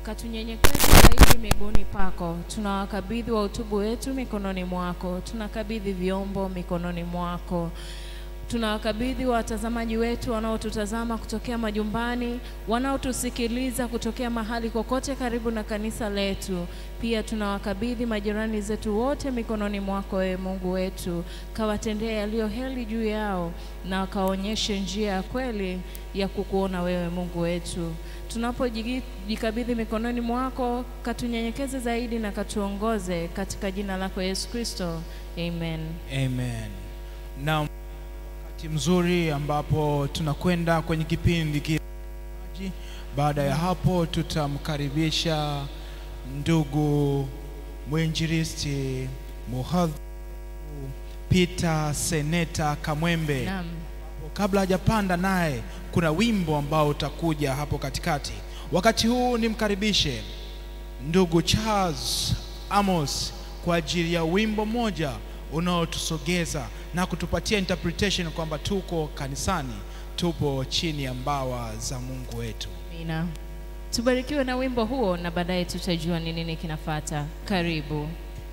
katunyenyekeze zaidi miguuni pako. Tunawakabidhi wahutubu wetu mikononi mwako, tunakabidhi vyombo mikononi mwako tunawakabidhi watazamaji wetu wanaotutazama kutokea majumbani, wanaotusikiliza kutokea mahali kokote karibu na kanisa letu. Pia tunawakabidhi majirani zetu wote mikononi mwako, ewe Mungu wetu, kawatendee yaliyo heri juu yao na kaonyeshe njia ya kweli ya kukuona wewe Mungu wetu. Tunapojikabidhi mikononi mwako, katunyenyekeze zaidi na katuongoze katika jina lako Yesu Kristo, amen. Amen. Na wakati mzuri ambapo tunakwenda kwenye kipindi ki baada ya hapo tutamkaribisha ndugu mwinjilisti muhadhiri Peter Seneta Kamwembe. Naam. Kabla hajapanda naye, kuna wimbo ambao utakuja hapo katikati. Wakati huu nimkaribishe ndugu Charles Amos kwa ajili ya wimbo mmoja unaotusogeza na kutupatia interpretation kwamba tuko kanisani, tupo chini ya mbawa za Mungu wetu. Amina. Tubarikiwe na wimbo huo na baadaye tutajua ni nini kinafata. Karibu.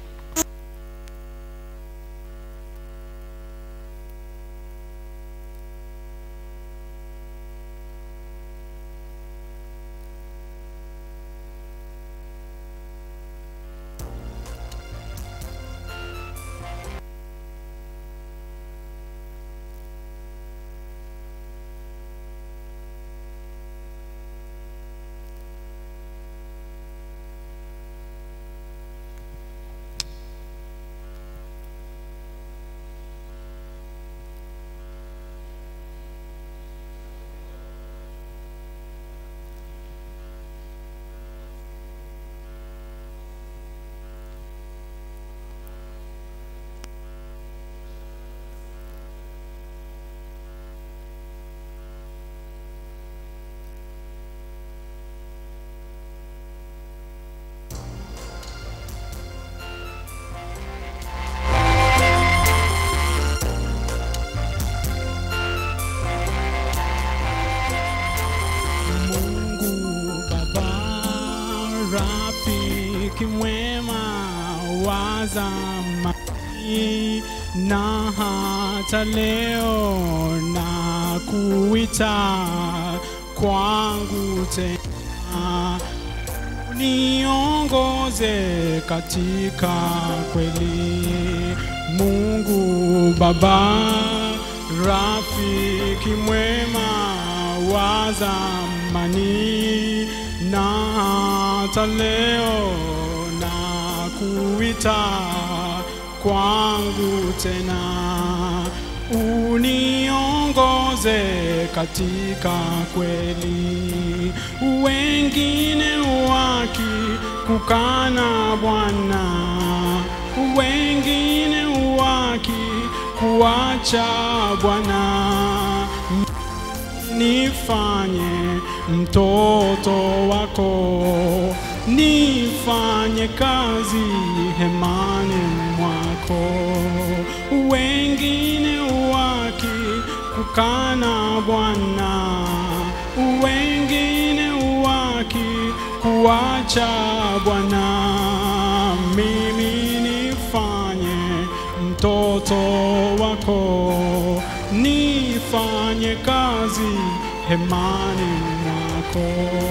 Mungu Baba, rafiki mwema wa zamani, na hata leo na kuita kwangu tena, niongoze katika kweli. Mungu Baba, rafiki mwema wa zamani, na hata leo na kuita kwangu tena, uniongoze katika kweli. Wengine wakikukana Bwana, wengine wakikuacha Bwana, nifanye mtoto wako, nifanye kazi hemani mwako. Wengine wakikukana Bwana, wengine wakikuacha Bwana, mimi nifanye mtoto wako, nifanye kazi hemani mwako.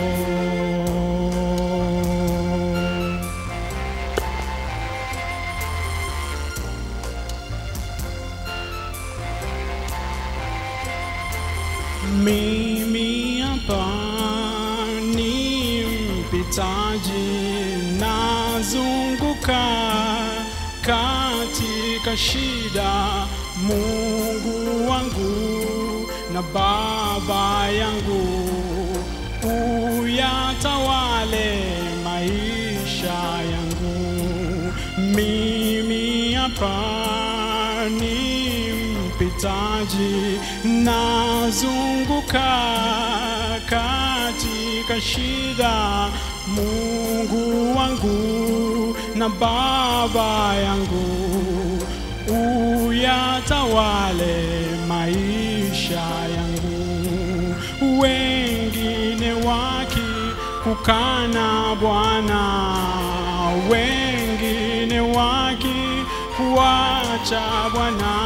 Mimi hapa ni mpitaji, nazunguka katika shida. Mungu wangu na Baba yangu, uyatawale maisha yangu. Mimi hapa ni mpitaji, nazunguka katika shida. Mungu wangu na Baba yangu, uyatawale maisha yangu. Wengine waki kukana Bwana, wengine wakikuacha Bwana,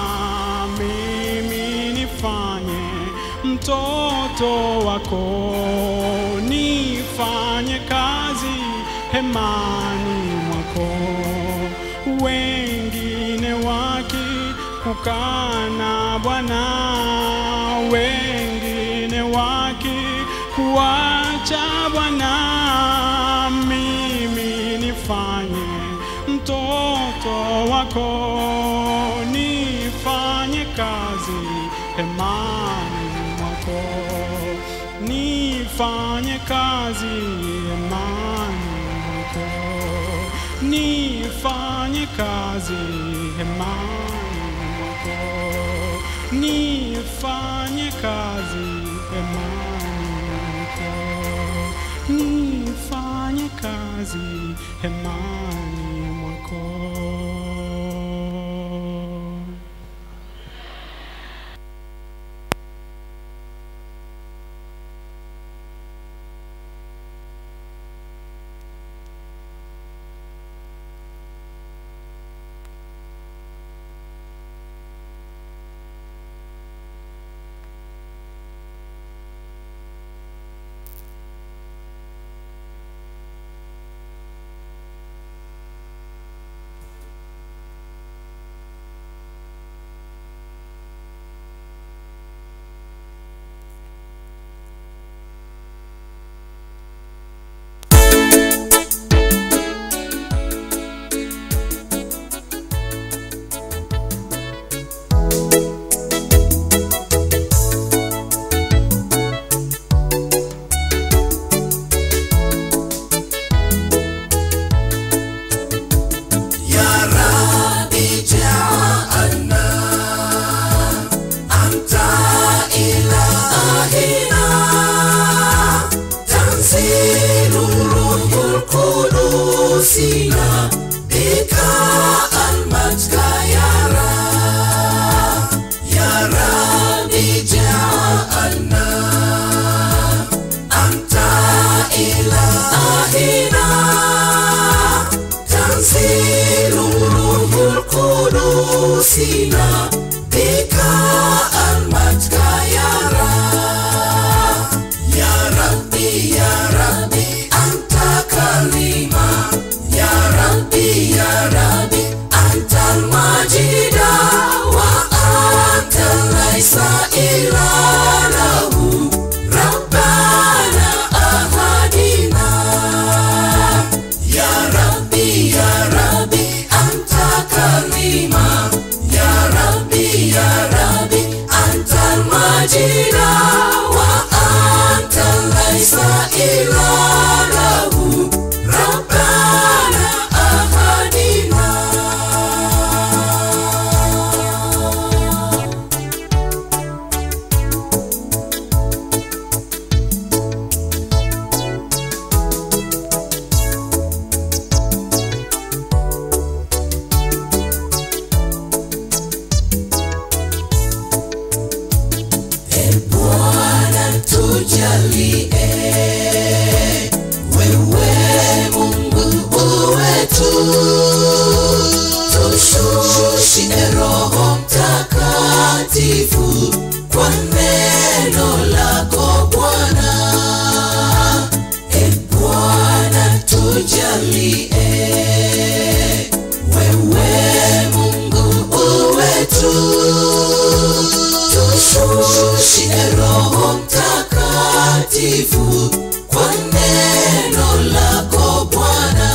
mimi nifanye mtoto wako, nifanye kazi hemani mwako, wengine wakikukana Bwana, wengine wakikuacha Bwana, mimi nifanye mtoto wako, nifanye kazi hemani mwako, nifanye kazi hemani mwako, nifanye kazi hemani mwako, nifanye kazi hemani mwako, nifanye kazi hemani mwako. يا ربي جعلنا أنت إلهنا تنزيل روح القدس بك المجد يا رب يا ربي جعلنا أنت إلهنا تنزيل روح القدس بك المجد يا رب يا ربي يا ربي أنت كلمة يا ربي يا ربي أنت المجيد وأنت ليس إلا له ربنا أهدنا يا ربي يا ربي أنت كلمة يا ربي يا ربي أنت المجيد وأنت ليس إلا له ربنا أهدنا Bwana tujalie, wewe Mungu wetu, tushushie Roho Mtakatifu kwa neno lako Bwana. E Bwana tujalie, wewe Mungu wetu tushushie Roho Mtakatifu kwa neno lako Bwana.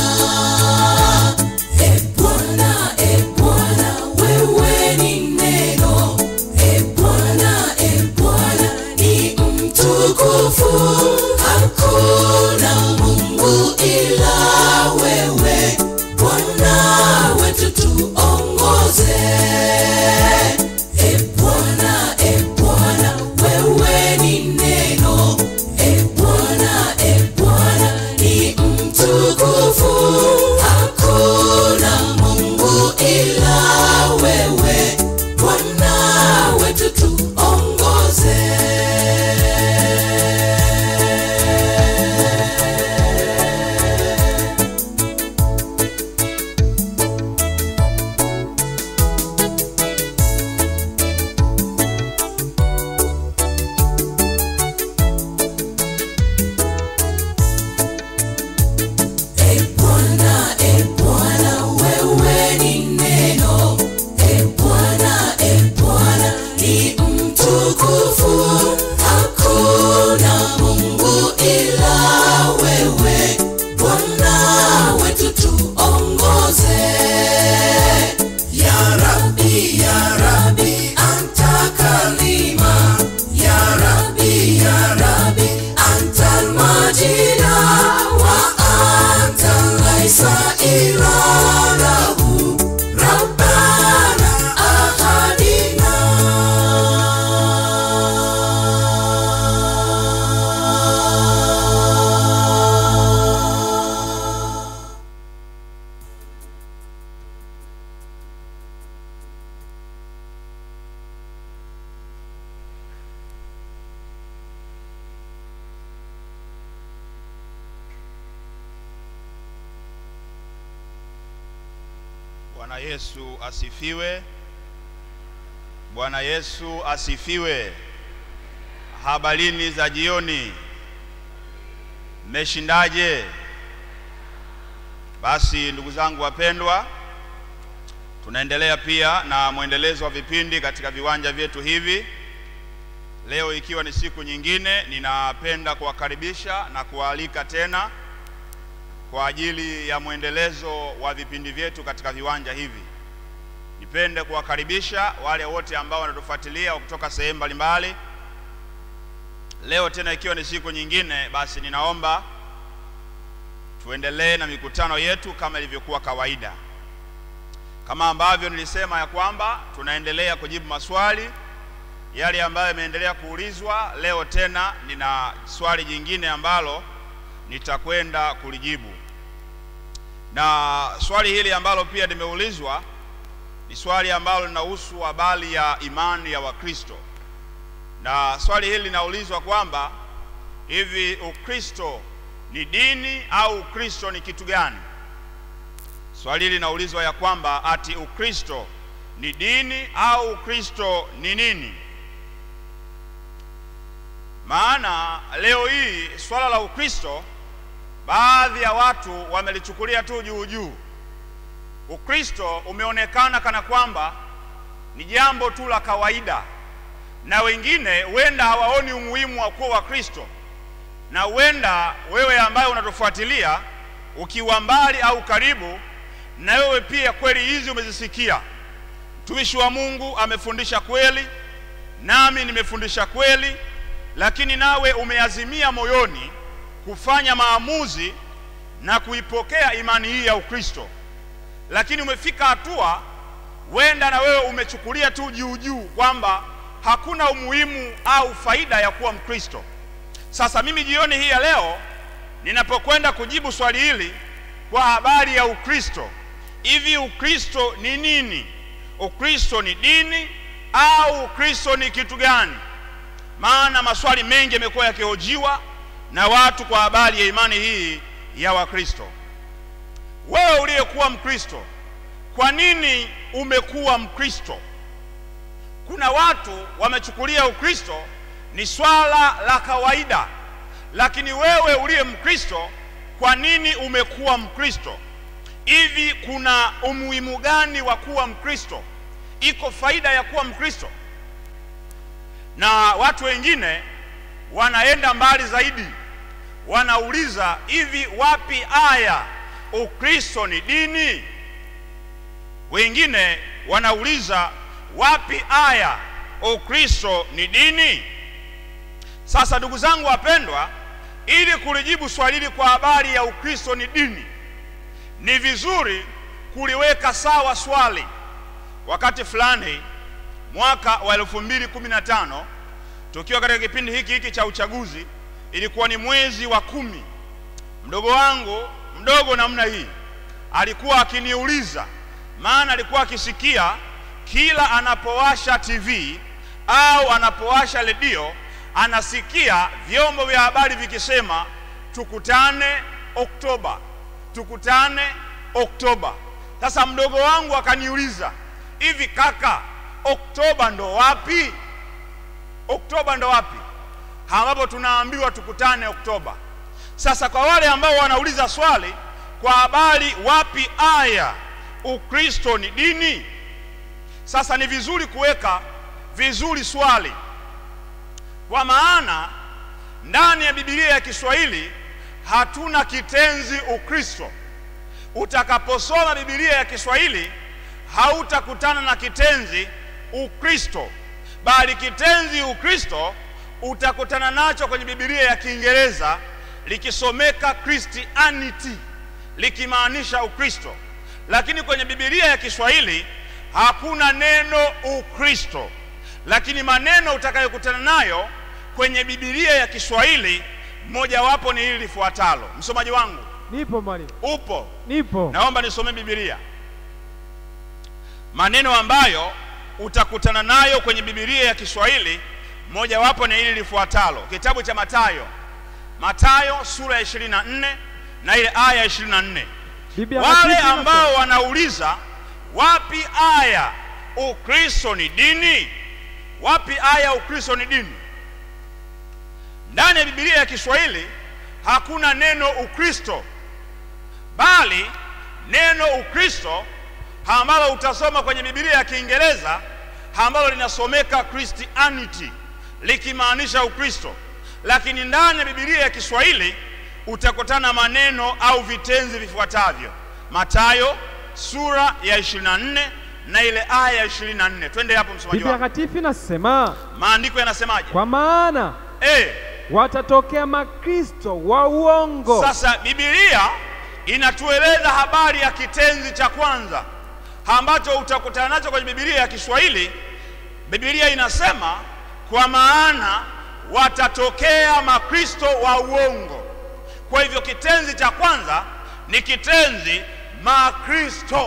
E Bwana, e Bwana, wewe ni neno. E Bwana, e Bwana, ni mtukufu. Hakuna Mungu ila wewe, Bwana wetu tuongoze. E Bwana, e Bwana, wewe ni neno. E Bwana, e Bwana, ni mtukufu. Hakuna Mungu ila wewe, Bwana wetu tuongoze. Bwana Yesu asifiwe. Bwana Yesu asifiwe. Habarini za jioni, mmeshindaje? Basi ndugu zangu wapendwa, tunaendelea pia na mwendelezo wa vipindi katika viwanja vyetu hivi. Leo ikiwa ni siku nyingine, ninapenda kuwakaribisha na kuwaalika tena kwa ajili ya mwendelezo wa vipindi vyetu katika viwanja hivi. Nipende kuwakaribisha wale wote ambao wanatufuatilia kutoka sehemu mbalimbali. Leo tena ikiwa ni siku nyingine, basi ninaomba tuendelee na mikutano yetu kama ilivyokuwa kawaida, kama ambavyo nilisema ya kwamba tunaendelea kujibu maswali yale ambayo yameendelea kuulizwa. Leo tena nina swali jingine ambalo nitakwenda kulijibu, na swali hili ambalo pia limeulizwa ni swali ambalo linahusu habari ya imani ya Wakristo, na swali hili linaulizwa kwamba hivi Ukristo ni dini au Ukristo ni kitu gani? Swali hili linaulizwa ya kwamba ati Ukristo ni dini au Ukristo ni nini? Maana leo hii swala la Ukristo baadhi ya watu wamelichukulia tu juu juu. Ukristo umeonekana kana kwamba ni jambo tu la kawaida, na wengine huenda hawaoni umuhimu wa kuwa Wakristo, na huenda wewe ambaye unatufuatilia ukiwa mbali au karibu, na wewe pia kweli hizi umezisikia. Mtumishi wa Mungu amefundisha kweli, nami nimefundisha kweli, lakini nawe umeazimia moyoni kufanya maamuzi na kuipokea imani hii ya Ukristo, lakini umefika hatua, wenda na wewe umechukulia tu juu juu kwamba hakuna umuhimu au faida ya kuwa Mkristo. Sasa mimi jioni hii ya leo ninapokwenda kujibu swali hili kwa habari ya Ukristo, hivi Ukristo ni nini? Ukristo ni dini au Ukristo ni kitu gani? Maana maswali mengi yamekuwa yakihojiwa na watu kwa habari ya imani hii ya Wakristo. Wewe uliyekuwa Mkristo, kwa nini umekuwa Mkristo? Kuna watu wamechukulia Ukristo ni swala la kawaida, lakini wewe uliye Mkristo, kwa nini umekuwa Mkristo? Hivi kuna umuhimu gani wa kuwa Mkristo? Iko faida ya kuwa Mkristo? Na watu wengine wanaenda mbali zaidi, wanauliza hivi, wapi aya Ukristo ni dini? Wengine wanauliza wapi aya Ukristo ni dini? Sasa ndugu zangu wapendwa, ili kulijibu swali hili kwa habari ya Ukristo ni dini, ni vizuri kuliweka sawa swali. Wakati fulani mwaka wa elfu mbili kumi na tano tukiwa katika kipindi hiki hiki cha uchaguzi, ilikuwa ni mwezi wa kumi, mdogo wangu mdogo namna hii alikuwa akiniuliza, maana alikuwa akisikia kila anapowasha TV au anapowasha redio anasikia vyombo vya habari vikisema tukutane Oktoba, tukutane Oktoba. Sasa mdogo wangu akaniuliza, hivi kaka, Oktoba ndo wapi? Oktoba ndo wapi ambapo tunaambiwa tukutane Oktoba? Sasa kwa wale ambao wanauliza swali kwa habari wapi aya Ukristo ni dini, sasa ni vizuri kuweka vizuri swali, kwa maana ndani ya Biblia ya Kiswahili hatuna kitenzi Ukristo. Utakaposoma Biblia ya Kiswahili hautakutana na kitenzi Ukristo, bali kitenzi Ukristo utakutana nacho kwenye Biblia ya Kiingereza likisomeka Christianity, likimaanisha Ukristo, lakini kwenye Biblia ya Kiswahili hakuna neno Ukristo, lakini maneno utakayokutana nayo kwenye Biblia ya Kiswahili mojawapo ni hili lifuatalo. Msomaji wangu Nipo mwalimu, upo? nipo. Naomba nisome Biblia, maneno ambayo utakutana nayo kwenye Biblia ya Kiswahili mojawapo ni hili lifuatalo, kitabu cha Mathayo, Mathayo sura ya 24 na ile aya ya 24. Biblia Wale Takatifu ambao wanauliza wapi aya ukristo ni dini wapi aya ukristo ni dini ndani ya bibilia ya kiswahili hakuna neno ukristo bali neno ukristo ambalo utasoma kwenye bibilia ya kiingereza ambalo linasomeka christianity likimaanisha ukristo lakini ndani ya bibilia ya kiswahili utakutana maneno au vitenzi vifuatavyo matayo sura ya 24 na ile aya ya 24 twende hapo msomaji Biblia wangu takatifu inasema maandiko yanasemaje kwa maana eh watatokea makristo wa uongo Sasa Biblia inatueleza habari ya kitenzi cha kwanza ambacho utakutana nacho kwenye Biblia ya Kiswahili. Biblia inasema kwa maana watatokea makristo wa uongo. Kwa hivyo kitenzi cha kwanza ni kitenzi makristo.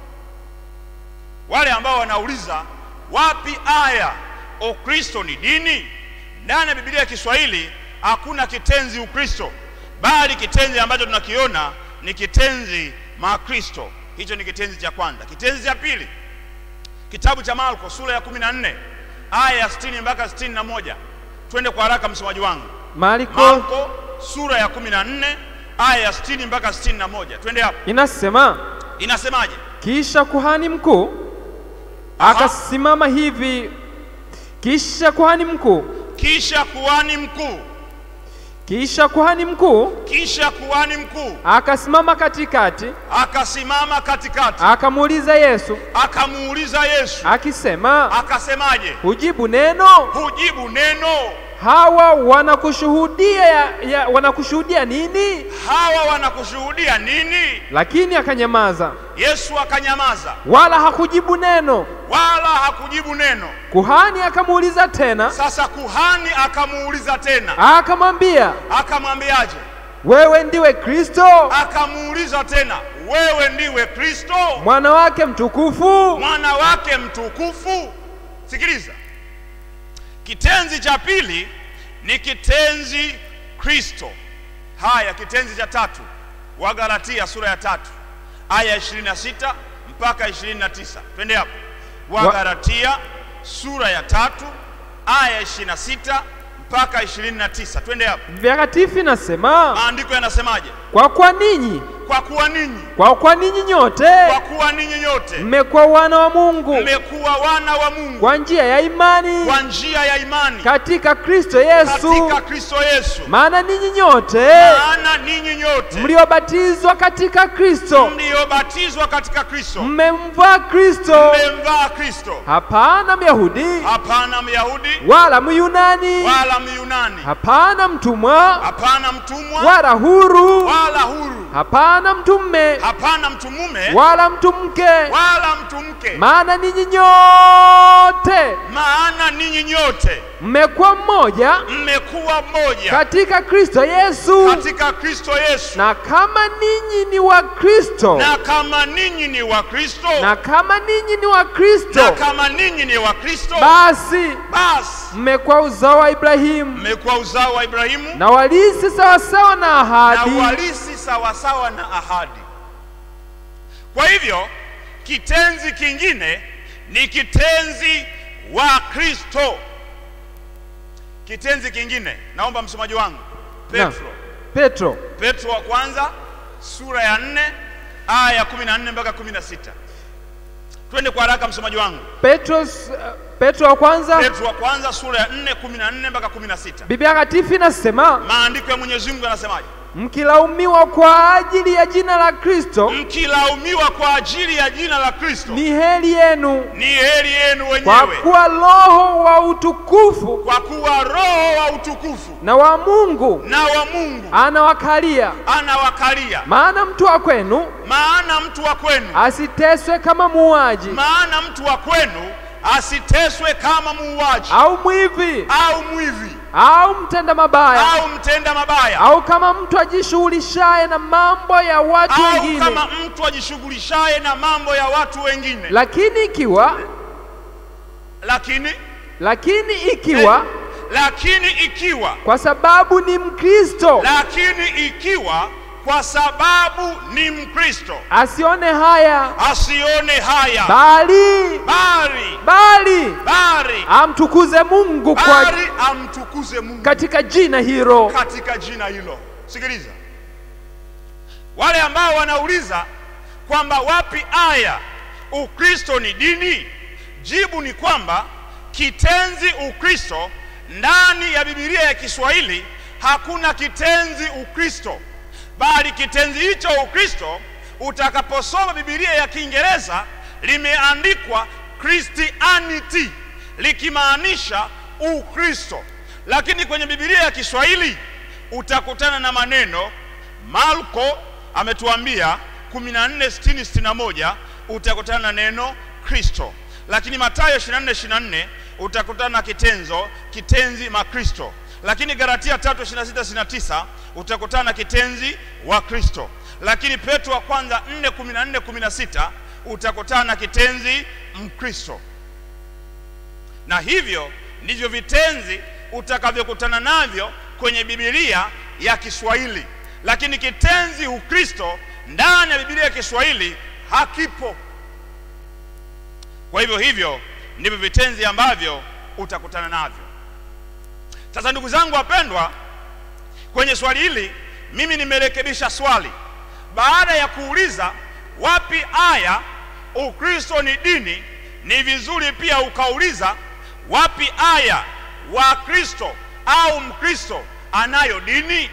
Wale ambao wanauliza wapi aya ukristo ni dini, ndani ya Biblia ya Kiswahili hakuna kitenzi ukristo, bali kitenzi ambacho tunakiona ni kitenzi makristo. Hicho ni kitenzi cha kwanza. Kitenzi cha pili, kitabu cha Marko sura ya 14 aya ya 60 mpaka 61. Twende kwa haraka, msomaji wangu. Marko Marko sura ya 14 aya ya 60 mpaka 61. Twende hapo, inasema inasemaje? kisha kuhani mkuu akasimama hivi kisha kuhani mkuu Kisha kuhani mkuu, kisha kuhani mkuu kisha kuhani mkuu akasimama katikati akasimama katikati, akamuuliza Yesu akamuuliza Yesu, akisema akasemaje? hujibu neno Hujibu neno, hawa wanakushuhudia ya, ya, wanakushuhudia nini hawa wanakushuhudia nini? lakini akanyamaza Yesu akanyamaza, wala hakujibu neno wala hakujibu neno. kuhani akamuuliza tena Sasa kuhani akamuuliza tena, akamwambia akamwambiaje? wewe ndiwe kristo Akamuuliza tena, wewe ndiwe Kristo mwana wake mtukufu mwana wake mtukufu. Sikiliza, kitenzi cha pili ni kitenzi Kristo. Haya, kitenzi cha tatu, Wagalatia sura ya tatu aya ya 26 mpaka 29. Twende hapo, Wagalatia sura ya tatu aya ya 26 mpaka 29. Twende hapo, Mtakatifu inasema maandiko yanasemaje? kwa kwa ninyi Kwa kuwa ninyi, kwa kwa ninyi nyote kwa kuwa ninyi nyote mmekuwa wana wa Mungu mmekuwa wana wa Mungu kwa njia ya imani kwa njia ya imani katika Kristo Yesu. katika Kristo Yesu. Maana ninyi nyote Maana ninyi nyote mliobatizwa katika Kristo mliobatizwa katika Kristo mmemvaa Kristo, mmemvaa Kristo. hapana Myahudi Hapana Myahudi wala Myunani, wala Myunani, hapana mtumwa hapana mtumwa wala huru, wala huru, hapana mtume hapana mtu mume wala mtu mke, wala mtu mke, maana ninyi nyote maana ninyi nyote mmekuwa mmoja mmekuwa mmoja katika Kristo Yesu. katika Kristo Yesu. Na kama ninyi ni wa Kristo, Na kama ninyi ni wa Kristo, na kama ninyi ni wa na Kristo, kama ninyi ni wa Kristo, basi basi mmekuwa uzao wa Ibrahimu mmekuwa uzao wa Ibrahimu na walisi sawasawa na na ahadi. walisi sawasawa na ahadi. Kwa hivyo kitenzi kingine ni kitenzi wa Kristo. Kitenzi kingine, naomba msomaji wangu Na, Petro, Petro Petro wa kwanza sura ya nne aya ya kumi na nne mpaka kumi na sita. Twende kwa haraka, msomaji wangu. Petro, Petro wa kwanza, Petro wa kwanza sura ya nne kumi na nne mpaka kumi na sita. Biblia takatifu inasema Maandiko ya Mwenyezi Mungu yanasemaje? mkilaumiwa kwa ajili ya jina la Kristo, Mkilaumiwa kwa ajili ya jina la Kristo, ni heri yenu, ni heri yenu kwa wenyewe, kuwa Roho wa utukufu kwa kuwa Roho wa utukufu na wa Mungu na wa Mungu anawakalia. anawakalia. Maana mtu wa kwenu Maana mtu wa kwenu, asiteswe kama muuaji maana mtu wa kwenu asiteswe kama muuaji au mwivi au mwivi au mtenda mabaya au mtenda mabaya au kama mtu ajishughulishaye na mambo ya watu au wengine. kama mtu ajishughulishaye na mambo ya watu wengine. Lakini ikiwa Lakini lakini ikiwa lakini ikiwa kwa sababu ni Mkristo lakini ikiwa kwa sababu ni Mkristo asione haya, asione haya, bali bali bali bali amtukuze Mungu kwa bali amtukuze Mungu katika jina hilo. katika jina hilo. Sikiliza, wale ambao wanauliza kwamba wapi aya Ukristo ni dini, jibu ni kwamba kitenzi Ukristo ndani ya Biblia ya Kiswahili hakuna kitenzi Ukristo, bali kitenzi hicho Ukristo utakaposoma Biblia ya Kiingereza limeandikwa Christianity likimaanisha Ukristo, lakini kwenye Biblia ya Kiswahili utakutana na maneno Marko ametuambia 14:60-61 utakutana na neno Kristo, lakini Mathayo 24:24 utakutana na kitenzo kitenzi makristo, lakini Galatia 3:26-29 utakutana na kitenzi wa Kristo, lakini Petro wa kwanza 4:14-16 utakutana na kitenzi Mkristo na hivyo ndivyo vitenzi utakavyokutana navyo kwenye Biblia ya Kiswahili, lakini kitenzi Ukristo ndani ya Biblia ya Kiswahili hakipo. Kwa hivyo hivyo ndivyo vitenzi ambavyo utakutana navyo. Sasa ndugu zangu wapendwa, kwenye swali hili mimi nimerekebisha swali. Baada ya kuuliza wapi aya Ukristo ni dini, ni vizuri pia ukauliza wapi aya wa Kristo au Mkristo anayo dini.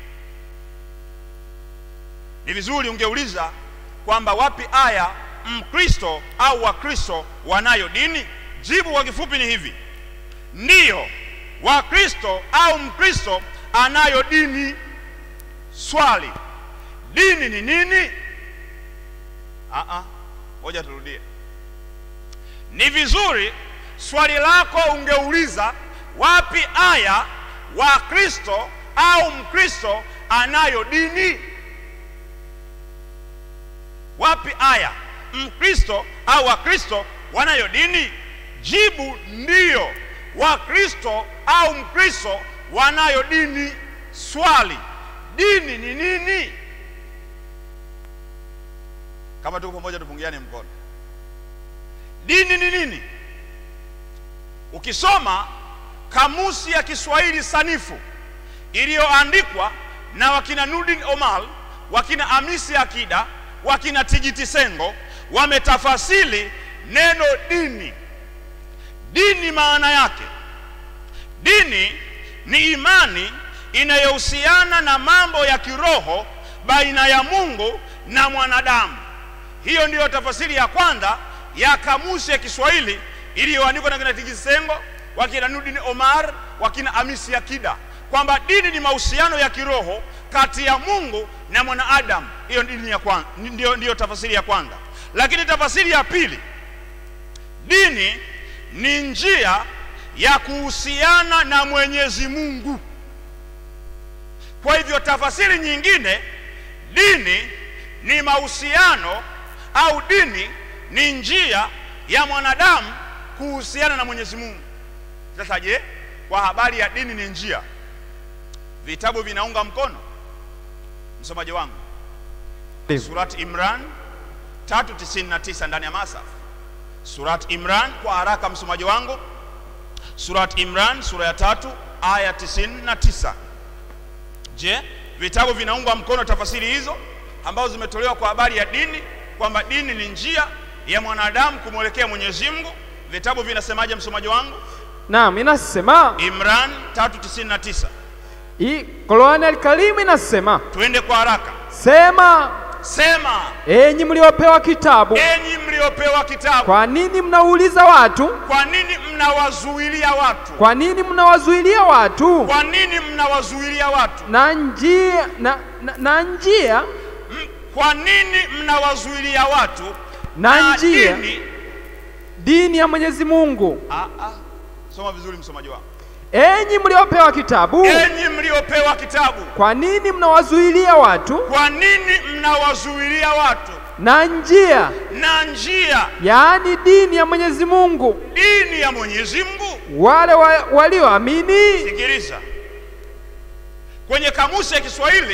Ni vizuri ungeuliza kwamba wapi aya Mkristo au Wakristo wanayo dini. Jibu kwa kifupi ni hivi: ndiyo, Wakristo au Mkristo anayo dini. Swali, dini ni nini? Ah, ngoja turudie. Ni vizuri swali lako ungeuliza wapi aya wa Kristo au Mkristo anayo dini. Wapi aya Mkristo au Wakristo wanayo dini? Jibu ndiyo, Wakristo au Mkristo wanayo dini. Swali, dini ni nini? Kama tuko pamoja, tupungiane mkono. Dini ni nini? Ukisoma kamusi ya Kiswahili sanifu iliyoandikwa na wakina Nurdin Omal, wakina Amisi Akida, wakina Tigiti Sengo wametafasili neno dini. Dini maana yake, dini ni imani inayohusiana na mambo ya kiroho baina ya Mungu na mwanadamu. Hiyo ndiyo tafasiri ya kwanza ya kamusi ya Kiswahili iliyoandikwa na kina Tigiti Sengo, wakina Nurdin Omar, wakina Amisi Akida, kwamba dini ni mahusiano ya kiroho kati ya Mungu na mwanadamu. Hiyo dini ya kwanza, ndiyo, ndiyo tafasiri ya kwanza. Lakini tafasiri ya pili, dini ni njia ya kuhusiana na Mwenyezi Mungu. Kwa hivyo tafasiri nyingine, dini ni mahusiano au dini ni njia ya mwanadamu kuhusiana na Mwenyezi Mungu. Sasa je, kwa habari ya dini ni njia, vitabu vinaunga mkono? Msomaji wangu, Surat Imran 399 ndani ya Masaf. Surat Imran kwa haraka, msomaji wangu, Surat Imran sura ya tatu aya 99. Je, vitabu vinaunga mkono tafasiri hizo ambazo zimetolewa kwa habari ya dini, kwamba dini ni njia ya mwanadamu kumwelekea Mwenyezi Mungu? Vitabu vinasemaje, msomaji wangu? Naam, inasema Imran 399. hii Qur'an al-Karim inasema, Twende kwa haraka. sema Sema, enyi mliopewa kitabu, enyi mliopewa kitabu, kwa nini mnauliza watu? kwa nini mnawazuilia watu? Kwa nini mnawazuilia watu Kwa nini mnawazuilia watu? na njia na, na, na njia M- Kwa nini mnawazuilia watu na njia dini? dini ya Mwenyezi Mungu? Ah, ah. Soma vizuri msomaji wangu. Enyi mliopewa kitabu, Enyi mliopewa kitabu, kwa nini mnawazuilia watu kwa nini mnawazuilia watu na njia, na njia yaani dini ya Mwenyezi Mungu, dini ya Mwenyezi Mungu? wale wa, walioamini? Sikiliza, kwenye kamusi ya Kiswahili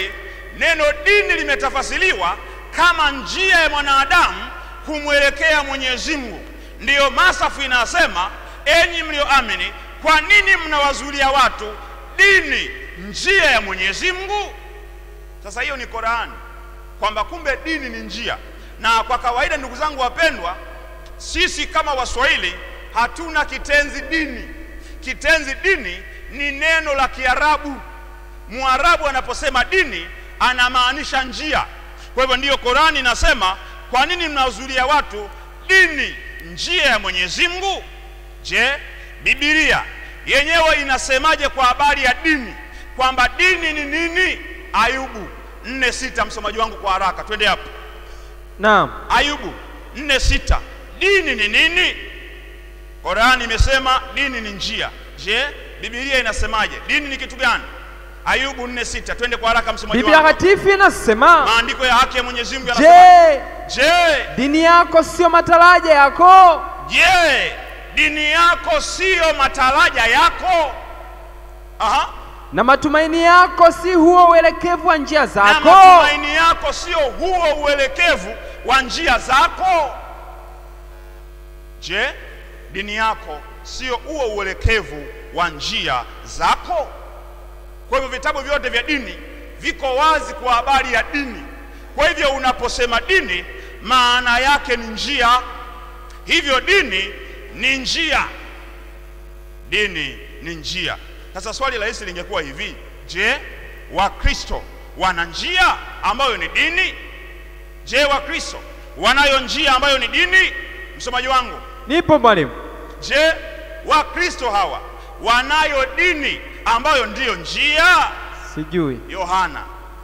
neno dini limetafasiriwa kama njia ya mwanadamu kumwelekea Mwenyezi Mungu. Ndiyo Masafu inasema, enyi mlioamini, kwa nini mnawazuilia watu dini, njia ya Mwenyezi Mungu? Sasa hiyo ni Qurani, kwamba kumbe dini ni njia. Na kwa kawaida, ndugu zangu wapendwa, sisi kama Waswahili hatuna kitenzi dini. Kitenzi dini ni neno la Kiarabu. Mwarabu anaposema dini anamaanisha njia. Kwa hivyo ndiyo Qurani inasema, kwa nini mnawazuilia watu dini, njia ya Mwenyezi Mungu? Je, Biblia yenyewe inasemaje kwa habari ya dini, kwamba dini ni nini? Ayubu nne sita, msomaji wangu kwa haraka, twende hapo. Naam. Ayubu nne sita, dini ni nini? Qurani imesema dini ni njia. Je, Biblia inasemaje? Dini ni kitu gani? Ayubu nne sita, twende kwa haraka, msomaji Biblia wangu. takatifu inasema, Maandiko ya haki ya Mwenyezi Mungu yanasema, je, je, dini yako sio mataraja yako? je, dini yako siyo mataraja yako? Aha. Na matumaini yako si huo uelekevu wa njia na zako? matumaini yako sio huo uelekevu wa njia zako. Je, dini yako sio huo uelekevu wa njia zako? Kwa hivyo vitabu vyote vya dini viko wazi kwa habari ya dini. Kwa hivyo unaposema dini, maana yake ni njia. Hivyo dini ni njia, dini ni njia. Sasa swali rahisi lingekuwa hivi, je, Wakristo wana njia ambayo ni dini? Je, Wakristo wanayo njia ambayo ni dini? Msomaji wangu, Nipo mwalimu. je, Wakristo hawa wanayo dini ambayo ndiyo njia? Sijui. Yohana,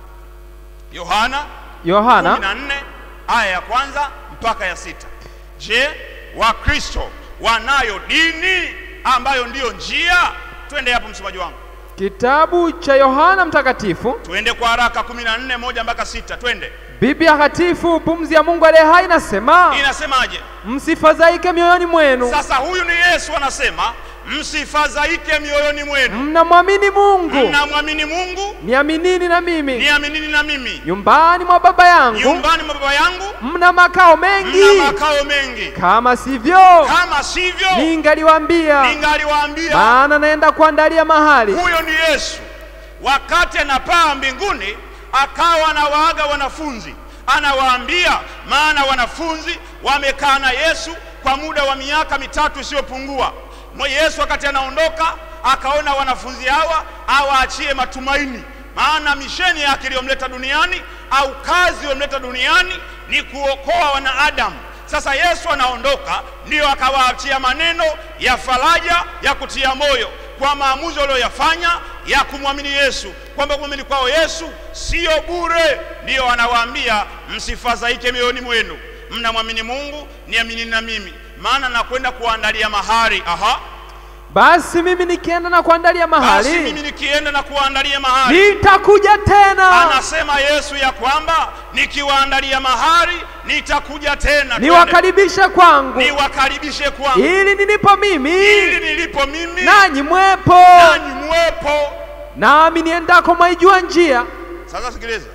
Yohana Yohana 14 aya ya kwanza mpaka ya sita. Je, Wakristo wanayo dini ambayo ndiyo njia? Twende hapo msomaji wangu, kitabu cha Yohana mtakatifu twende kwa haraka, 14 moja mpaka sita, twende. Biblia takatifu pumzi ya Mungu aliye hai inasema, Inasemaje? msifadhaike mioyoni mwenu, Sasa huyu ni Yesu anasema, msifadhaike mioyoni mwenu, mnamwamini Mungu, mnamwamini Mungu, niaminini na mimi. niaminini na mimi. Nyumbani mwa Baba yangu Nyumbani mwa Baba yangu mna makao mna mengi, makao mengi, kama sivyo kama sivyo ningaliwaambia, ningaliwaambia. maana naenda kuandalia mahali. Huyo ni Yesu. Wakati anapaa mbinguni, akawa anawaaga wanafunzi, anawaambia, maana wanafunzi wamekaa na Yesu kwa muda wa miaka mitatu isiyopungua. Mwe Yesu wakati anaondoka, akaona wanafunzi hawa awaachie matumaini, maana misheni yake iliyomleta duniani au kazi iliyomleta duniani ni kuokoa wanadamu. Sasa Yesu anaondoka, ndiyo akawaachia maneno ya faraja ya kutia moyo kwa maamuzi walioyafanya ya kumwamini Yesu, kwamba kumwamini kwao Yesu sio bure. Ndiyo anawaambia msifadhaike mioyoni mwenu, mnamwamini Mungu, niaminini na mimi, maana nakwenda kuandalia mahali. Aha, Basi mimi nikienda na kuandalia basi mimi mahali, nikienda na kuandalia mahali nitakuja tena Anasema Yesu ya kwamba nikiwaandalia mahali nitakuja tena, Twende. niwakaribishe kwangu, niwakaribishe kwangu, ili nilipo mimi ili nilipo mimi nanyi mwepo, nanyi mwepo. nami niendako mwaijua njia. Sasa sikiliza,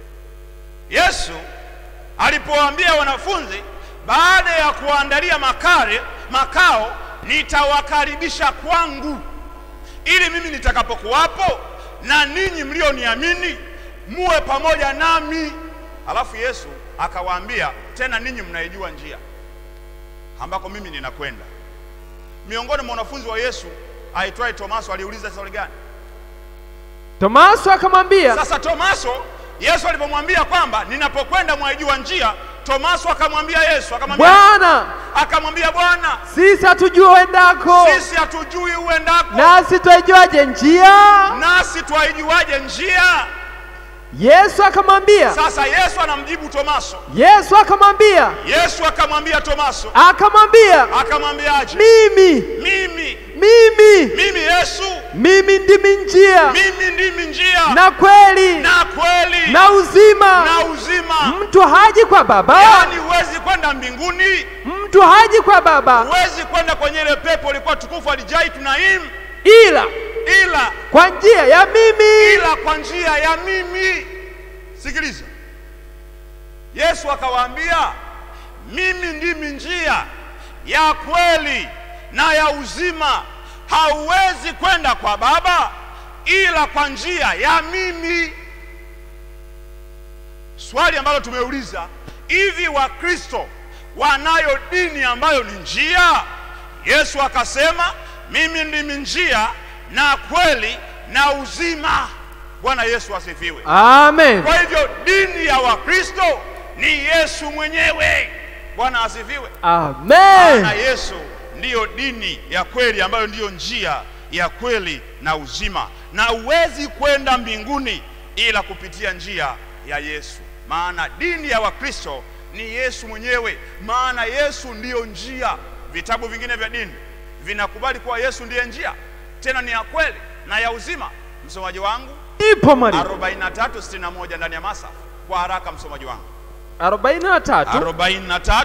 Yesu alipowaambia wanafunzi, baada ya kuandalia makare makao, nitawakaribisha kwangu, ili mimi nitakapokuwapo na ninyi mlioniamini muwe pamoja nami. Alafu Yesu akawaambia tena, ninyi mnaijua njia ambako mimi ninakwenda. Miongoni mwa wanafunzi wa Yesu aitwaye Tomaso aliuliza swali gani? Tomaso akamwambia, Sasa Tomaso, Yesu alipomwambia kwamba ninapokwenda mwaijua njia, Tomaso akamwambia Yesu, akamwambia Bwana, akamwambia Bwana, sisi hatujua uendako, sisi hatujui uendako, nasi twaijuaje njia? nasi twaijuaje njia? Yesu akamwambia, Sasa Yesu anamjibu Tomaso. Yesu akamwambia, Yesu akamwambia Tomaso, akamwambia, akamwambiaje? mimi, Mimi, mimi, mimi Yesu, mimi ndimi njia mimi ndimi njia na kweli na kweli na uzima. na uzima. Mtu haji kwa Baba, Yaani huwezi kwenda mbinguni mtu haji kwa Baba huwezi kwenda kwenye ile pepo ilikuwa tukufu alijai tunaim ila ila kwa njia ya mimi. ila kwa njia ya mimi sikiliza yesu akawaambia mimi ndimi njia ya kweli na ya uzima hauwezi kwenda kwa baba ila kwa njia ya mimi swali ambalo tumeuliza hivi wakristo wanayo dini ambayo ni njia yesu akasema mimi ndimi njia na kweli na uzima bwana yesu asifiwe Amen. kwa hivyo dini ya wakristo ni yesu mwenyewe bwana asifiwe Amen. na yesu ndiyo dini ya kweli ambayo ndiyo njia ya kweli na uzima na huwezi kwenda mbinguni ila kupitia njia ya yesu maana dini ya wakristo ni yesu mwenyewe maana yesu ndiyo njia vitabu vingine vya dini vinakubali kuwa yesu ndiye njia tena ni ya kweli na ya uzima msomaji wangu Ipo mwalimu. 4361 ndani ya masa kwa haraka msomaji wangu 43. 43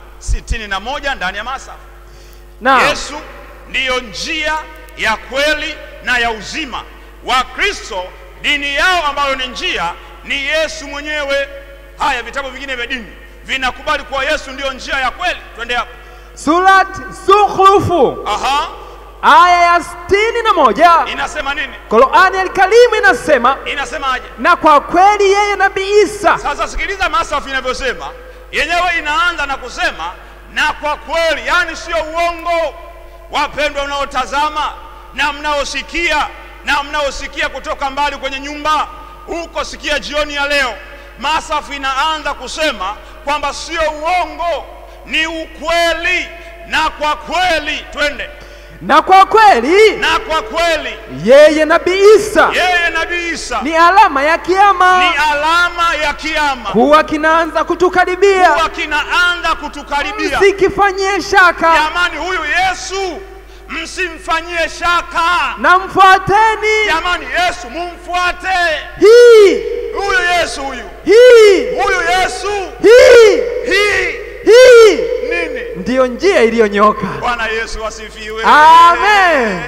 61 ndani ya masa Naam. yesu ndiyo njia ya kweli na ya uzima wakristo dini yao ambayo ni njia ni yesu mwenyewe haya vitabu vingine vya dini vinakubali kuwa yesu ndiyo njia ya kweli twende hapo Surat Zukhrufu aha aya ya sitini na moja inasema nini Qurani Alkarimu inasema inasemaje na kwa kweli yeye Nabii Isa sasa sikiliza masafu inavyosema yenyewe inaanza na kusema na kwa kweli yani sio uongo wapendwa mnaotazama na mnaosikia na mnaosikia kutoka mbali kwenye nyumba huko sikia jioni ya leo masafu inaanza kusema kwamba sio uongo ni ukweli na kwa kweli twende na kwa kweli na kwa kweli yeye Nabii Isa yeye nabii isa ni alama ya ni kiama alama ya kiama kuwa kinaanza kutukaribia, kuwa kinaanza kutukaribia msikifanyie shaka jamani huyu yesu msimfanyie shaka na mfuateni jamani yesu mumfuate hii huyu yesu huyu hii huyu yesu hii hii hii nini ndiyo njia iliyonyoka. bwana yesu asifiwe Amen.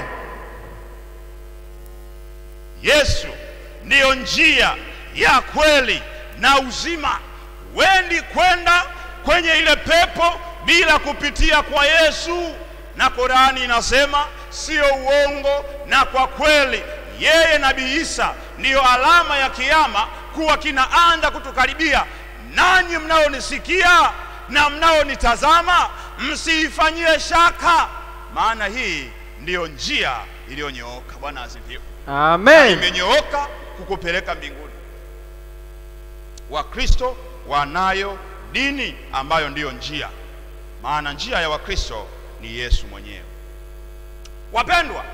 yesu ndiyo njia ya kweli na uzima wendi kwenda kwenye ile pepo bila kupitia kwa yesu na korani inasema sio uongo na kwa kweli yeye nabii isa ndiyo alama ya kiama kuwa kinaanza kutukaribia nanyi mnaonisikia na mnaonitazama msiifanyie shaka maana hii ndiyo njia iliyonyooka bwana asifiwe Amen. imenyooka kukupeleka mbinguni wakristo wanayo dini ambayo ndiyo njia maana njia ya wakristo ni yesu mwenyewe wapendwa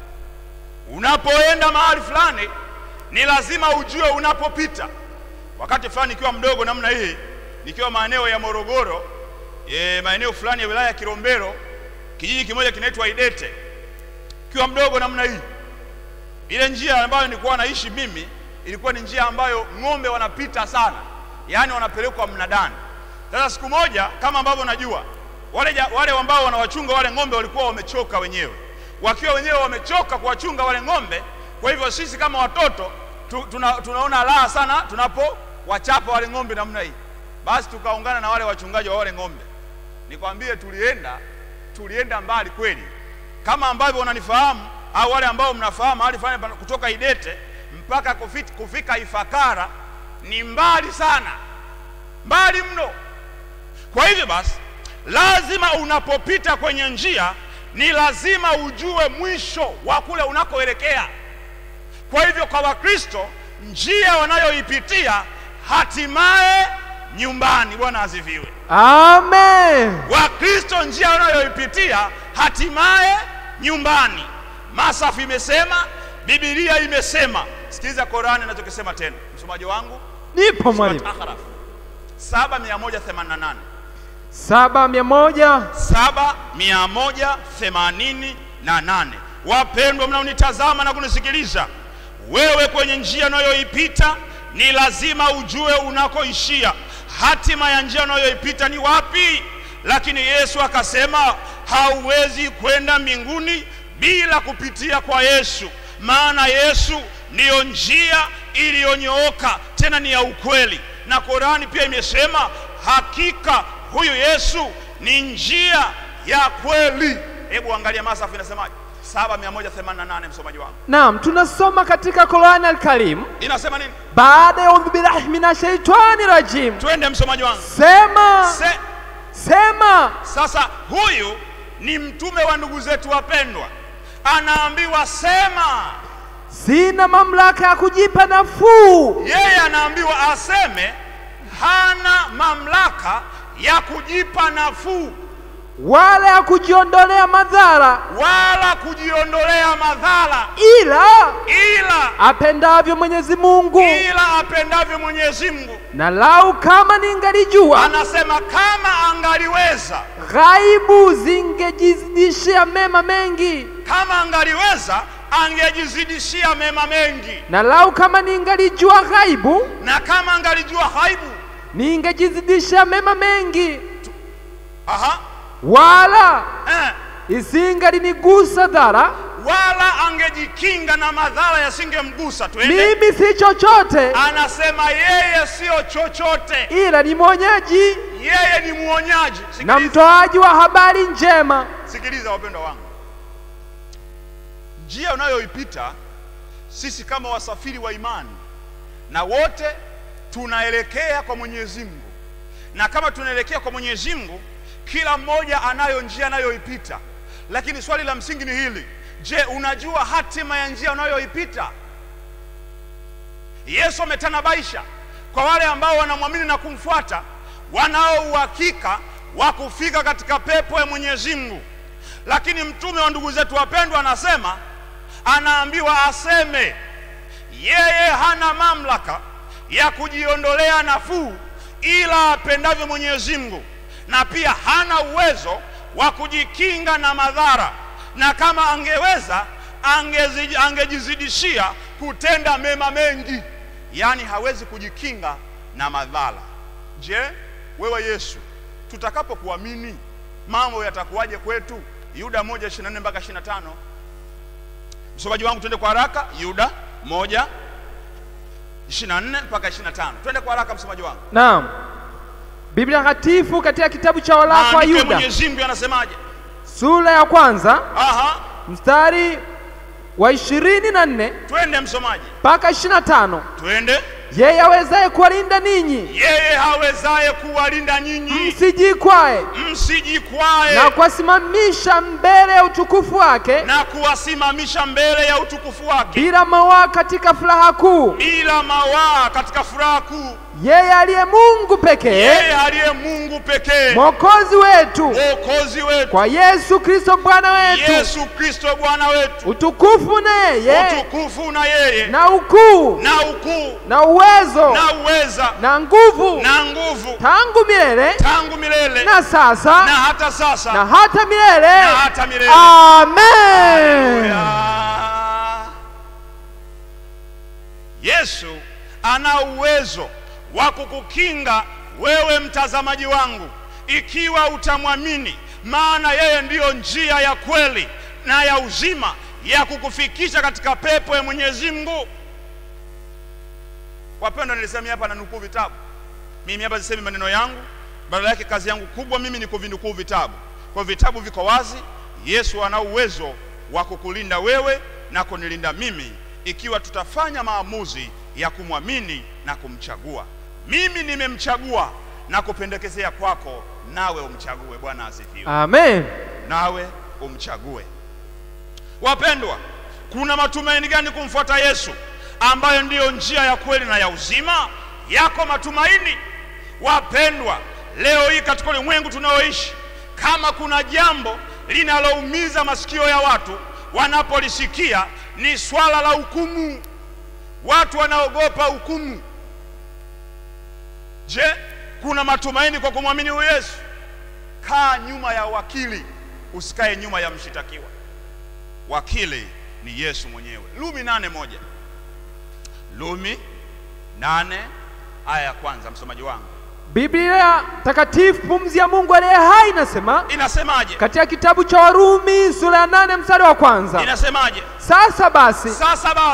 unapoenda mahali fulani ni lazima ujue unapopita wakati fulani nikiwa mdogo namna hii nikiwa maeneo ya morogoro e, maeneo fulani ya wilaya ya kilombero kijiji kimoja kinaitwa idete kiwa mdogo namna hii ile njia ambayo nilikuwa naishi mimi ilikuwa ni njia ambayo ng'ombe wanapita sana yaani wanapelekwa mnadani sasa siku moja kama ambavyo najua wale, ja- wale ambao wanawachunga wale ng'ombe walikuwa wamechoka wenyewe wakiwa wenyewe wamechoka kuwachunga wale ng'ombe kwa hivyo sisi kama watoto tu, tuna, tunaona raha sana tunapowachapa wale ng'ombe namna hii basi tukaungana na wale wachungaji wa wale ng'ombe nikwambie tulienda tulienda mbali kweli kama ambavyo unanifahamu au wale ambao mnafahamu mahali fulani pana- kutoka idete mpaka kufit, kufika ifakara ni mbali sana mbali mno kwa hivyo basi lazima unapopita kwenye njia ni lazima ujue mwisho wa kule unakoelekea kwa hivyo kwa wakristo njia wanayoipitia hatimaye nyumbani bwana asifiwe Amen. wakristo njia wanayoipitia hatimaye nyumbani masafu imesema bibilia imesema sikiliza korani inachokisema tena msomaji wangu Nipo mwalimu. Surat Ahraf 7188 saba mia moja 7188 wapendwa mnaonitazama na kunisikiliza wewe kwenye njia unayoipita ni lazima ujue unakoishia hatima ya njia unayoipita ni wapi lakini yesu akasema hauwezi kwenda mbinguni bila kupitia kwa yesu maana yesu ndiyo njia iliyonyooka tena ni ya ukweli na korani pia imesema hakika huyu yesu ni njia ya kweli hebu angalia masafu inasemaje 7188 msomaji wangu Naam, tunasoma katika Qur'an al-Karim inasema nini baada ya audhu billahi minash shaitani rajim, twende msomaji wangu sema Se, sema sasa huyu ni mtume wa ndugu zetu wapendwa anaambiwa sema sina mamlaka ya kujipa nafuu yeye anaambiwa aseme hana mamlaka ya kujipa nafuu wala ya kujiondolea madhara, wala kujiondolea madhara ila ila apendavyo Mwenyezi Mungu. ila apendavyo Mwenyezi Mungu. Na lau kama ningalijua Anasema kama angaliweza, ghaibu zingejizidishia mema mengi, kama angaliweza angejizidishia mema mengi, na lau kama ningalijua ghaibu na kama angalijua ghaibu, ningejizidishia mema mengi, aha, wala eh, isingalinigusa dhara. wala angejikinga na madhara yasingemgusa. Twende. Mimi si chochote, Anasema yeye siyo chochote, ila ni mwonyaji yeye ni mwonyaji. na Sikiliza, mtoaji wa habari njema. sikiliza wapendwa wangu, njia unayoipita sisi kama wasafiri wa imani, na wote tunaelekea kwa Mwenyezi Mungu, na kama tunaelekea kwa Mwenyezi Mungu, kila mmoja anayo njia anayoipita, lakini swali la msingi ni hili: je, unajua hatima ya njia unayoipita? Yesu ametanabaisha kwa wale ambao wanamwamini na kumfuata, wanao uhakika wa kufika katika pepo ya Mwenyezi Mungu. Lakini mtume wa ndugu zetu wapendwa anasema, anaambiwa aseme yeye hana mamlaka ya kujiondolea nafuu ila apendavyo Mwenyezi Mungu, na pia hana uwezo wa kujikinga na madhara, na kama angeweza angezi, angejizidishia kutenda mema mengi, yaani hawezi kujikinga na madhara. Je, wewe Yesu, tutakapokuamini mambo yatakuwaje kwetu? Yuda 1:24 mpaka 25. Msomaji wangu, twende kwa haraka. Yuda 1 24 mpaka 25. Twende kwa haraka msomaji wangu. Naam, Biblia Takatifu katika kitabu cha waraka wa Maandiko ya Yuda Mwenyezi Mungu yanasemaje? sura ya kwanza Aha, mstari wa ishirini na nne twende msomaji, mpaka ishirini na tano twende. yeye awezaye kuwalinda ninyi Yeye hawezaye kuwalinda nyinyi msijikwae msijikwae na kuwasimamisha mbele ya utukufu wake na kuwasimamisha mbele ya utukufu wake bila mawaa katika furaha kuu, bila mawaa katika furaha kuu, yeye aliye Mungu pekee yeye aliye Mungu pekee, mwokozi wetu, mwokozi wetu kwa Yesu Kristo Bwana wetu, Yesu Kristo Bwana wetu, utukufu na yeye utukufu na yeye na ukuu na ukuu na uwezo na uweza na nguvu na nguvu tangu milele tangu milele na sasa na hata sasa na hata milele. na hata milele. Amen. Haleluya. Yesu ana uwezo wa kukukinga wewe mtazamaji wangu, ikiwa utamwamini, maana yeye ndiyo njia ya kweli na ya uzima ya kukufikisha katika pepo ya Mwenyezi Mungu. Wapendwa, nilisemea hapa na nukuu vitabu. Mimi hapa sisemi maneno yangu, badala yake kazi yangu kubwa mimi ni kuvinukuu vitabu. Kwa vitabu viko wazi. Yesu ana uwezo wa kukulinda wewe na kunilinda mimi, ikiwa tutafanya maamuzi ya kumwamini na kumchagua. Mimi nimemchagua na kupendekezea kwako, nawe umchague. Bwana asifiwe. Amen. Nawe umchague. Wapendwa, kuna matumaini gani kumfuata Yesu ambayo ndiyo njia ya kweli na ya uzima? Yako matumaini wapendwa, leo hii katika ulimwengu tunaoishi, kama kuna jambo linaloumiza masikio ya watu wanapolisikia ni swala la hukumu. Watu wanaogopa hukumu. Je, kuna matumaini kwa kumwamini huyu Yesu? Kaa nyuma ya wakili, usikae nyuma ya mshitakiwa. Wakili ni Yesu mwenyewe. Lumi nane moja. Lumi nane aya ya kwanza, msomaji wangu Biblia takatifu pumzi ya Mungu aliye hai inasema inasemaje? katika kitabu cha Warumi sura ya nane mstari wa kwanza Inasemaje? sasa basi Sasa basi,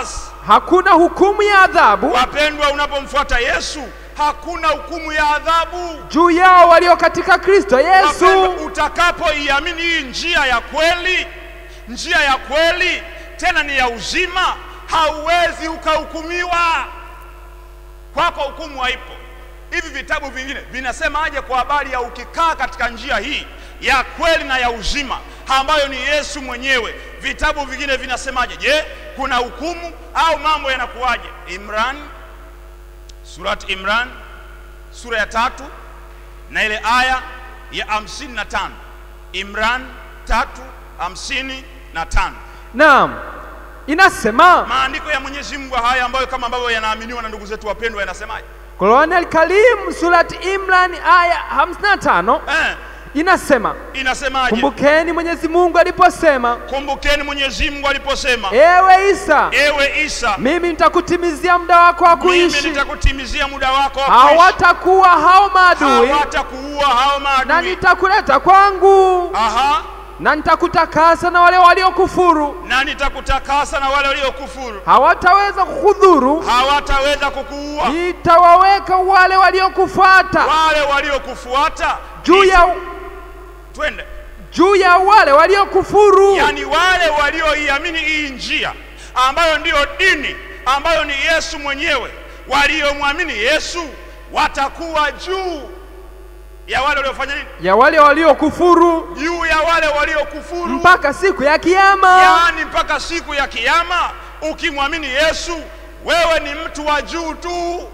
hakuna hukumu ya adhabu Wapendwa, unapomfuata Yesu hakuna hukumu ya adhabu. juu yao walio katika Kristo Yesu. Wapendwa, utakapoiamini hii njia ya kweli, njia ya kweli tena ni ya uzima, hauwezi ukahukumiwa. Kwako hukumu haipo. Hivi vitabu vingine vinasemaje kwa habari ya ukikaa katika njia hii ya kweli na ya uzima ambayo ni Yesu mwenyewe? Vitabu vingine vinasemaje? Je, kuna hukumu au mambo yanakuwaje? Imran, surat Imran sura ya tatu na ile aya ya hamsini na tano Imran tatu hamsini na tano Naam, inasema maandiko ya Mwenyezi Mungu haya ambayo kama ambavyo yanaaminiwa na ndugu zetu wapendwa yanasemaje? Qur'an al-Karim surat Imran aya 55 Eh, inasema inasemaje? kumbukeni Mwenyezi Mungu aliposema, Kumbukeni Mwenyezi Mungu aliposema, ewe Isa, ewe Isa, mimi nitakutimizia muda wako wa mimi kuishi, nitakutimizia muda wako wa kuishi. hawatakuwa hao maadui, hawatakuua hao na maadui. nitakuleta kwangu, Aha, na nitakutakasa na wale waliokufuru, na nitakutakasa na wale waliokufuru hawataweza kukudhuru, hawataweza kukuua. nitawaweka wale waliokufuata Wale waliokufuata juu ya twende, juu ya wale waliokufuru. yani wale walioiamini hii njia ambayo ndiyo dini ambayo ni Yesu mwenyewe, waliomwamini Yesu watakuwa juu ya wale waliofanya nini? ya wale waliokufuru Juu ya wale waliokufuru mpaka siku ya kiyama. yaani mpaka siku ya kiyama. Ukimwamini Yesu, wewe ni mtu wa juu tu,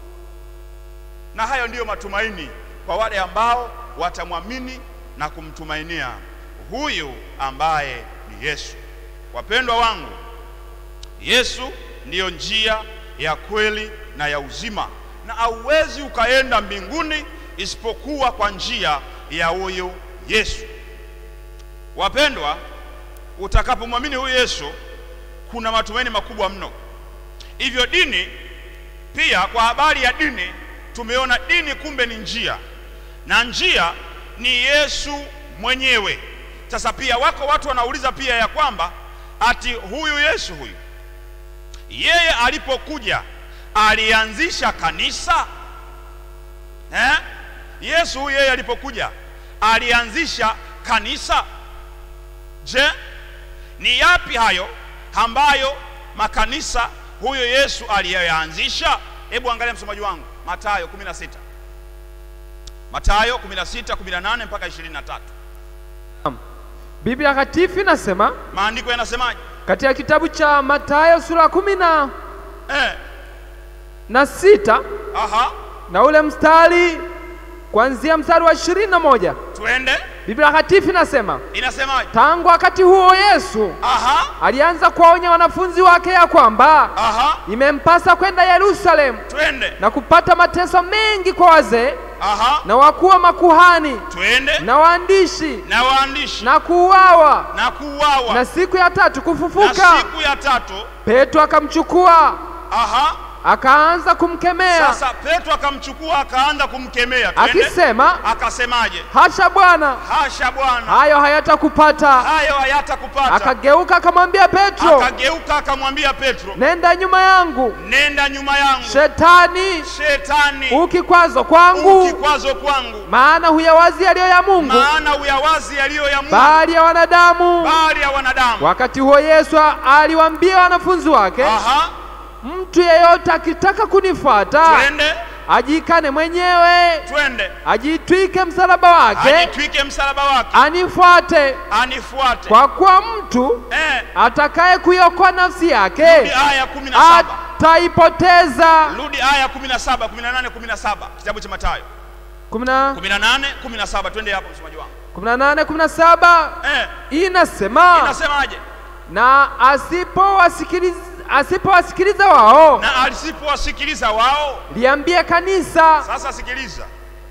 na hayo ndiyo matumaini kwa wale ambao watamwamini na kumtumainia huyu ambaye ni Yesu. Wapendwa wangu, Yesu ndiyo njia ya kweli na ya uzima, na hauwezi ukaenda mbinguni isipokuwa kwa njia ya huyu Yesu. Wapendwa, utakapomwamini huyu Yesu kuna matumaini makubwa mno. Hivyo dini pia, kwa habari ya dini, tumeona dini kumbe ni njia, na njia ni Yesu mwenyewe. Sasa pia wako watu wanauliza pia ya kwamba ati huyu Yesu huyu yeye alipokuja alianzisha kanisa eh? Yesu huyu yeye alipokuja alianzisha kanisa. Je, ni yapi hayo ambayo makanisa huyo Yesu aliyoyaanzisha? Hebu angalia msomaji wangu Mathayo 16. Mathayo 16, 18 mpaka 23. Biblia Takatifu inasema Maandiko yanasemaje? katika kitabu cha Mathayo sura kumi na Eh, na sita aha, na ule mstari kuanzia mstari wa ishirini na moja twende. Biblia Takatifu inasema Inasemaje? tangu wakati huo Yesu Aha, alianza kuwaonya wanafunzi wake ya kwamba aha, imempasa kwenda Yerusalemu twende. na kupata mateso mengi kwa wazee Aha, na wakuu wa makuhani twende. na waandishi Na waandishi na kuuawa na kuuawa na siku ya tatu na kufufuka. siku ya tatu. Petro akamchukua Aha, akaanza kumkemea sasa Petro akamchukua akaanza kumkemea, twende. akisema, Akasemaje? hasha Bwana, Hasha Bwana, hayo hayatakupata. hayo hayatakupata. Akageuka akamwambia Petro, Akageuka akamwambia Petro, nenda nyuma yangu nenda nyuma yangu Shetani, Shetani, ukikwazo kwangu, ukikwazo kwangu, maana huyawazi yaliyo ya Mungu, maana uyawazi yaliyo ya Mungu bali ya wanadamu. bali ya wanadamu. Wakati huo Yesu aliwaambia wanafunzi wake, Aha, mtu yeyote akitaka kunifuata twende ajikane mwenyewe, twende, ajitwike msalaba wake, ajitwike msalaba wake, anifuate. anifuate. Kwa kuwa mtu Eh, atakaye kuiokoa nafsi rudi yake aya kumi na saba ataipoteza. rudi aya kumi na saba kumi na nane kumi na saba kitabu cha Mathayo kumi na kumi na nane kumi na saba twende hapo msomaji wangu. kumi na nane kumi na saba Eh, inasema inasemaje? na asipowasikiliza asipowasikiliza wao Na asipowasikiliza wao liambie kanisa. Sasa sikiliza,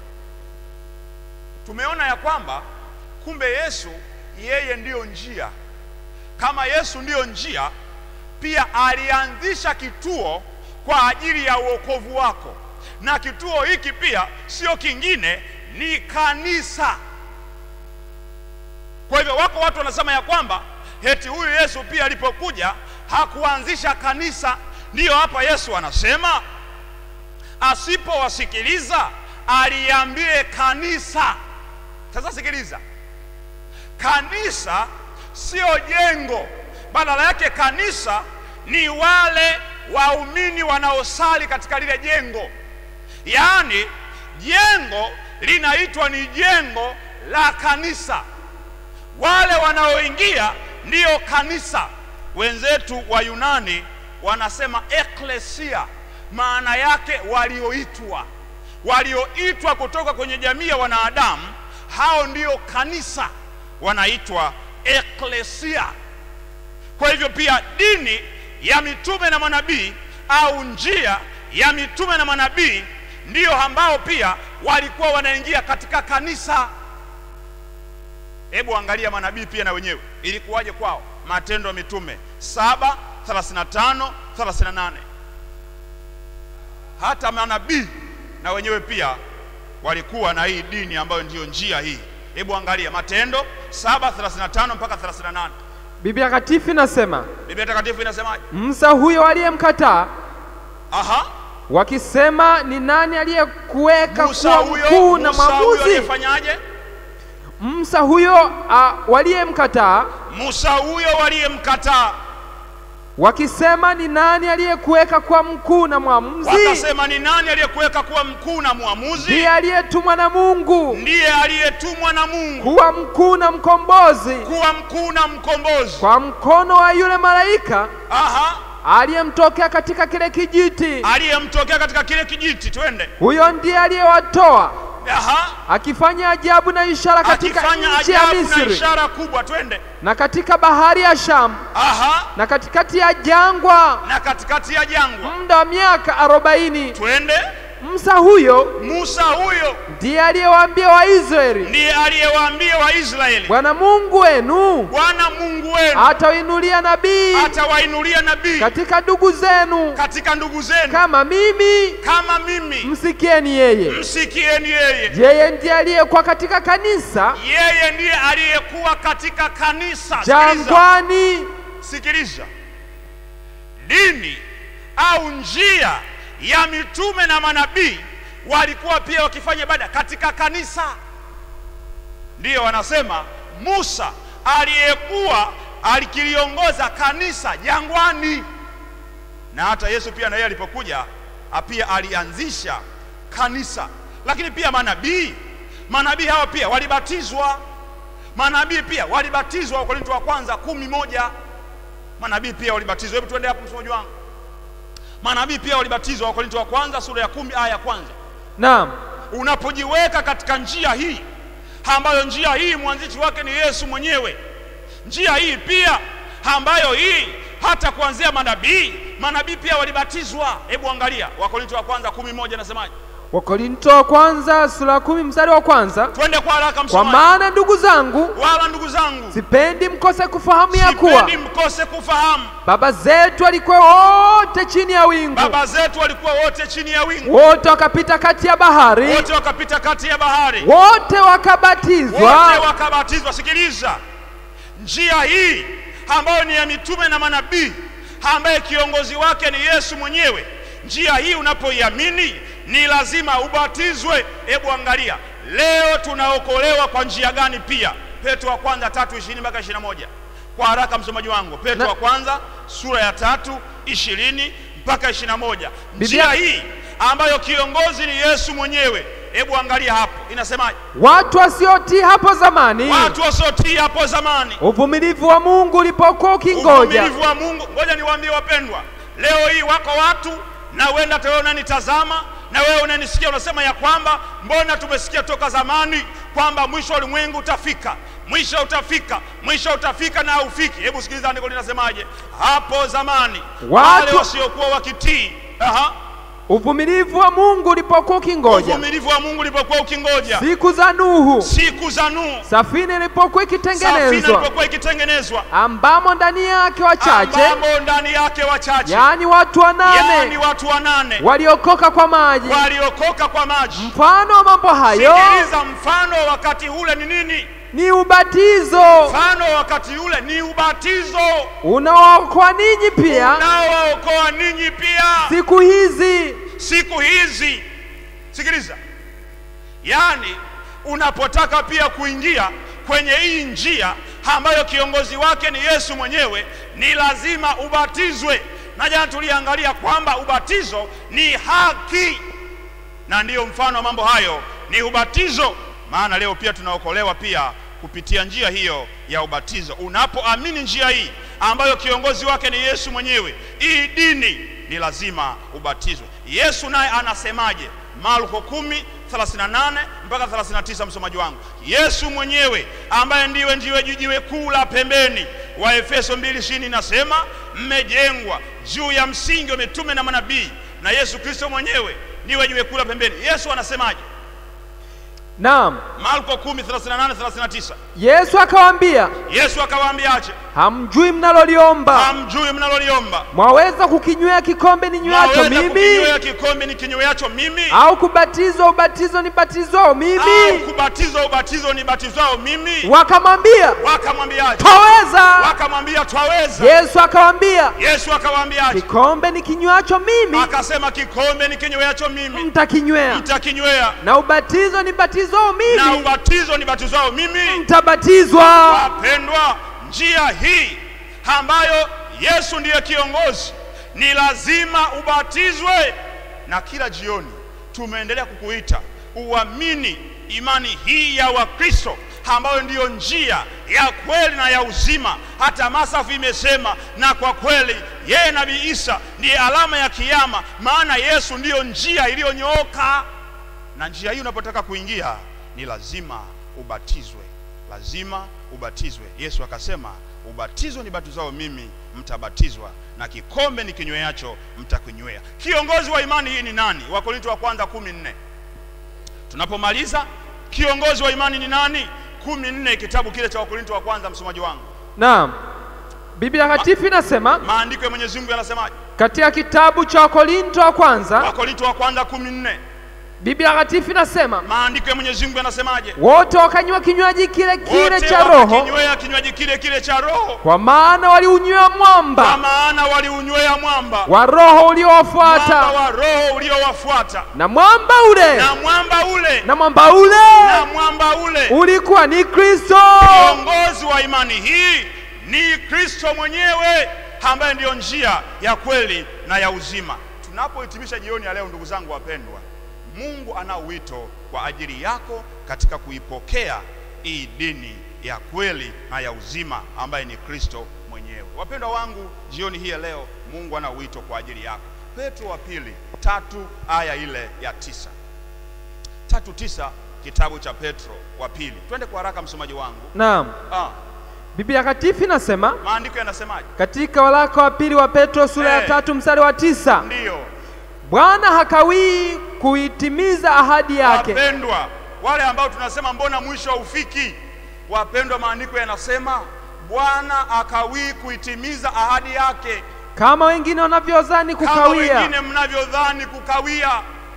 tumeona ya kwamba kumbe Yesu yeye ndiyo njia. Kama Yesu ndiyo njia, pia alianzisha kituo kwa ajili ya uokovu wako, na kituo hiki pia sio kingine, ni kanisa. Kwa hivyo wako watu wanasema ya kwamba eti huyu Yesu pia alipokuja hakuanzisha kanisa, ndiyo hapa yesu anasema asipowasikiliza aliambie kanisa sasa sikiliza kanisa sio jengo badala yake kanisa ni wale waumini wanaosali katika lile jengo yaani jengo linaitwa ni jengo la kanisa wale wanaoingia ndiyo kanisa wenzetu wa yunani wanasema eklesia maana yake walioitwa walioitwa kutoka kwenye jamii ya wanadamu hao ndiyo kanisa wanaitwa eklesia kwa hivyo pia dini ya mitume na manabii au njia ya mitume na manabii ndiyo ambao pia walikuwa wanaingia katika kanisa hebu angalia manabii pia na wenyewe ilikuwaje kwao matendo ya mitume 7 35 38 hata manabii na wenyewe pia walikuwa na hii dini ambayo ndiyo njia hii hebu angalia matendo 7 35 mpaka 38 Biblia Takatifu inasema biblia takatifu inasemaje Musa huyo aliyemkataa aha wakisema, ni nani aliyekuweka musa kuwa huyo mkuu na musa huyo mwamuzi? aliyefanyaje Musa huyo ah, waliyemkataa musa huyo waliyemkataa wakisema, ni nani aliyekuweka kuwa mkuu na mwamuzi? wakasema ni nani aliyekuweka kuwa mkuu na mwamuzi Ndiye aliyetumwa na Mungu ndiye aliyetumwa na mungu kuwa mkuu na mkombozi kuwa mkuu na mkombozi kwa mkono wa yule malaika aha aliyemtokea katika kile kijiti. aliyemtokea katika kile kijiti twende Huyo ndiye aliyewatoa aha akifanya ajabu na ishara katika akifanya nchi ya ajabu na Misri ishara kubwa twende na katika bahari ya Shamu aha na katikati ya jangwa na katikati ya jangwa muda wa miaka arobaini. twende Musa huyo musa huyo ndiye aliyewaambia Waisraeli, ndiye aliyewaambia waisraeli Bwana Mungu wenu bwana mungu wenu atawainulia nabii atawainulia nabii katika ndugu zenu katika ndugu zenu kama mimi, kama mimi msikieni yeye. msikieni yeye Yeye ndiye aliyekuwa katika kanisa yeye ndiye aliyekuwa katika kanisa sikiliza jangwani. sikiliza dini au njia ya mitume na manabii walikuwa pia wakifanya ibada katika kanisa ndiyo wanasema musa aliyekuwa alikiliongoza kanisa jangwani na hata yesu pia na yeye alipokuja a- pia alianzisha kanisa lakini pia manabii manabii hawa pia walibatizwa manabii pia walibatizwa wakorinto wa kwanza kumi moja manabii pia walibatizwa hebu tuende hapo msomaji wangu manabii pia walibatizwa wakorinto wa kwanza sura ya kumi aya ya kwanza Naam, unapojiweka katika njia hii ambayo njia hii mwanzishi wake ni yesu mwenyewe njia hii pia ambayo hii hata kuanzia manabii manabii pia walibatizwa hebu angalia wakorinto wa kwanza kumi moja nasemaje Wakorinto wa kwanza sura ya kumi mstari wa kwanza twende kwa haraka kwa msomaji maana ndugu zangu, wala ndugu zangu sipendi mkose kufahamu ya kuwa sipendi mkose kufahamu baba zetu walikuwa wote chini ya wingu, baba zetu walikuwa wote chini ya wingu wote wakapita kati ya bahari, wote wakapita kati ya bahari wote wote wakabatizwa wakabatizwa sikiliza njia hii ambayo ni ya mitume na manabii ambaye kiongozi wake ni yesu mwenyewe njia hii unapoiamini ni lazima ubatizwe hebu angalia leo tunaokolewa kwa njia gani pia petro wa kwanza tatu ishirini mpaka ishirini na moja kwa haraka msomaji wangu petro Na- wa kwanza sura ya tatu ishirini mpaka ishirini na moja Biblia- njia hii ambayo kiongozi ni yesu mwenyewe hebu angalia hapo inasemaje watu wasiotii hapo zamani, watu wasiotii hapo zamani uvumilivu wa Mungu ulipokuwa ukingoja, uvumilivu wa mungu ngoja niwaambie wapendwa leo hii wako watu na uenda hata wewe unanitazama na wewe unanisikia unasema ya kwamba mbona tumesikia toka zamani kwamba mwisho wa ulimwengu utafika mwisho utafika mwisho utafika na haufiki hebu sikiliza andiko linasemaje hapo zamani Watu- wale wasiokuwa wakitii Aha. uvumilivu wa Mungu ulipokuwa ukingoja, uvumilivu wa mungu ulipokuwa ukingoja siku za Nuhu, siku za Nuhu safina ilipokuwa safina ikitengenezwa, ilipokuwa ikitengenezwa ambamo ndani yake wachache, ambamo ndani yake wachache yaani watu yaani wanane watu wanane waliokoka kwa maji. waliokoka kwa maji Mfano wa mambo hayo sikiliza mfano wa wakati ule ni nini ni ubatizo mfano wa wakati ule ni ubatizo unaookoa ninyi pia unaowaokoa ninyi pia siku hizi siku hizi sikiliza yaani unapotaka pia kuingia kwenye hii njia ambayo kiongozi wake ni yesu mwenyewe ni lazima ubatizwe na jana tuliangalia kwamba ubatizo ni haki na ndiyo mfano wa mambo hayo ni ubatizo maana leo pia tunaokolewa pia kupitia njia hiyo ya ubatizo unapoamini njia hii ambayo kiongozi wake ni yesu mwenyewe hii dini ni lazima ubatizwe yesu naye anasemaje marko 10 38 mpaka 39 msomaji wangu yesu mwenyewe ambaye ndiwe ndiwe jiwe kuu la pembeni wa efeso 2 inasema mmejengwa juu ya msingi wa mitume na manabii na yesu kristo mwenyewe ndiwe jiwe kuu la pembeni yesu anasemaje naam marko 10 38 39 yesu akawaambia yesu akawaambiaje hamjui mnaloliomba hamjui mnaloliomba mwaweza kukinywea kikombe ninywacho mwaweza mimi kukinywea kikombe ni kinyweacho mimi au kubatizwa ubatizo nibatizwao au mimi kubatizwa ubatizo nibatizwao mimi wakamwambia wakamwambiaje twaweza wakamwambia twaweza yesu akawaambia yesu akawaambiaje kikombe nikinywacho mimi akasema kikombe ni kinyweacho mimi mtakinywea mtakinywea na ubatizo nibatizwao na mimi ubatizo nibatizwao mimi mtabatizwa wapendwa njia hii ambayo yesu ndiye kiongozi ni lazima ubatizwe na kila jioni tumeendelea kukuita uamini imani hii ya wakristo ambayo ndiyo njia ya kweli na ya uzima hata masafu imesema na kwa kweli yeye nabii isa ndiye alama ya kiama maana yesu ndiyo njia iliyonyooka na njia hii unapotaka kuingia ni lazima ubatizwe lazima ubatizwe yesu akasema ubatizo ni batizao mimi mtabatizwa na kikombe ni kinyweacho mtakinywea kiongozi wa imani hii ni nani wakorinto wa kwanza kumi nne tunapomaliza kiongozi wa imani ni nani kumi nne kitabu kile cha wakorinto wa kwanza msomaji wangu naam biblia takatifu inasema maandiko ya mwenyezi mungu yanasemaje katika kitabu cha wakorinto wa kwanza wakorinto wa kwanza kumi nne biblia takatifu inasema maandiko ya mwenyezi mungu yanasemaje wote wakanywa kinywaji kile kile wote cha roho wakakinywea kinywaji kile kile cha roho kwa maana waliunywea kwa mwamba maana waliunywea mwamba wa roho mwamba uliowafuata wa roho uliowafuata na mwamba ule na mwamba ule na mwamba ule na mwamba ule ulikuwa ni kristo kiongozi wa imani hii ni kristo mwenyewe ambaye ndiyo njia ya kweli na ya uzima tunapohitimisha jioni ya leo ndugu zangu wapendwa mungu ana wito kwa ajili yako katika kuipokea hii dini ya kweli na ya uzima ambaye ni kristo mwenyewe wapendwa wangu jioni hii ya leo mungu ana wito kwa ajili yako petro wa pili tatu aya ile ya tisa tatu tisa kitabu cha petro wa pili twende kwa haraka msomaji wangu naam ah, biblia takatifu inasema maandiko yanasemaje katika waraka wa pili wa petro sura ya Eh. tatu mstari wa tisa ndiyo bwana hakawii kuitimiza ahadi yake wapendwa wale ambao tunasema mbona mwisho haufiki wapendwa maandiko yanasema bwana akawii kuitimiza ahadi yake kama wengine wanavyozani kama kukawia wengine mnavyodhani kukawia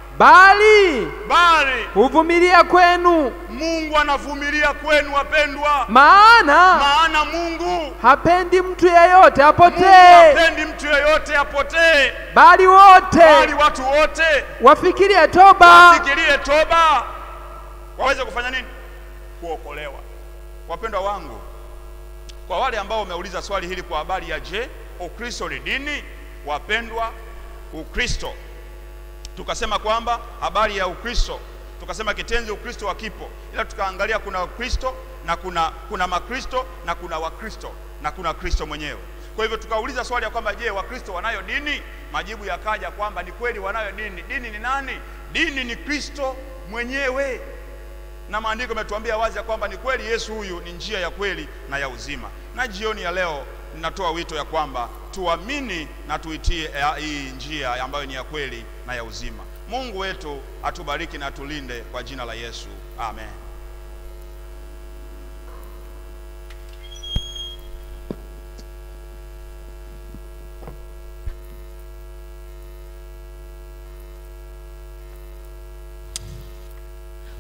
bali bali huvumilia kwenu mungu anavumilia kwenu wapendwa maana maana mungu hapendi mtu yeyote Mungu apotee hapendi mtu yeyote apotee bali wote bali watu wote wafikirie toba fikirie toba waweze kufanya nini kuokolewa wapendwa wangu kwa wale ambao wameuliza swali hili kwa habari ya je ukristo ni dini wapendwa ukristo tukasema kwamba habari ya ukristo tukasema kitenzi ukristo hakipo ila tukaangalia kuna ukristo na kuna kuna makristo na kuna wakristo na kuna kristo mwenyewe kwa hivyo tukauliza swali ya kwamba je wakristo wanayo dini majibu yakaja kwamba ni kweli wanayo dini dini ni nani dini ni kristo mwenyewe na maandiko yametuambia wazi ya kwamba ni kweli yesu huyu ni njia ya kweli na ya uzima na jioni ya leo ninatoa wito ya kwamba tuamini na tuitie eh, hii njia ambayo ni ya kweli na ya uzima mungu wetu atubariki na atulinde kwa jina la yesu amen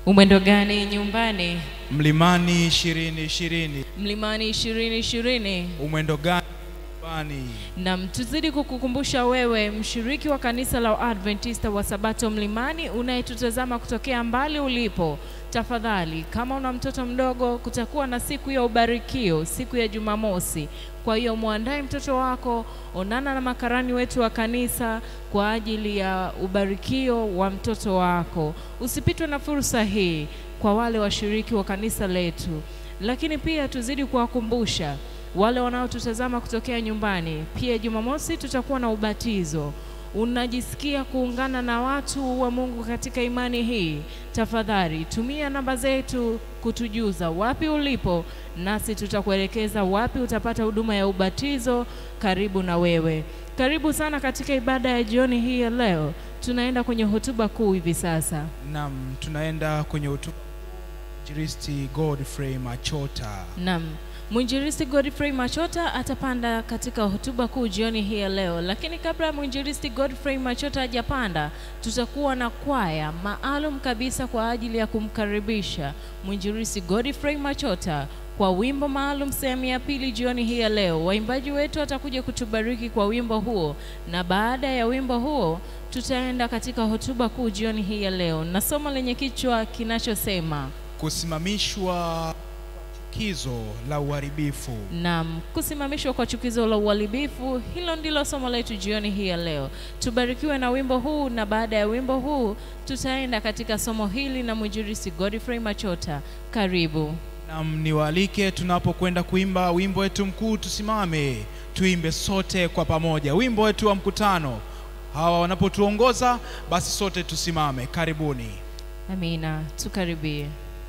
Umwendo gani nyumbani? Mlimani ishirini ishirini. Mlimani ishirini ishirini. Umwendo gani nyumbani? Nam, tuzidi kukukumbusha wewe mshiriki wa kanisa la Adventista wa Sabato Mlimani unayetutazama kutokea mbali ulipo, tafadhali, kama una mtoto mdogo, kutakuwa na siku ya ubarikio siku ya Jumamosi. Kwa hiyo mwandae mtoto wako, onana na makarani wetu wa kanisa kwa ajili ya ubarikio wa mtoto wako. Usipitwe na fursa hii kwa wale washiriki wa kanisa letu, lakini pia tuzidi kuwakumbusha wale wanaotutazama kutokea nyumbani. Pia Jumamosi tutakuwa na ubatizo. Unajisikia kuungana na watu wa Mungu katika imani hii? Tafadhali tumia namba zetu kutujuza wapi ulipo, nasi tutakuelekeza wapi utapata huduma ya ubatizo karibu na wewe. Karibu sana katika ibada ya jioni hii ya leo. Tunaenda kwenye hotuba kuu hivi sasa. Naam, tunaenda kwenye hotuba Injilisti Godfrey Machota. Naam, mwinjilisti Godfrey Machota atapanda katika hotuba kuu jioni hii ya leo, lakini kabla ya mwinjilisti Godfrey Machota hajapanda, tutakuwa na kwaya maalum kabisa kwa ajili ya kumkaribisha mwinjilisti Godfrey Machota kwa wimbo maalum sehemu ya pili jioni hii ya leo. Waimbaji wetu watakuja kutubariki kwa wimbo huo, na baada ya wimbo huo tutaenda katika hotuba kuu jioni hii ya leo na somo lenye kichwa kinachosema Kusimamishwa kwa chukizo la uharibifu. Naam, kusimamishwa kwa chukizo la uharibifu, hilo ndilo somo letu jioni hii ya leo. Tubarikiwe na wimbo huu, na baada ya wimbo huu tutaenda katika somo hili na mwinjilisti Godfrey Machota. Karibu. Naam, niwaalike tunapokwenda kuimba wimbo wetu mkuu, tusimame tuimbe sote kwa pamoja wimbo wetu wa mkutano. Hawa wanapotuongoza basi sote tusimame. Karibuni. Amina, tukaribie.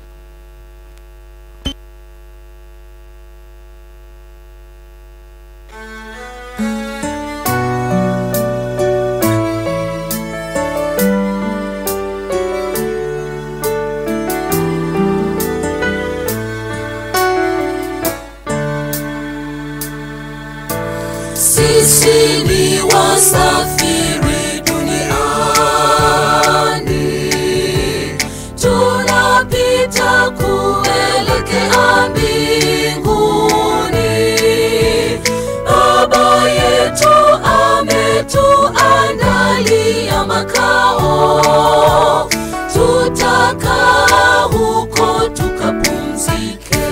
Sisi ni wasafiri duniani, tunapita kuelekea mbinguni. Baba yetu ametuandalia makao, tutakaa huko tukapumzike.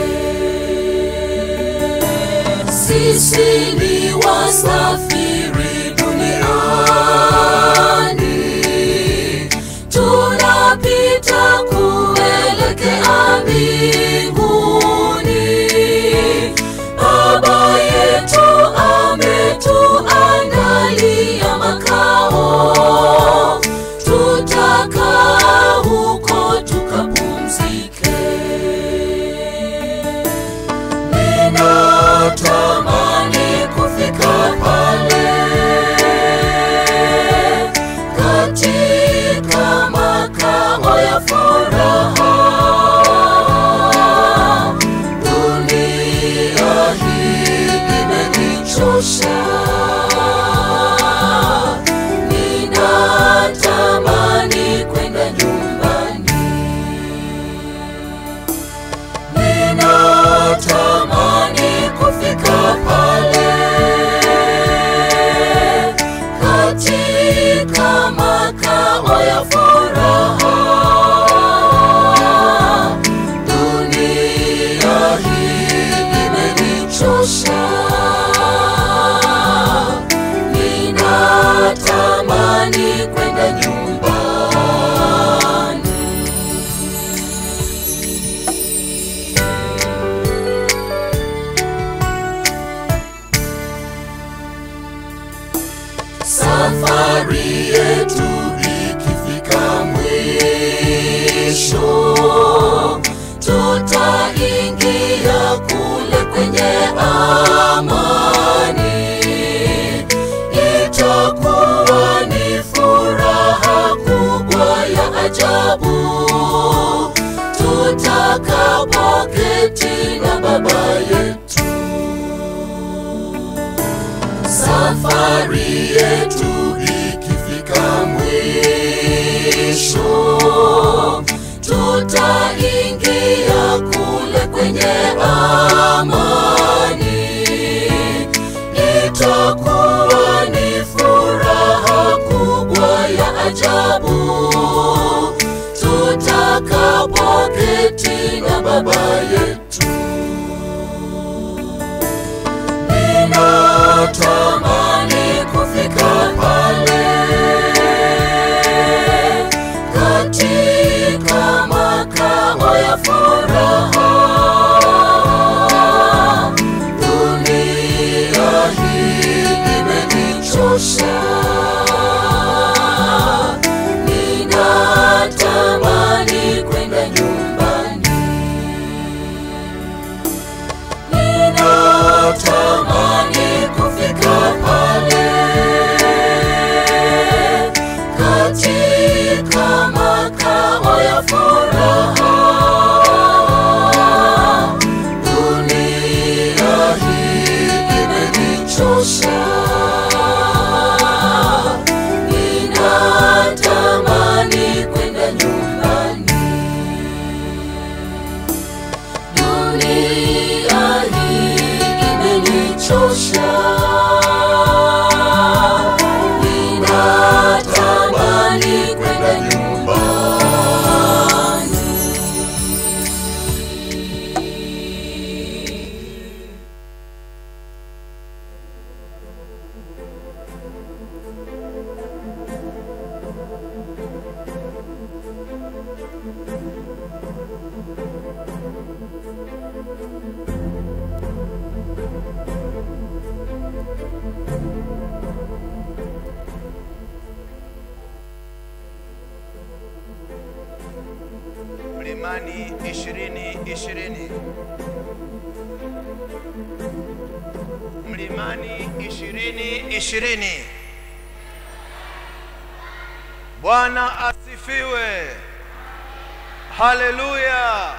Sisi ni wasafiri duniani, tunapita kuelekea mbinguni. Baba yetu ametuandalia makao, tutakaa huko tukapumzike. Ninatamani kufika pale katika makao ya furaha. Dunia hii imenichosha. Ninatamani kwenda nyumbani. Ninatamani kufika pale katika makao ya furaha. Dunia hii imenichosha. Ninatamani kwenda nyumbani. Safari yetu ikifika mwisho, tutaingia kule kwenye amani. Itakuwa ni furaha kubwa ya ajabu tutakapoketi na Baba yetu. Safari yetu ikifika mwisho, tuta kwenye amani. Itakuwa ni furaha kubwa ya ajabu tutakapoketi na Baba yetu. Ninatamani kufika pale katika makao ya furaha. Dunia hii imenichosha, ninatamani kwenda nyumbani. Ninatamani kufika pale katika makao ya furaha. Dunia hii imenichosha, ninatamani kwenda nyumbani. Dunia hii imenichosha, ninatamani kwenda nyumbani. Mlimani ishirini ishirini Mlimani ishirini ishirini. Bwana asifiwe, haleluya.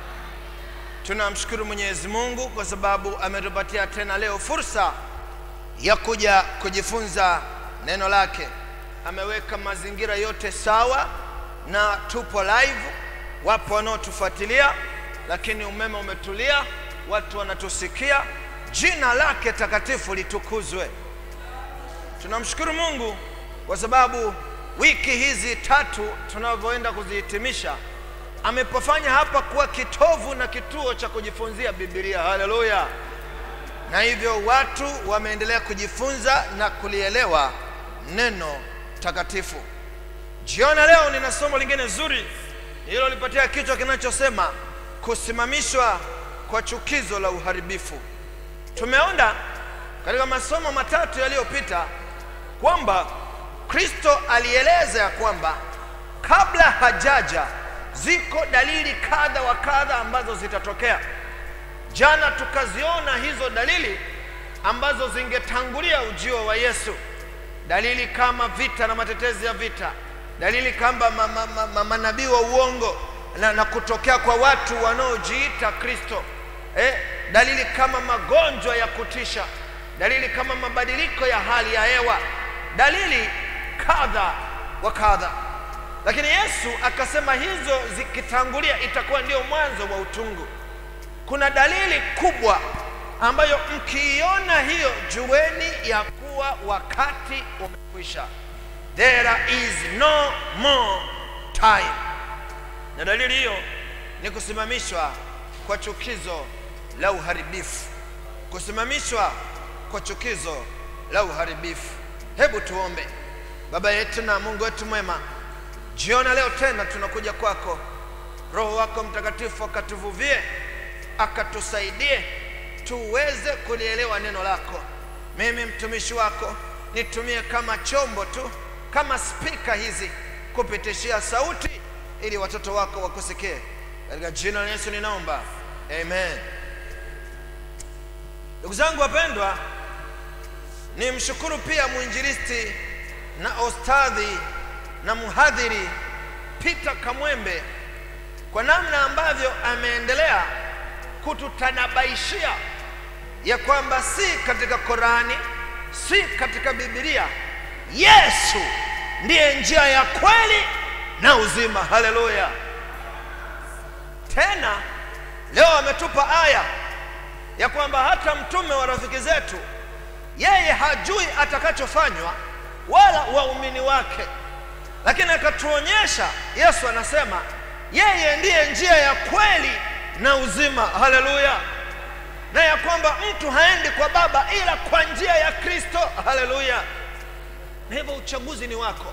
Tunamshukuru Mwenyezi Mungu kwa sababu ametupatia tena leo fursa ya kuja kujifunza neno lake. Ameweka mazingira yote sawa na tupo live, wapo wanaotufuatilia, lakini umeme umetulia, watu wanatusikia. Jina lake takatifu litukuzwe. Tunamshukuru Mungu kwa sababu wiki hizi tatu tunavyoenda kuzihitimisha, amepofanya hapa kuwa kitovu na kituo cha kujifunzia Biblia. Haleluya! Na hivyo watu wameendelea kujifunza na kulielewa neno takatifu. Jioni ya leo nina somo lingine zuri lililolipatia kichwa kinachosema kusimamishwa kwa chukizo la uharibifu. Tumeona katika masomo matatu yaliyopita kwamba Kristo alieleza ya kwamba kabla hajaja ziko dalili kadha wa kadha ambazo zitatokea. Jana tukaziona hizo dalili ambazo zingetangulia ujio wa Yesu, dalili kama vita na matetezi ya vita, dalili kama ma, ma, ma, ma, manabii wa uongo na, na kutokea kwa watu wanaojiita Kristo eh, dalili kama magonjwa ya kutisha, dalili kama mabadiliko ya hali ya hewa, dalili kadha wa kadha. Lakini Yesu akasema hizo zikitangulia itakuwa ndio mwanzo wa utungu. Kuna dalili kubwa ambayo mkiiona hiyo, jueni ya kuwa wakati umekwisha. There is no more time. Na dalili hiyo ni kusimamishwa kwa chukizo la uharibifu, kusimamishwa kwa chukizo la uharibifu. Hebu tuombe. Baba yetu na Mungu wetu mwema, jiona leo tena tunakuja kwako, Roho wako Mtakatifu akatuvuvie, akatusaidie tuweze kulielewa neno lako. Mimi mtumishi wako nitumie kama chombo tu, kama spika hizi kupitishia sauti, ili watoto wako wakusikie. Katika jina la Yesu ninaomba, amen. Ndugu zangu wapendwa, ni mshukuru pia mwinjilisti na ostadhi na mhadhiri Peter Kamwembe kwa namna ambavyo ameendelea kututanabaishia ya kwamba si katika Korani, si katika Biblia, Yesu ndiye njia ya kweli na uzima. Haleluya! Tena leo ametupa aya ya kwamba hata mtume wa rafiki zetu yeye hajui atakachofanywa wala waumini wake lakini akatuonyesha yesu anasema yeye ndiye njia ya kweli na uzima haleluya na ya kwamba mtu haendi kwa baba ila kwa njia ya kristo haleluya na hivyo uchaguzi ni wako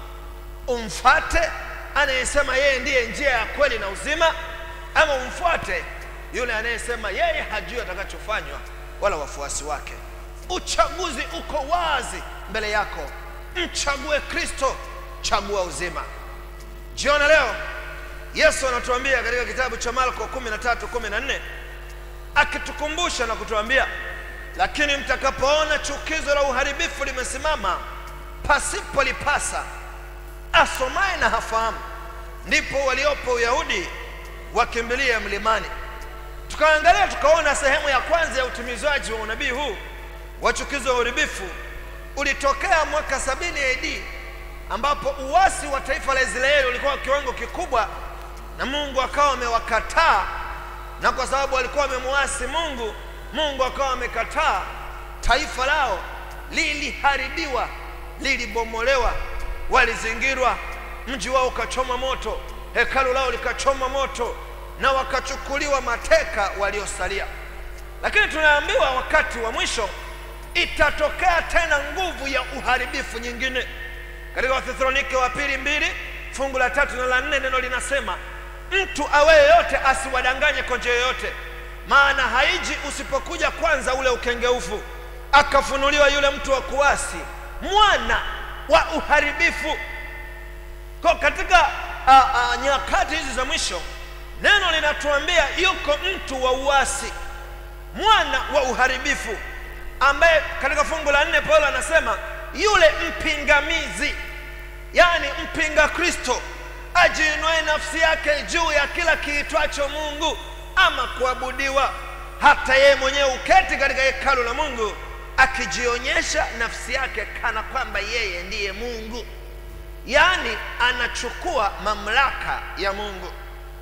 umfate anayesema yeye ndiye njia ya kweli na uzima ama umfuate yule anayesema yeye hajui atakachofanywa wala wafuasi wake uchaguzi uko wazi mbele yako mchague kristo chagua uzima jiona leo yesu anatuambia katika kitabu cha marko 13 14 akitukumbusha na kutuambia lakini mtakapoona chukizo la uharibifu limesimama pasipolipasa asomaye na hafahamu ndipo waliopo uyahudi wakimbilia mlimani tukaangalia tukaona sehemu ya kwanza ya utimizwaji wa unabii huu wa chukizo la uharibifu ulitokea mwaka 70 AD ambapo uasi wa taifa la Israeli ulikuwa kiwango kikubwa na Mungu akawa amewakataa na kwa sababu walikuwa wamemuasi Mungu Mungu akawa amekataa taifa lao liliharibiwa lilibomolewa walizingirwa mji wao ukachoma moto hekalu lao likachoma moto na wakachukuliwa mateka waliosalia lakini tunaambiwa wakati wa mwisho itatokea tena nguvu ya uharibifu nyingine katika wathesalonike wa pili mbili fungu la tatu na la nne neno linasema mtu awe yoyote asiwadanganye kwa njia yoyote maana haiji usipokuja kwanza ule ukengeufu akafunuliwa yule mtu wa kuasi mwana wa uharibifu kwa katika a, a, nyakati hizi za mwisho neno linatuambia yuko mtu wa uasi mwana wa uharibifu ambaye katika fungu la nne paulo anasema yule mpingamizi yaani mpinga kristo ajiinue nafsi yake juu ya kila kiitwacho mungu ama kuabudiwa hata yeye mwenyewe uketi katika hekalu la mungu akijionyesha nafsi yake kana kwamba yeye ndiye mungu yaani anachukua mamlaka ya mungu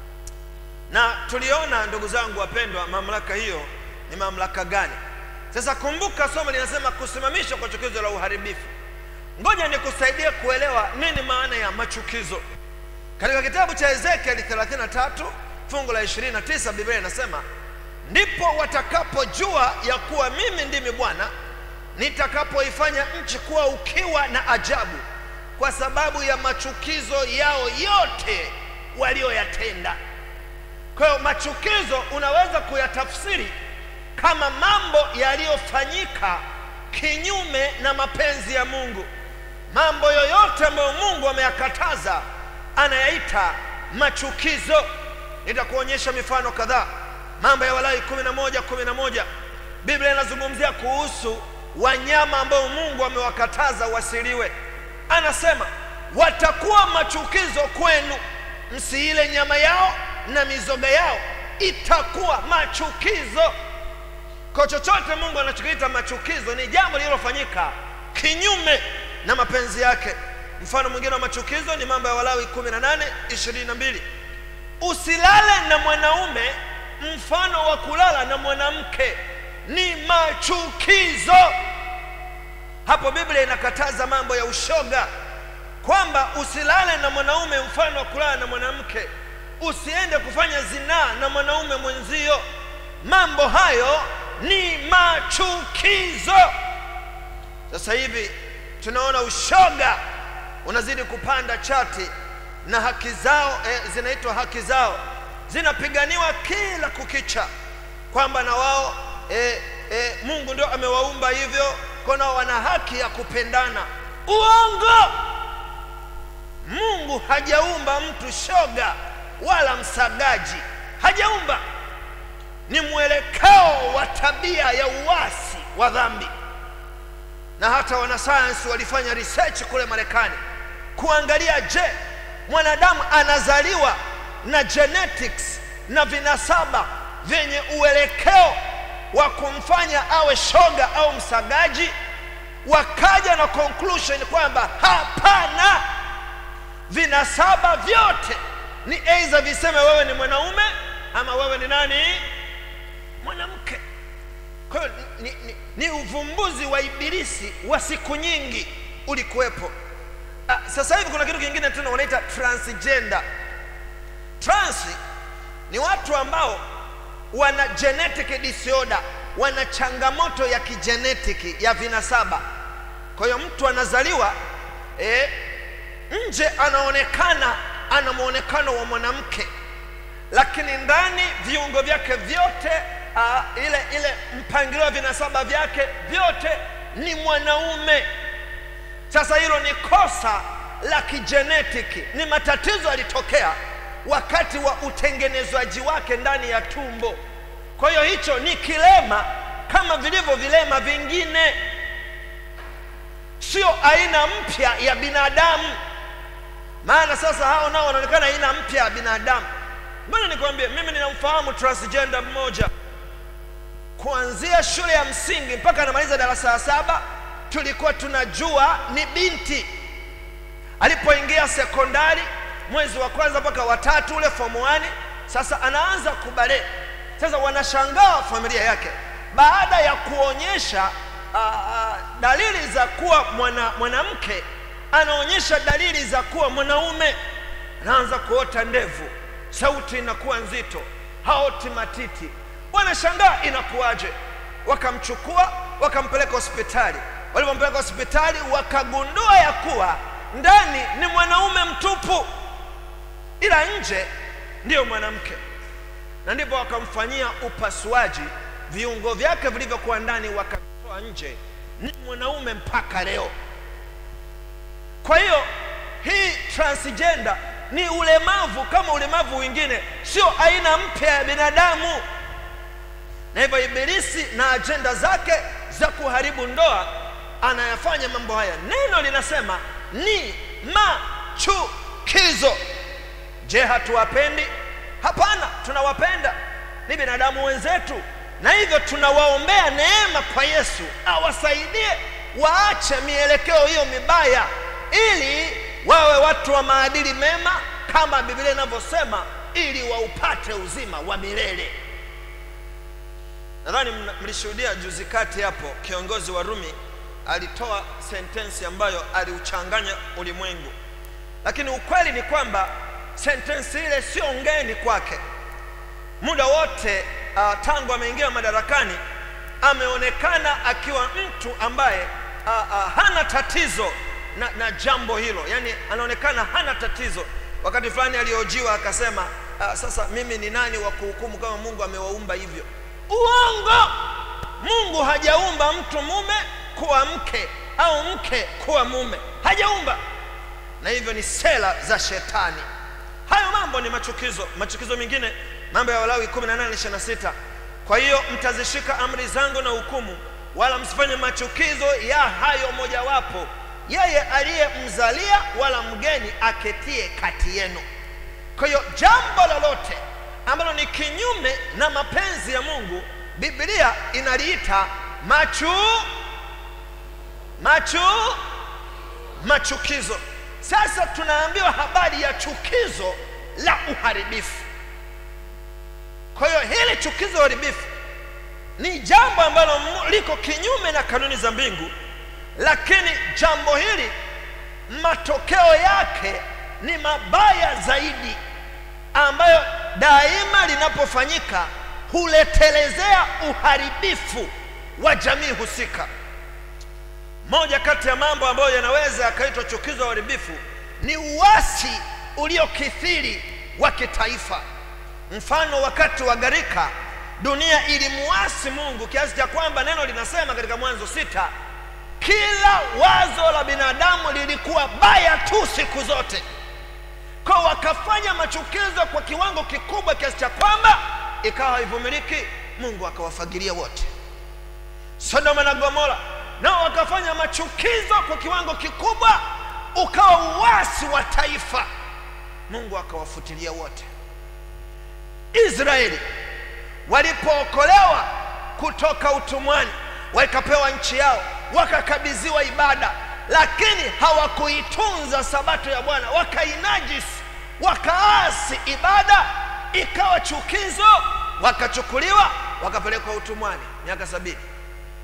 na tuliona ndugu zangu wapendwa mamlaka hiyo ni mamlaka gani sasa kumbuka somo linasema kusimamishwa kwa chukizo la uharibifu ngoja nikusaidie kuelewa nini maana ya machukizo katika kitabu cha ezekieli 33 fungu la 29 biblia inasema ndipo watakapojua ya kuwa mimi ndimi bwana nitakapoifanya nchi kuwa ukiwa na ajabu kwa sababu ya machukizo yao yote walioyatenda kwa hiyo machukizo unaweza kuyatafsiri kama mambo yaliyofanyika kinyume na mapenzi ya mungu mambo yoyote ambayo mungu ameyakataza anayaita machukizo nitakuonyesha mifano kadhaa mambo ya walai kumi na moja kumi na moja biblia inazungumzia kuhusu wanyama ambao mungu amewakataza wasiliwe anasema watakuwa machukizo kwenu msiile nyama yao na mizoga yao itakuwa machukizo kwa chochote mungu anachokiita machukizo ni jambo lililofanyika kinyume na mapenzi yake mfano mwingine wa machukizo ni mambo ya walawi 18 22 usilale na mwanaume mfano wa kulala na mwanamke ni machukizo hapo biblia inakataza mambo ya ushoga kwamba usilale na mwanaume mfano wa kulala na mwanamke usiende kufanya zinaa na mwanaume mwenzio mambo hayo ni machukizo sasa hivi tunaona ushoga unazidi kupanda chati na haki zao eh, zinaitwa haki zao zinapiganiwa kila kukicha kwamba na wao eh, eh, mungu ndio amewaumba hivyo kwa nao wana haki ya kupendana uongo mungu hajaumba mtu shoga wala msagaji hajaumba ni mwelekeo wa tabia ya uasi wa dhambi na hata wanasayansi walifanya research kule marekani kuangalia je mwanadamu anazaliwa na genetics na vinasaba vyenye uelekeo wa kumfanya awe shoga au msagaji wakaja na conclusion kwamba hapana vinasaba vyote ni aidha viseme wewe ni mwanaume ama wewe ni nani ni, ni, ni uvumbuzi wa ibilisi wa siku nyingi ulikuwepo ah, sasa hivi kuna kitu kingine tena wanaita transgender trans ni watu ambao wana genetic disorder wana changamoto ya kijenetiki ya vinasaba kwa hiyo mtu anazaliwa eh, nje anaonekana ana mwonekano wa mwanamke lakini ndani viungo vyake vyote uh, ile ile mpangilio wa vinasaba vyake vyote ni mwanaume sasa hilo ni kosa la kijenetiki ni matatizo yalitokea wakati wa utengenezwaji wake ndani ya tumbo kwa hiyo hicho ni kilema kama vilivyo vilema vingine sio aina mpya ya binadamu maana sasa hao nao wanaonekana aina mpya ya binadamu mbona nikwambie mimi ninamfahamu transgender mmoja kuanzia shule ya msingi mpaka anamaliza darasa la saba tulikuwa tunajua ni binti alipoingia sekondari mwezi wa kwanza mpaka watatu ule form 1 sasa anaanza kubale sasa wanashangaa familia yake baada ya kuonyesha uh, uh, dalili za kuwa mwana, mwanamke anaonyesha dalili za kuwa mwanaume anaanza kuota ndevu sauti inakuwa nzito haoti matiti wanashangaa inakuwaje wakamchukua wakampeleka hospitali walipompeleka hospitali wakagundua ya kuwa ndani ni mwanaume mtupu ila nje ndiyo mwanamke na ndipo wakamfanyia upasuaji viungo vyake vilivyokuwa ndani wakatoa nje ni mwanaume mpaka leo kwa hiyo hii transgender ni ulemavu kama ulemavu wengine sio aina mpya ya binadamu na hivyo ibilisi na ajenda zake za kuharibu ndoa anayafanya mambo haya neno linasema ni machukizo je hatuwapendi hapana tunawapenda ni binadamu wenzetu na hivyo tunawaombea neema kwa yesu awasaidie waache mielekeo hiyo mibaya ili wawe watu wa maadili mema kama biblia inavyosema ili waupate uzima wa milele nadhani mna- mlishuhudia juzi kati hapo kiongozi wa rumi alitoa sentensi ambayo aliuchanganya ulimwengu lakini ukweli ni kwamba sentensi ile sio ngeni kwake muda wote uh, tangu ameingia madarakani ameonekana akiwa mtu ambaye uh, uh, hana tatizo na, na jambo hilo yaani anaonekana hana tatizo wakati fulani aliojiwa akasema uh, sasa mimi ni nani wa kuhukumu kama mungu amewaumba hivyo uongo mungu hajaumba mtu mume kuwa mke au mke kuwa mume hajaumba na hivyo ni sera za shetani hayo mambo ni machukizo machukizo mengine mambo ya walawi 18:26 kwa hiyo mtazishika amri zangu na hukumu wala msifanye machukizo ya hayo mojawapo yeye aliyemzalia wala mgeni aketie kati yenu kwa hiyo jambo lolote ambalo ni kinyume na mapenzi ya mungu biblia inaliita machu machu machukizo sasa tunaambiwa habari ya chukizo la uharibifu kwa hiyo hili chukizo la uharibifu ni jambo ambalo mu- liko kinyume na kanuni za mbingu lakini jambo hili matokeo yake ni mabaya zaidi ambayo daima linapofanyika huletelezea uharibifu wa jamii husika moja kati ya mambo ambayo yanaweza yakaitwa chukizo la uharibifu ni uasi uliokithiri wa kitaifa mfano wakati wa gharika dunia ilimuasi mungu kiasi cha kwamba neno linasema katika mwanzo sita kila wazo la binadamu lilikuwa baya tu siku zote kwa wakafanya machukizo kwa kiwango kikubwa kiasi cha kwamba ikawa haivumiliki mungu akawafagilia wote sodoma na gomora nao wakafanya machukizo kwa kiwango kikubwa ukawa uwasi wa taifa mungu akawafutilia wote israeli walipookolewa kutoka utumwani wakapewa nchi yao wakakabidhiwa ibada lakini hawakuitunza sabato ya bwana wakainajisi wakaasi ibada ikawa chukizo wakachukuliwa wakapelekwa utumwani miaka sabini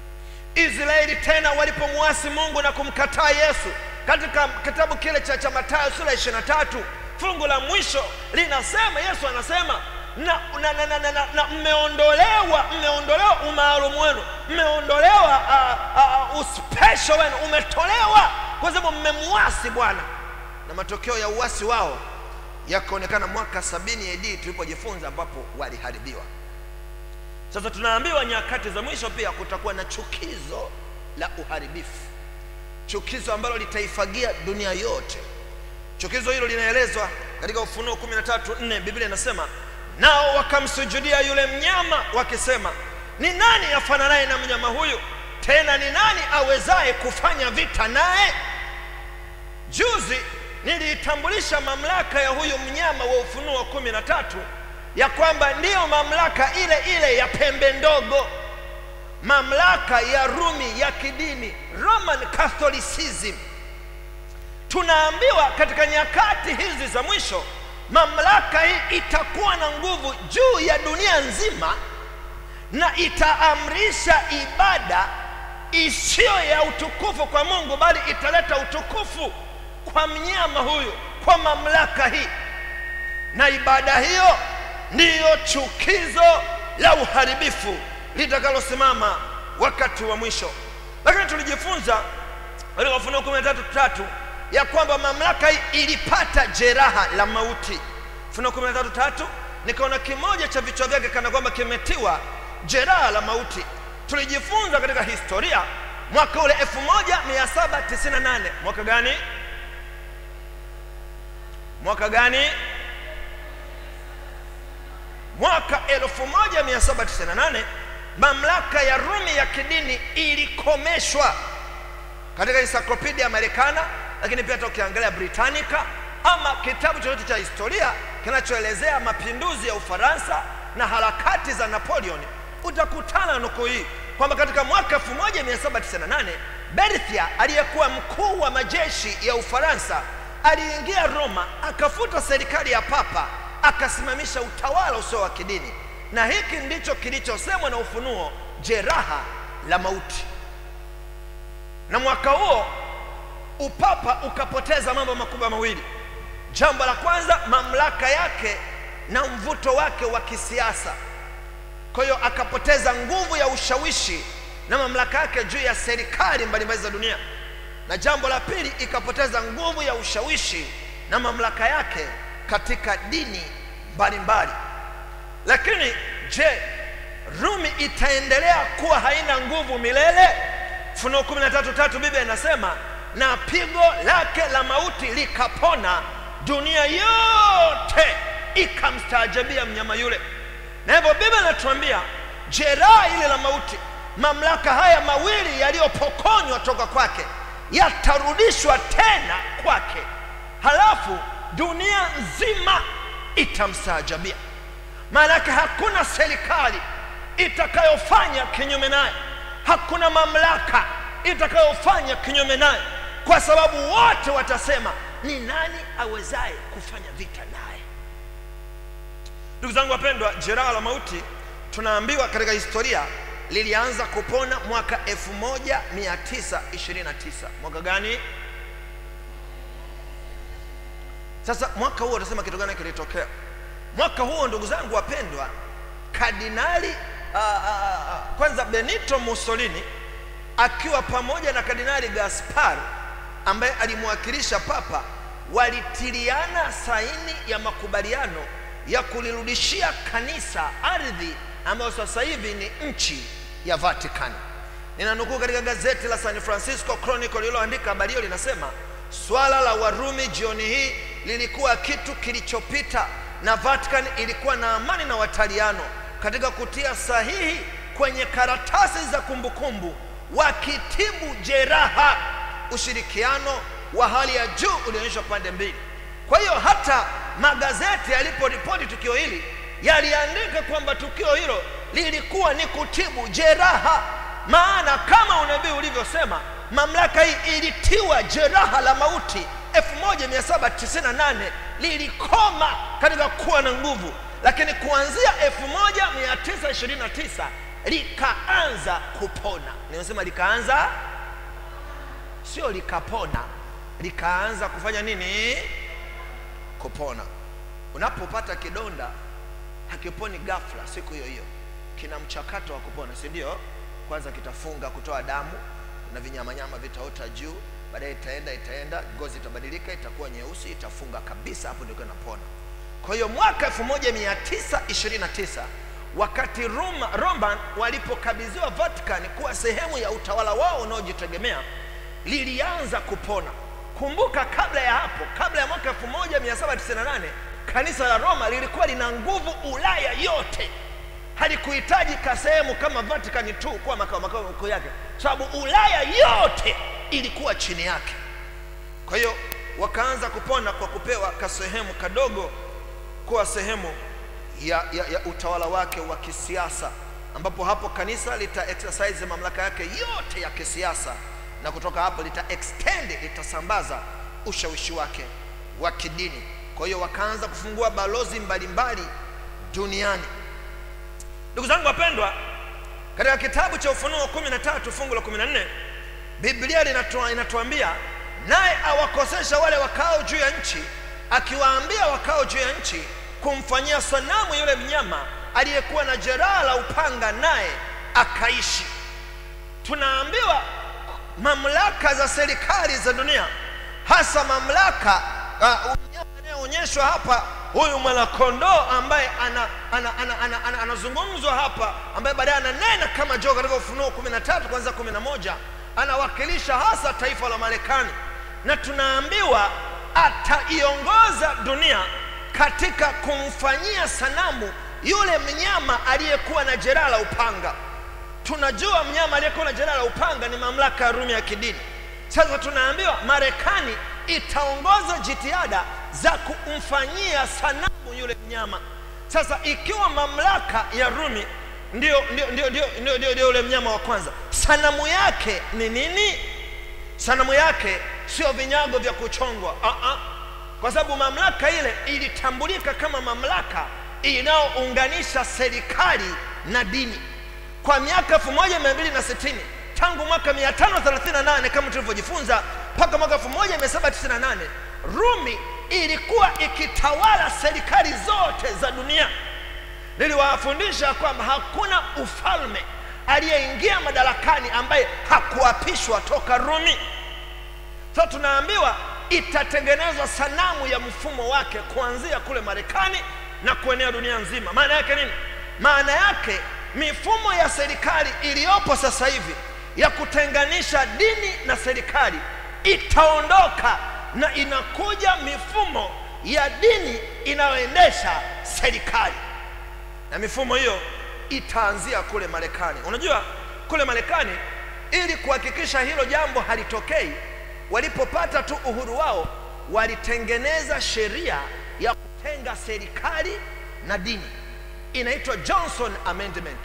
israeli tena walipomwasi mungu na kumkataa yesu katika kitabu kile cha, cha matayo sura ya 23 fungu la mwisho linasema yesu anasema na, na, na, na, na, na, na mmeondolewa mmeondolewa umaalumu wenu mmeondolewa uh, uh, uspesho wenu umetolewa kwa sababu mmemwasi bwana na matokeo ya uasi wao yakaonekana mwaka sabini AD tulipojifunza ambapo waliharibiwa sasa tunaambiwa nyakati za mwisho pia kutakuwa na chukizo la uharibifu chukizo ambalo litaifagia dunia yote chukizo hilo linaelezwa katika ufunuo 13:4 biblia inasema nao wakamsujudia yule mnyama wakisema ni nani afananaye na mnyama huyu tena ni nani awezaye kufanya vita naye juzi niliitambulisha mamlaka ya huyu mnyama wa ufunuo kumi na tatu ya kwamba ndiyo mamlaka ile ile ya pembe ndogo mamlaka ya rumi ya kidini roman catholicism tunaambiwa katika nyakati hizi za mwisho mamlaka hii itakuwa na nguvu juu ya dunia nzima na itaamrisha ibada isiyo ya utukufu kwa mungu bali italeta utukufu kwa mnyama huyu kwa mamlaka hii na ibada hiyo ndiyo chukizo la uharibifu litakalosimama wakati wa mwisho lakini tulijifunza katika ufunuo kumi na tatu tatu ya kwamba mamlaka hii ilipata jeraha la mauti ufunuo kumi na tatu tatu nikaona kimoja cha vichwa vyake kana kwamba kimetiwa jeraha la mauti tulijifunza katika historia mwaka ule 1798 mwaka gani mwaka gani mwaka 1798 mamlaka ya rumi ya kidini ilikomeshwa katika encyclopedia americana lakini pia hata ukiangalia britannica ama kitabu chochote cha historia kinachoelezea mapinduzi ya ufaransa na harakati za napoleon utakutana na nukuu hii kwamba katika mwaka 1798 berthia aliyekuwa mkuu wa majeshi ya ufaransa aliingia roma akafuta serikali ya papa akasimamisha utawala usio wa kidini na hiki ndicho kilichosemwa na ufunuo jeraha la mauti na mwaka huo upapa ukapoteza mambo makubwa mawili jambo la kwanza mamlaka yake na mvuto wake wa kisiasa kwa hiyo akapoteza nguvu ya ushawishi na mamlaka yake juu ya serikali mbalimbali za dunia na jambo la pili ikapoteza nguvu ya ushawishi na mamlaka yake katika dini mbalimbali lakini je rumi itaendelea kuwa haina nguvu milele funuo 13 biblia inasema na pigo lake la mauti likapona dunia yote ikamstaajabia mnyama yule na hivyo biblia inatuambia jeraha ile la mauti mamlaka haya mawili yaliyopokonywa toka kwake yatarudishwa tena kwake halafu dunia nzima itamstaajabia maanake hakuna serikali itakayofanya kinyume naye hakuna mamlaka itakayofanya kinyume naye kwa sababu wote watasema ni nani awezaye kufanya vita naye ndugu zangu wapendwa jeraha la mauti tunaambiwa katika historia lilianza kupona mwaka 1929 mwaka gani sasa mwaka huo utasema kitu gani kilitokea mwaka huo ndugu zangu wapendwa kardinali uh, uh, kwanza benito mussolini akiwa pamoja na kardinali gaspar ambaye alimwakilisha papa walitiliana saini ya makubaliano ya kulirudishia kanisa ardhi ambayo sasa hivi ni nchi ya vatican ninanukuu katika gazeti la san francisco chronicle lililoandika habari hiyo linasema swala la warumi jioni hii lilikuwa kitu kilichopita na vatican ilikuwa na amani na wataliano katika kutia sahihi kwenye karatasi za kumbukumbu wakitibu jeraha ushirikiano wa hali ya juu ulionyeshwa pande mbili kwa hiyo hata magazeti yaliporipoti tukio hili yaliandika kwamba tukio hilo lilikuwa ni kutibu jeraha maana kama unabii ulivyosema mamlaka hii ilitiwa jeraha la mauti 1798 lilikoma katika kuwa na nguvu lakini kuanzia 1929 likaanza kupona nimesema likaanza sio likapona likaanza kufanya nini kupona unapopata kidonda hakiponi ghafla siku hiyo hiyo kina mchakato wa kupona si ndio kwanza kitafunga kutoa damu na vinyamanyama vitaota juu baadaye itaenda itaenda ngozi itabadilika itakuwa nyeusi itafunga kabisa hapo ndio inapona kwa hiyo mwaka 1929 wakati Roma, roman walipokabidhiwa vatican kuwa sehemu ya utawala wao unaojitegemea lilianza kupona kumbuka kabla ya hapo kabla ya mwaka 1798 kanisa la roma lilikuwa lina nguvu ulaya yote halikuhitaji kasehemu kama vatican tu kuwa makao makao makuu yake sababu ulaya yote ilikuwa chini yake kwa hiyo wakaanza kupona kwa kupewa kasehemu kadogo kuwa sehemu ya, ya, ya utawala wake wa kisiasa ambapo hapo kanisa lita exercise mamlaka yake yote ya kisiasa na kutoka hapo lita extend litasambaza ushawishi wake wa kidini kwa hiyo wakaanza kufungua balozi mbalimbali duniani ndugu zangu wapendwa katika kitabu cha ufunuo kumi na tatu fungu la kumi na nne biblia linatua- inatuambia naye awakosesha wale wakao juu ya nchi akiwaambia wakao juu ya nchi kumfanyia sanamu yule mnyama aliyekuwa na jeraha la upanga naye akaishi tunaambiwa mamlaka za serikali za dunia hasa mamlaka uh, mnyama anayeonyeshwa hapa huyu mwanakondoo ambaye ana, ana, ana, ana, ana, anazungumzwa hapa ambaye baadaye ananena kama joo katika ufunuo kumi na tatu kwanzia kumi na moja anawakilisha hasa taifa la marekani na tunaambiwa ataiongoza dunia katika kumfanyia sanamu yule mnyama aliyekuwa na jeraha la upanga tunajua mnyama aliyekuwa na jeraha la upanga ni mamlaka ya rumi ya kidini sasa tunaambiwa marekani itaongoza jitihada za kumfanyia sanamu yule mnyama sasa ikiwa mamlaka ya rumi ndio ndio ndio ndio ndio ndio ndio yule mnyama wa kwanza sanamu yake ni nini sanamu yake sio vinyago vya kuchongwa uh-uh. kwa sababu mamlaka ile ilitambulika kama mamlaka inayounganisha serikali na dini kwa miaka 1260 tangu mwaka 538 kama tulivyojifunza mpaka mwaka 1798 rumi ilikuwa ikitawala serikali zote za dunia niliwafundisha kwamba hakuna ufalme aliyeingia madarakani ambaye hakuapishwa toka rumi sasa tunaambiwa itatengenezwa sanamu ya mfumo wake kuanzia kule marekani na kuenea dunia nzima maana yake nini maana yake mifumo ya serikali iliyopo sasa hivi ya kutenganisha dini na serikali itaondoka na inakuja mifumo ya dini inayoendesha serikali na mifumo hiyo itaanzia kule marekani unajua kule marekani ili kuhakikisha hilo jambo halitokei walipopata tu uhuru wao walitengeneza sheria ya kutenga serikali na dini inaitwa johnson amendment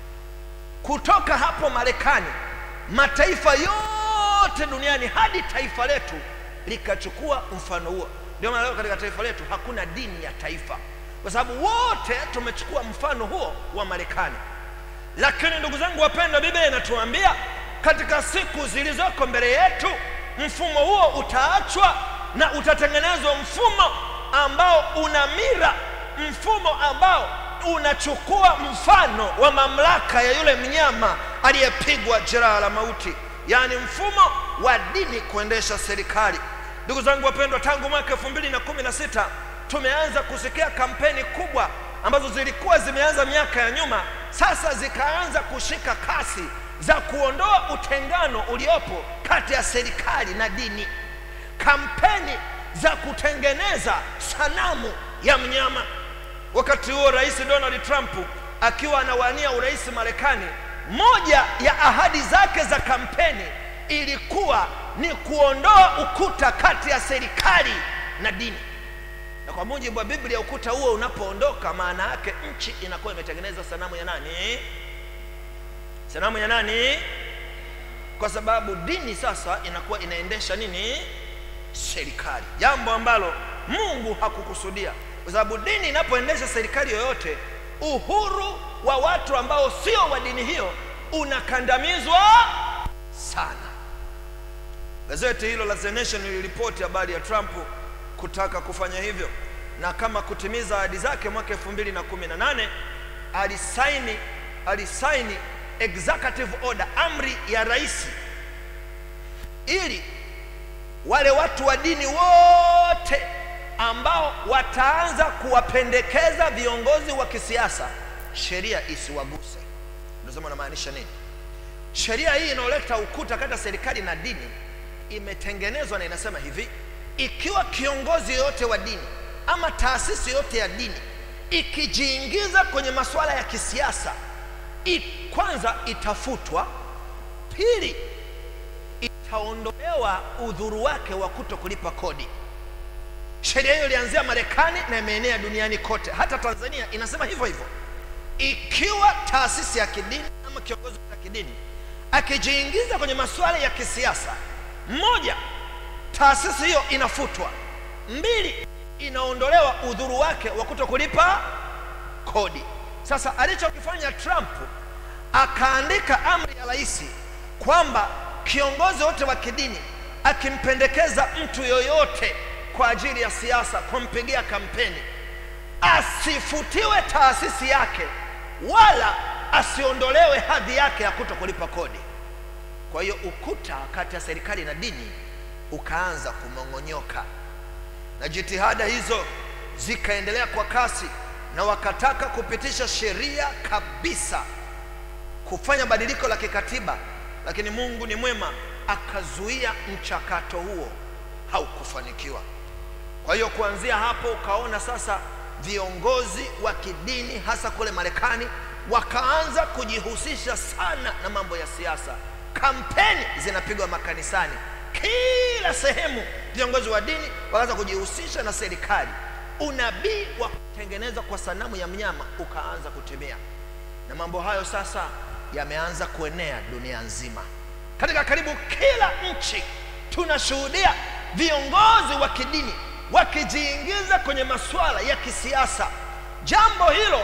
kutoka hapo marekani mataifa yote duniani hadi taifa letu likachukua mfano huo ndio maana leo katika taifa letu hakuna dini ya taifa kwa sababu wote tumechukua mfano huo wa marekani lakini ndugu zangu wapendwa biblia inatuambia katika siku zilizoko mbele yetu mfumo huo utaachwa na utatengenezwa mfumo ambao una mira mfumo ambao unachukua mfano wa mamlaka ya yule mnyama aliyepigwa jeraha la mauti yaani mfumo wa dini kuendesha serikali ndugu zangu wapendwa tangu mwaka elfu mbili na kumi na sita tumeanza kusikia kampeni kubwa ambazo zilikuwa zimeanza miaka ya nyuma sasa zikaanza kushika kasi za kuondoa utengano uliopo kati ya serikali na dini kampeni za kutengeneza sanamu ya mnyama wakati huo rais donald trump akiwa anawania urais marekani moja ya ahadi zake za kampeni ilikuwa ni kuondoa ukuta kati ya serikali na dini na kwa mujibu wa biblia ukuta huo unapoondoka maana yake nchi inakuwa imetengeneza sanamu ya nani sanamu ya nani kwa sababu dini sasa inakuwa inaendesha nini serikali jambo ambalo mungu hakukusudia kwa sababu dini inapoendesha serikali yoyote uhuru wa watu ambao sio wa dini hiyo unakandamizwa sana gazeti hilo la The Nation liliripoti habari ya Trump kutaka kufanya hivyo na kama kutimiza ahadi zake mwaka 2018 alisaini alisaini executive order amri ya rais ili wale watu wa dini wote ambao wataanza kuwapendekeza viongozi wa kisiasa sheria isiwaguse ndio namaanisha nini sheria hii inayoleta ukuta kati ya serikali na dini imetengenezwa na inasema hivi ikiwa kiongozi yoyote wa dini ama taasisi yoyote ya dini ikijiingiza kwenye masuala ya kisiasa i, kwanza itafutwa pili itaondolewa udhuru wake wa kuto kulipa kodi sheria hiyo ilianzia marekani na imeenea duniani kote hata tanzania inasema hivyo hivyo ikiwa taasisi ya kidini ama kiongozi wa kidini akijiingiza kwenye masuala ya kisiasa moja taasisi hiyo inafutwa mbili inaondolewa udhuru wake wa kuto kulipa kodi sasa alichokifanya trump akaandika amri ya rais kwamba kiongozi wote wa kidini akimpendekeza mtu yoyote kwa ajili ya siasa kumpigia kampeni asifutiwe taasisi yake wala asiondolewe hadhi yake ya kuto kulipa kodi kwa hiyo ukuta kati ya serikali na dini ukaanza kumong'onyoka na jitihada hizo zikaendelea kwa kasi na wakataka kupitisha sheria kabisa kufanya badiliko la kikatiba lakini mungu ni mwema akazuia mchakato huo haukufanikiwa kwa hiyo kuanzia hapo ukaona sasa viongozi wa kidini hasa kule marekani wakaanza kujihusisha sana na mambo ya siasa kampeni zinapigwa makanisani kila sehemu viongozi wa dini wakaanza kujihusisha na serikali unabii wa kutengenezwa kwa sanamu ya mnyama ukaanza kutimia na mambo hayo sasa yameanza kuenea dunia nzima katika karibu kila nchi tunashuhudia viongozi wa kidini wakijiingiza kwenye masuala ya kisiasa jambo hilo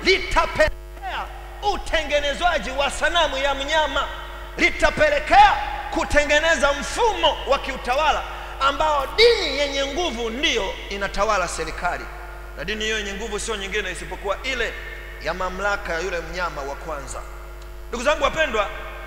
litapelekea utengenezwaji wa sanamu ya mnyama litapelekea kutengeneza mfumo wa kiutawala ambao dini yenye nguvu ndiyo inatawala serikali na dini hiyo yenye nguvu sio nyingine isipokuwa ile ya mamlaka ya yule mnyama wa kwanza ndugu zangu wapendwa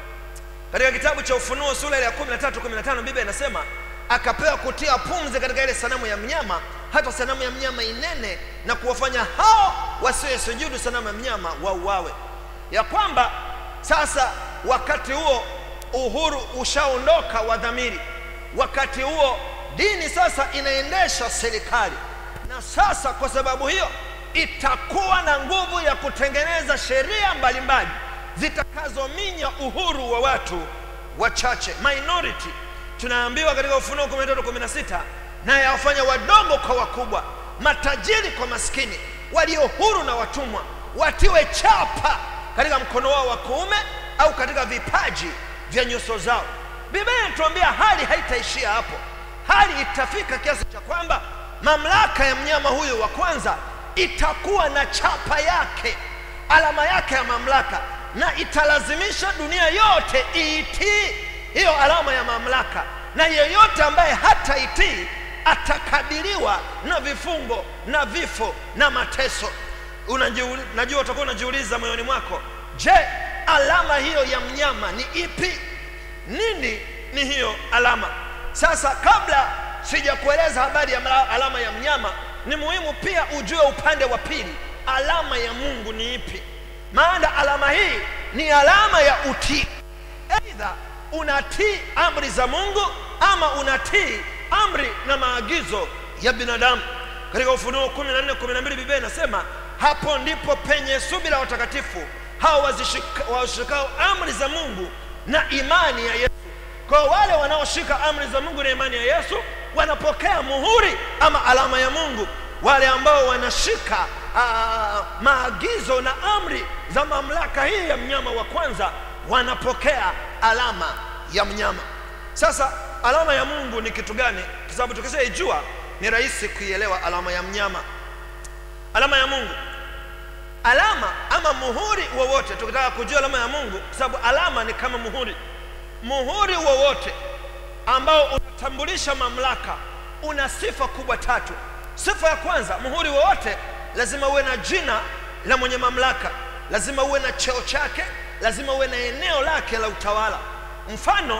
katika kitabu cha ufunuo sura ile ya 13 15 biblia inasema akapewa kutia pumzi katika ile sanamu ya mnyama hata sanamu ya mnyama inene na kuwafanya hao wasiosujudu sanamu ya mnyama wauawe ya kwamba sasa wakati huo uhuru ushaondoka wa dhamiri wakati huo dini sasa inaendesha serikali na sasa kwa sababu hiyo itakuwa na nguvu ya kutengeneza sheria mbalimbali zitakazominya uhuru wa watu wachache minority tunaambiwa katika ufunuo 13 16 na yawafanya wadogo kwa wakubwa matajiri kwa maskini walio huru na watumwa watiwe chapa katika mkono wao wa kuume au katika vipaji vya nyuso zao biblia inatuambia hali haitaishia hapo hali itafika kiasi cha kwamba mamlaka ya mnyama huyu wa kwanza itakuwa na chapa yake alama yake ya mamlaka na italazimisha dunia yote iitii hiyo alama ya mamlaka na yeyote ambaye hataitii atakabiliwa na vifungo na vifo na mateso Unajiuli, najua utakuwa unajiuliza moyoni mwako je alama hiyo ya mnyama ni ipi nini ni hiyo alama sasa kabla sijakueleza habari ya alama ya mnyama ni muhimu pia ujue upande wa pili alama ya mungu ni ipi maana alama hii ni alama ya utii eidha unatii amri za mungu ama unatii amri na maagizo ya binadamu katika ufunuo 14 12 biblia inasema hapo ndipo penye subira watakatifu hao washikao amri za mungu na imani ya yesu kwa wale wanaoshika amri za mungu na imani ya yesu wanapokea muhuri ama alama ya mungu wale ambao wanashika aa, maagizo na amri za mamlaka hii ya mnyama wa kwanza wanapokea alama ya mnyama sasa alama ya mungu ni kitu gani kwa sababu tukishaijua ni rahisi kuielewa alama ya mnyama alama ya mungu alama ama muhuri wowote tukitaka kujua alama ya mungu kwa sababu alama ni kama muhuri muhuri wowote ambao unatambulisha mamlaka una sifa kubwa tatu sifa ya kwanza muhuri wowote lazima uwe na jina la mwenye mamlaka lazima uwe na cheo chake lazima uwe na eneo lake la utawala mfano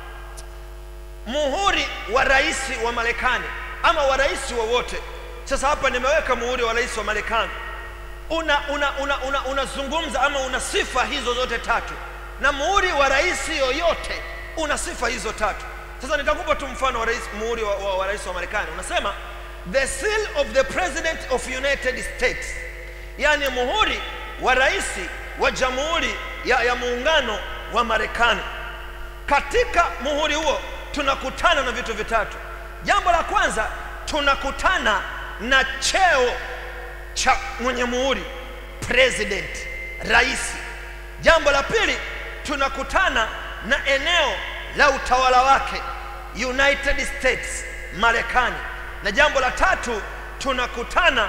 muhuri wa rais wa marekani ama wa rais wowote sasa hapa nimeweka muhuri wa rais wa marekani unazungumza una, una, una, unazungumza ama una sifa hizo zote tatu na muhuri wa rais yoyote una sifa hizo tatu sasa nitakupa tu mfano wa rais, muhuri wa, wa, wa rais wa marekani unasema the seal of the president of united states yaani muhuri wa rais wa jamhuri ya, ya muungano wa marekani katika muhuri huo tunakutana na vitu vitatu jambo la kwanza tunakutana na cheo cha mwenye muhuri president rais jambo la pili tunakutana na eneo la utawala wake united states marekani na jambo la tatu tunakutana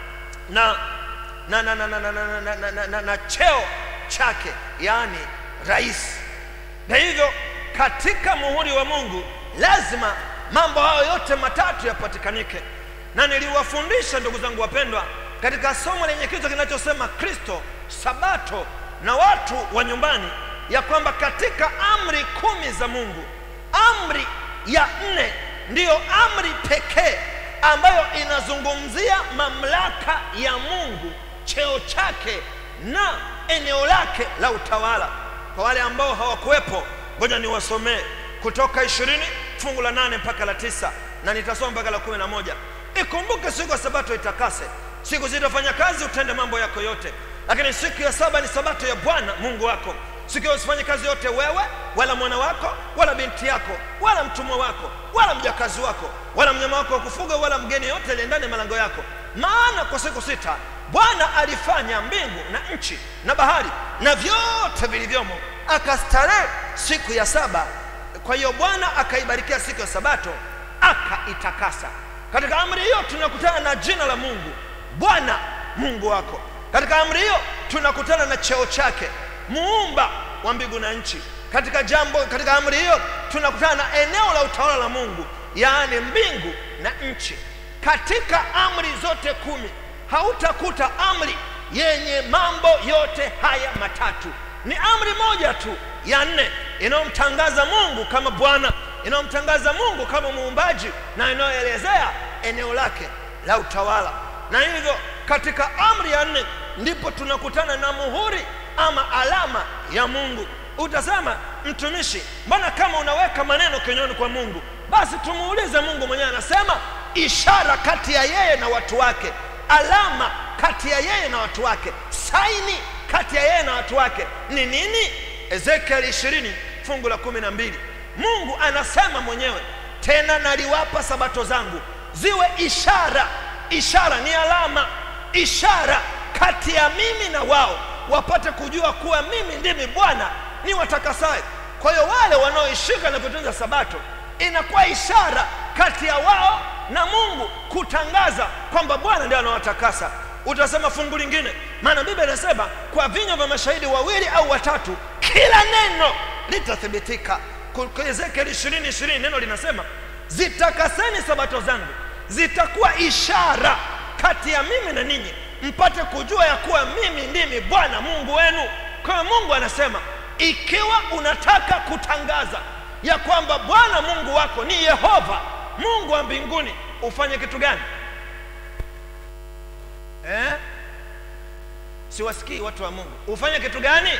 na na, na, na, na, na, na, na, na, na, na, na cheo chake yaani rais na hivyo katika muhuri wa mungu lazima mambo hayo yote matatu yapatikanike na niliwafundisha ndugu zangu wapendwa katika somo lenye kichwa kinachosema kristo sabato na watu wa nyumbani ya kwamba katika amri kumi za mungu amri ya nne ndiyo amri pekee ambayo inazungumzia mamlaka ya mungu cheo chake na eneo lake la utawala kwa wale ambao hawakuwepo ngoja niwasomee kutoka ishirini fungu la nane mpaka la tisa na nitasoma mpaka la kumi na moja ikumbuke siku ya sabato itakase siku zitafanya kazi utende mambo yako yote lakini siku ya saba ni sabato ya bwana mungu wako siku hiyo usifanye kazi yote wewe wala mwana wako wala binti yako wala mtumwa wako wala mjakazi wako wala mnyama wako wa kufuga wala mgeni yote aliye ndani ya malango yako maana kwa siku sita bwana alifanya mbingu na nchi na bahari na vyote vilivyomo akastarehe siku ya saba kwa hiyo bwana akaibarikia siku ya sabato akaitakasa katika amri hiyo tunakutana na jina la mungu bwana mungu wako katika amri hiyo tunakutana na cheo chake muumba wa mbingu na nchi katika jambo katika amri hiyo tunakutana na eneo la utawala la mungu yaani mbingu na nchi katika amri zote kumi hautakuta amri yenye mambo yote haya matatu ni amri moja tu ya nne inayomtangaza mungu kama bwana inayomtangaza mungu kama muumbaji na inayoelezea eneo lake la utawala na hivyo katika amri ya nne ndipo tunakutana na muhuri ama alama ya mungu utasema mtumishi mbona kama unaweka maneno kinywani kwa mungu basi tumuulize mungu mwenyewe anasema ishara kati ya yeye na watu wake alama kati ya yeye na watu wake saini kati ya yeye na watu wake ni nini ezekiel ishirini fungu la kumi na mbili mungu anasema mwenyewe tena naliwapa sabato zangu ziwe ishara ishara ni alama ishara kati ya mimi na wao wapate kujua kuwa mimi ndimi bwana ni watakasaye kwa hiyo wale wanaoishika na kutunza sabato inakuwa ishara kati ya wao na mungu kutangaza kwamba bwana ndiye anawatakasa utasema fungu lingine maana biblia inasema kwa vinywa vya mashahidi wawili au watatu kila neno litathibitika ezekieli ishirini ishirini neno linasema zitakaseni sabato zangu zitakuwa ishara kati ya mimi na ninyi mpate kujua ya kuwa mimi ndimi bwana mungu wenu kwa hiyo mungu anasema ikiwa unataka kutangaza ya kwamba bwana mungu wako ni yehova mungu wa mbinguni ufanye kitu gani eh? siwasikii watu wa mungu ufanye kitu gani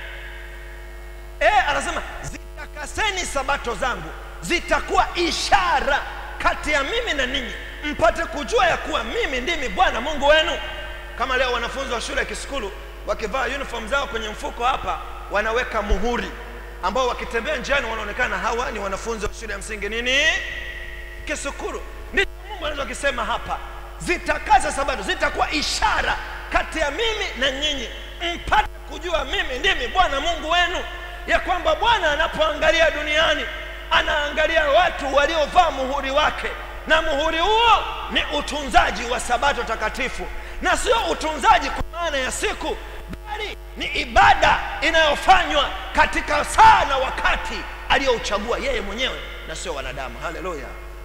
eh, anasema zitakaseni sabato zangu zitakuwa ishara kati ya mimi na ninyi mpate kujua ya kuwa mimi ndimi bwana mungu wenu kama leo wanafunzi wa shule ya kisukulu wakivaa uniform zao kwenye mfuko hapa wanaweka muhuri ambao wakitembea njiani wanaonekana hawa ni wanafunzi wa shule ya msingi nini kisukuru ndicho mungu anachokisema hapa zitakaza sabato zitakuwa ishara kati ya mimi na nyinyi mpate kujua mimi ndimi bwana mungu wenu ya kwamba bwana anapoangalia duniani anaangalia watu waliovaa muhuri wake na muhuri huo ni utunzaji wa sabato takatifu na sio utunzaji kwa maana ya siku bali ni ibada inayofanywa katika saa na wakati aliyouchagua yeye mwenyewe na sio wanadamu haleluya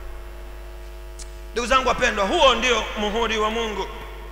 ndugu zangu wapendwa huo ndio muhuri wa mungu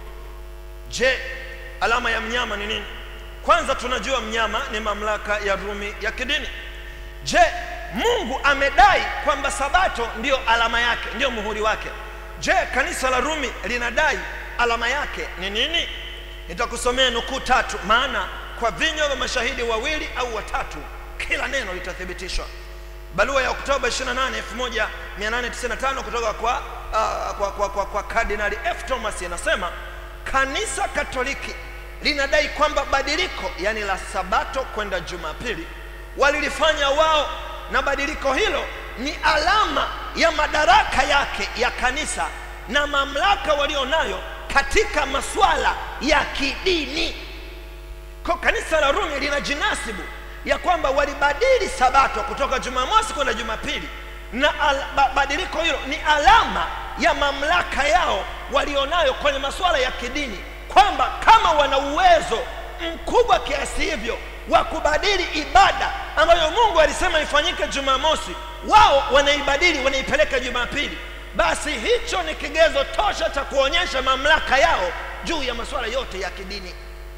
je alama ya mnyama ni nini kwanza tunajua mnyama ni mamlaka ya rumi ya kidini je mungu amedai kwamba sabato ndiyo alama yake ndiyo muhuri wake je kanisa la rumi linadai alama yake ni nini nitakusomea nukuu tatu maana kwa vinywa vya mashahidi wawili au watatu kila neno litathibitishwa barua ya oktoba 28 1895 kutoka kwa, uh, kwa, kwa, kwa, kwa kardinali f thomas inasema kanisa katoliki linadai kwamba badiliko yani la sabato kwenda jumapili walilifanya wao na badiliko hilo ni alama ya madaraka yake ya kanisa na mamlaka walionayo katika masuala ya kidini kwa kanisa la rumi linajinasibu ya kwamba walibadili sabato kutoka jumamosi kwenda jumapili na al, ba, badiliko hilo ni alama ya mamlaka yao walionayo kwenye masuala ya kidini kwamba kama wana uwezo mkubwa kiasi hivyo wa kubadili ibada ambayo mungu alisema ifanyike jumamosi wao wanaibadili wanaipeleka jumapili basi hicho ni kigezo tosha cha kuonyesha mamlaka yao juu ya masuala yote ya kidini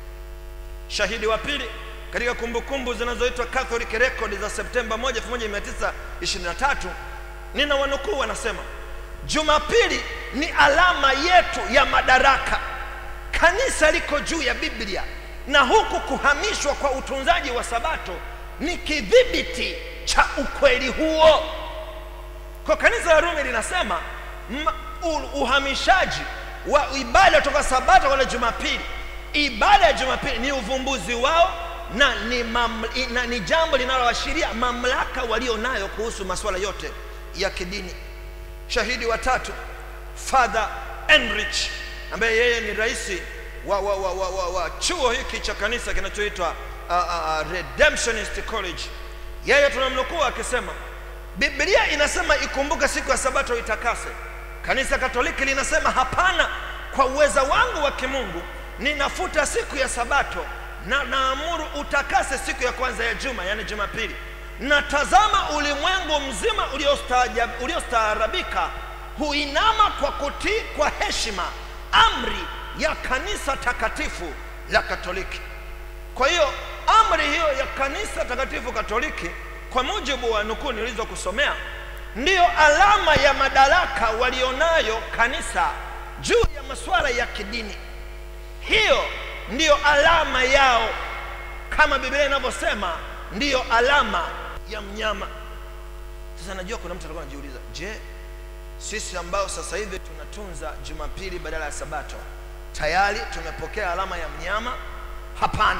shahidi wa pili katika kumbukumbu zinazoitwa catholic record za septemba 1 1923 nina wanukuu wanasema jumapili ni alama yetu ya madaraka kanisa liko juu ya biblia na huku kuhamishwa kwa utunzaji wa sabato ni kidhibiti cha ukweli huo kwa kanisa la rumi linasema ma, u, uhamishaji wa ibada kutoka sabato kwenda jumapili ibada ya jumapili ni uvumbuzi wao na ni, mam, na ni jambo linaloashiria mamlaka walio nayo kuhusu masuala yote ya kidini shahidi wa tatu father enrich ambaye yeye ni raisi wa, wa, wa, wa, wa, wa chuo hiki cha kanisa kinachoitwa uh, uh, redemptionist college yeye tunamnukuu akisema biblia inasema ikumbuke siku ya sabato itakase kanisa katoliki linasema hapana kwa uweza wangu wa kimungu ninafuta siku ya sabato na naamuru utakase siku ya kwanza ya juma yani jumapili na tazama ulimwengu mzima uliostaarabika huinama kwa kutii kwa heshima amri ya kanisa takatifu la katoliki kwa hiyo amri hiyo ya kanisa takatifu katoliki kwa mujibu wa nukuu nilizokusomea ndiyo alama ya madaraka walionayo kanisa juu ya masuala ya kidini hiyo ndiyo alama yao kama biblia inavyosema ndiyo alama ya mnyama sasa najua kuna mtu alikuwa anajiuliza je sisi ambao sasa hivi tunatunza jumapili badala ya sabato tayari tumepokea alama ya mnyama hapana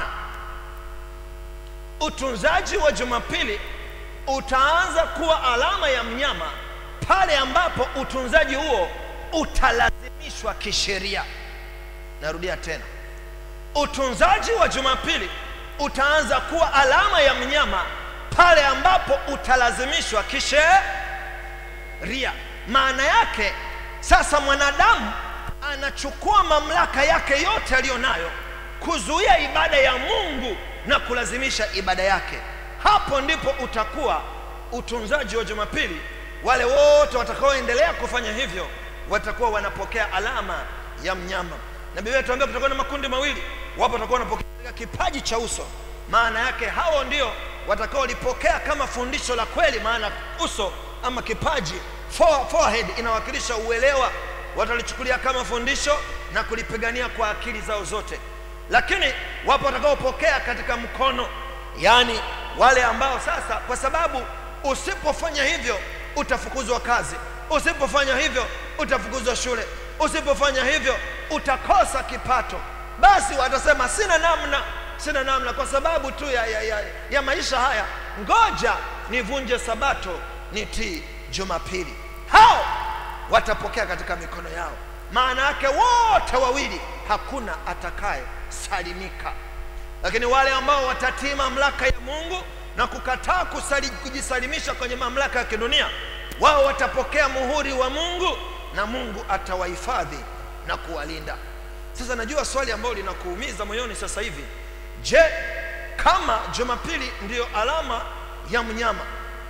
utunzaji wa jumapili utaanza kuwa alama ya mnyama pale ambapo utunzaji huo utalazimishwa kisheria narudia tena utunzaji wa jumapili utaanza kuwa alama ya mnyama pale ambapo utalazimishwa kisheria maana yake sasa mwanadamu anachukua mamlaka yake yote aliyo nayo kuzuia ibada ya mungu na kulazimisha ibada yake hapo ndipo utakuwa utunzaji wa jumapili wale wote watakaoendelea kufanya hivyo watakuwa wanapokea alama ya mnyama na biblia tuambia kutakuwa na makundi mawili wapo watakuwa wanapokea kipaji cha uso maana yake hao ndio watakaolipokea kama fundisho la kweli maana uso ama kipaji forehead inawakilisha uelewa watalichukulia kama fundisho na kulipigania kwa akili zao zote lakini wapo watakaopokea katika mkono yaani wale ambao sasa kwa sababu usipofanya hivyo utafukuzwa kazi usipofanya hivyo utafukuzwa shule usipofanya hivyo utakosa kipato basi watasema sina namna sina namna kwa sababu tu ya, ya, ya, ya maisha haya ngoja nivunje sabato nitii jumapili hao watapokea katika mikono yao maana yake wote wawili hakuna atakaye salimika lakini wale ambao watatii mamlaka ya mungu na kukataa kusali, kujisalimisha kwenye mamlaka ya kidunia wao watapokea muhuri wa mungu na mungu atawahifadhi na kuwalinda sasa najua swali ambalo linakuumiza moyoni sasa hivi je kama jumapili ndiyo alama ya mnyama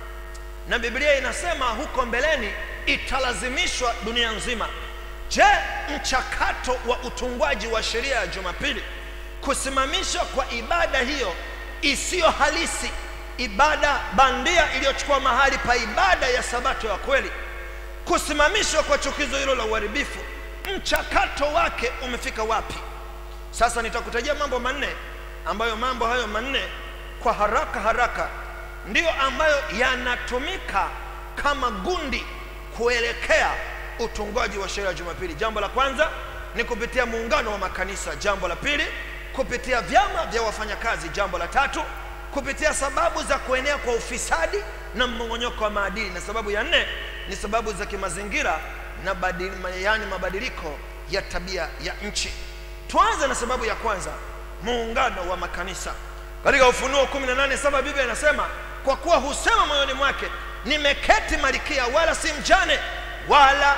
na biblia inasema huko mbeleni italazimishwa dunia nzima je mchakato wa utungwaji wa sheria ya jumapili kusimamishwa kwa ibada hiyo isiyo halisi ibada bandia iliyochukua mahali pa ibada ya sabato ya kweli kusimamishwa kwa chukizo hilo la uharibifu mchakato wake umefika wapi sasa nitakutajia mambo manne ambayo mambo hayo manne kwa haraka haraka ndiyo ambayo yanatumika kama gundi kuelekea utungwaji wa sheria ya jumapili jambo la kwanza ni kupitia muungano wa makanisa jambo la pili kupitia vyama vya wafanyakazi jambo la tatu kupitia sababu za kuenea kwa ufisadi na mmong'onyoko wa maadili na sababu ya nne ni sababu za kimazingira na badili, yani mabadiliko ya tabia ya nchi tuanze na sababu ya kwanza muungano wa makanisa katika ufunuo 18 biblia inasema kwa kuwa husema moyoni mwake nimeketi malikia wala si mjane wala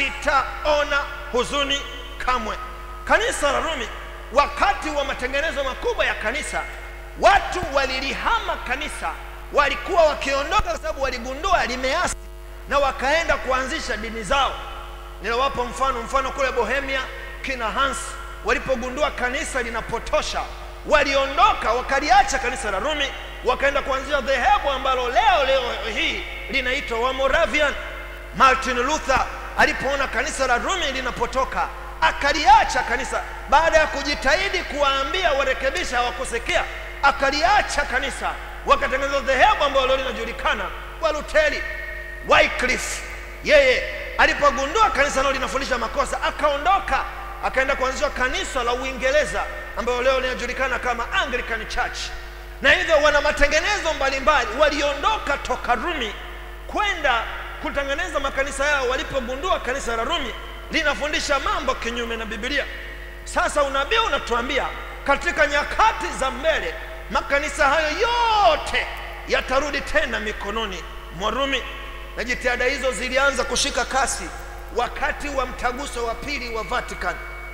sitaona huzuni kamwe kanisa la rumi wakati wa matengenezo makubwa ya kanisa watu walilihama kanisa walikuwa wakiondoka kwa sababu waligundua limeasi na wakaenda kuanzisha dini zao ninawapa mfano mfano kule bohemia kina hans walipogundua kanisa linapotosha waliondoka wakaliacha kanisa la rumi wakaenda kuanzisha dhehebu ambalo leo leo hii linaitwa wamoravian martin luther alipoona kanisa la rumi linapotoka akaliacha kanisa baada ya kujitahidi kuwaambia warekebisha hawakusikia akaliacha kanisa wakatengeneza dhehebu ambalo leo linajulikana waluteli wycliffe yeye alipogundua kanisa nalo linafundisha makosa akaondoka akaenda kuanzisha kanisa la uingereza ambayo leo linajulikana kama anglican church na hivyo wana matengenezo mbalimbali waliondoka toka rumi kwenda kutengeneza makanisa yao walipogundua kanisa la rumi linafundisha mambo kinyume na bibilia sasa unabii unatuambia katika nyakati za mbele makanisa hayo yote yatarudi tena mikononi mwa rumi na jitihada hizo zilianza kushika kasi wakati wa mtaguso wa pili wa vatican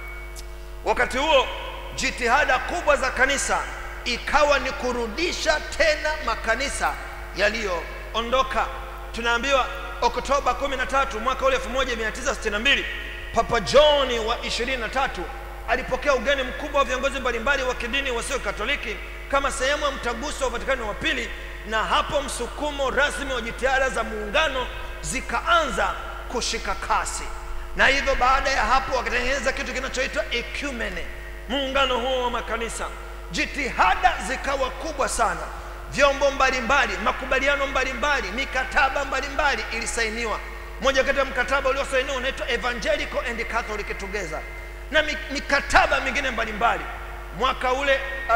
wakati huo jitihada kubwa za kanisa ikawa ni kurudisha tena makanisa yaliyoondoka tunaambiwa oktoba 13 mwaka ule 1962 papa johni wa 23 alipokea ugeni mkubwa wa viongozi mbalimbali wa kidini wasio katoliki kama sehemu ya mtaguso wa vatikani wa pili na hapo msukumo rasmi wa jitihada za muungano zikaanza kushika kasi na hivyo baada ya hapo wakatengeneza kitu kinachoitwa ekumene muungano huo wa makanisa jitihada zikawa kubwa sana vyombo mbalimbali makubaliano mbalimbali mikataba mbalimbali ilisainiwa moja kati ya mkataba uliosainiwa unaitwa evangelical and catholic together na mikataba mingine mbalimbali mwaka ule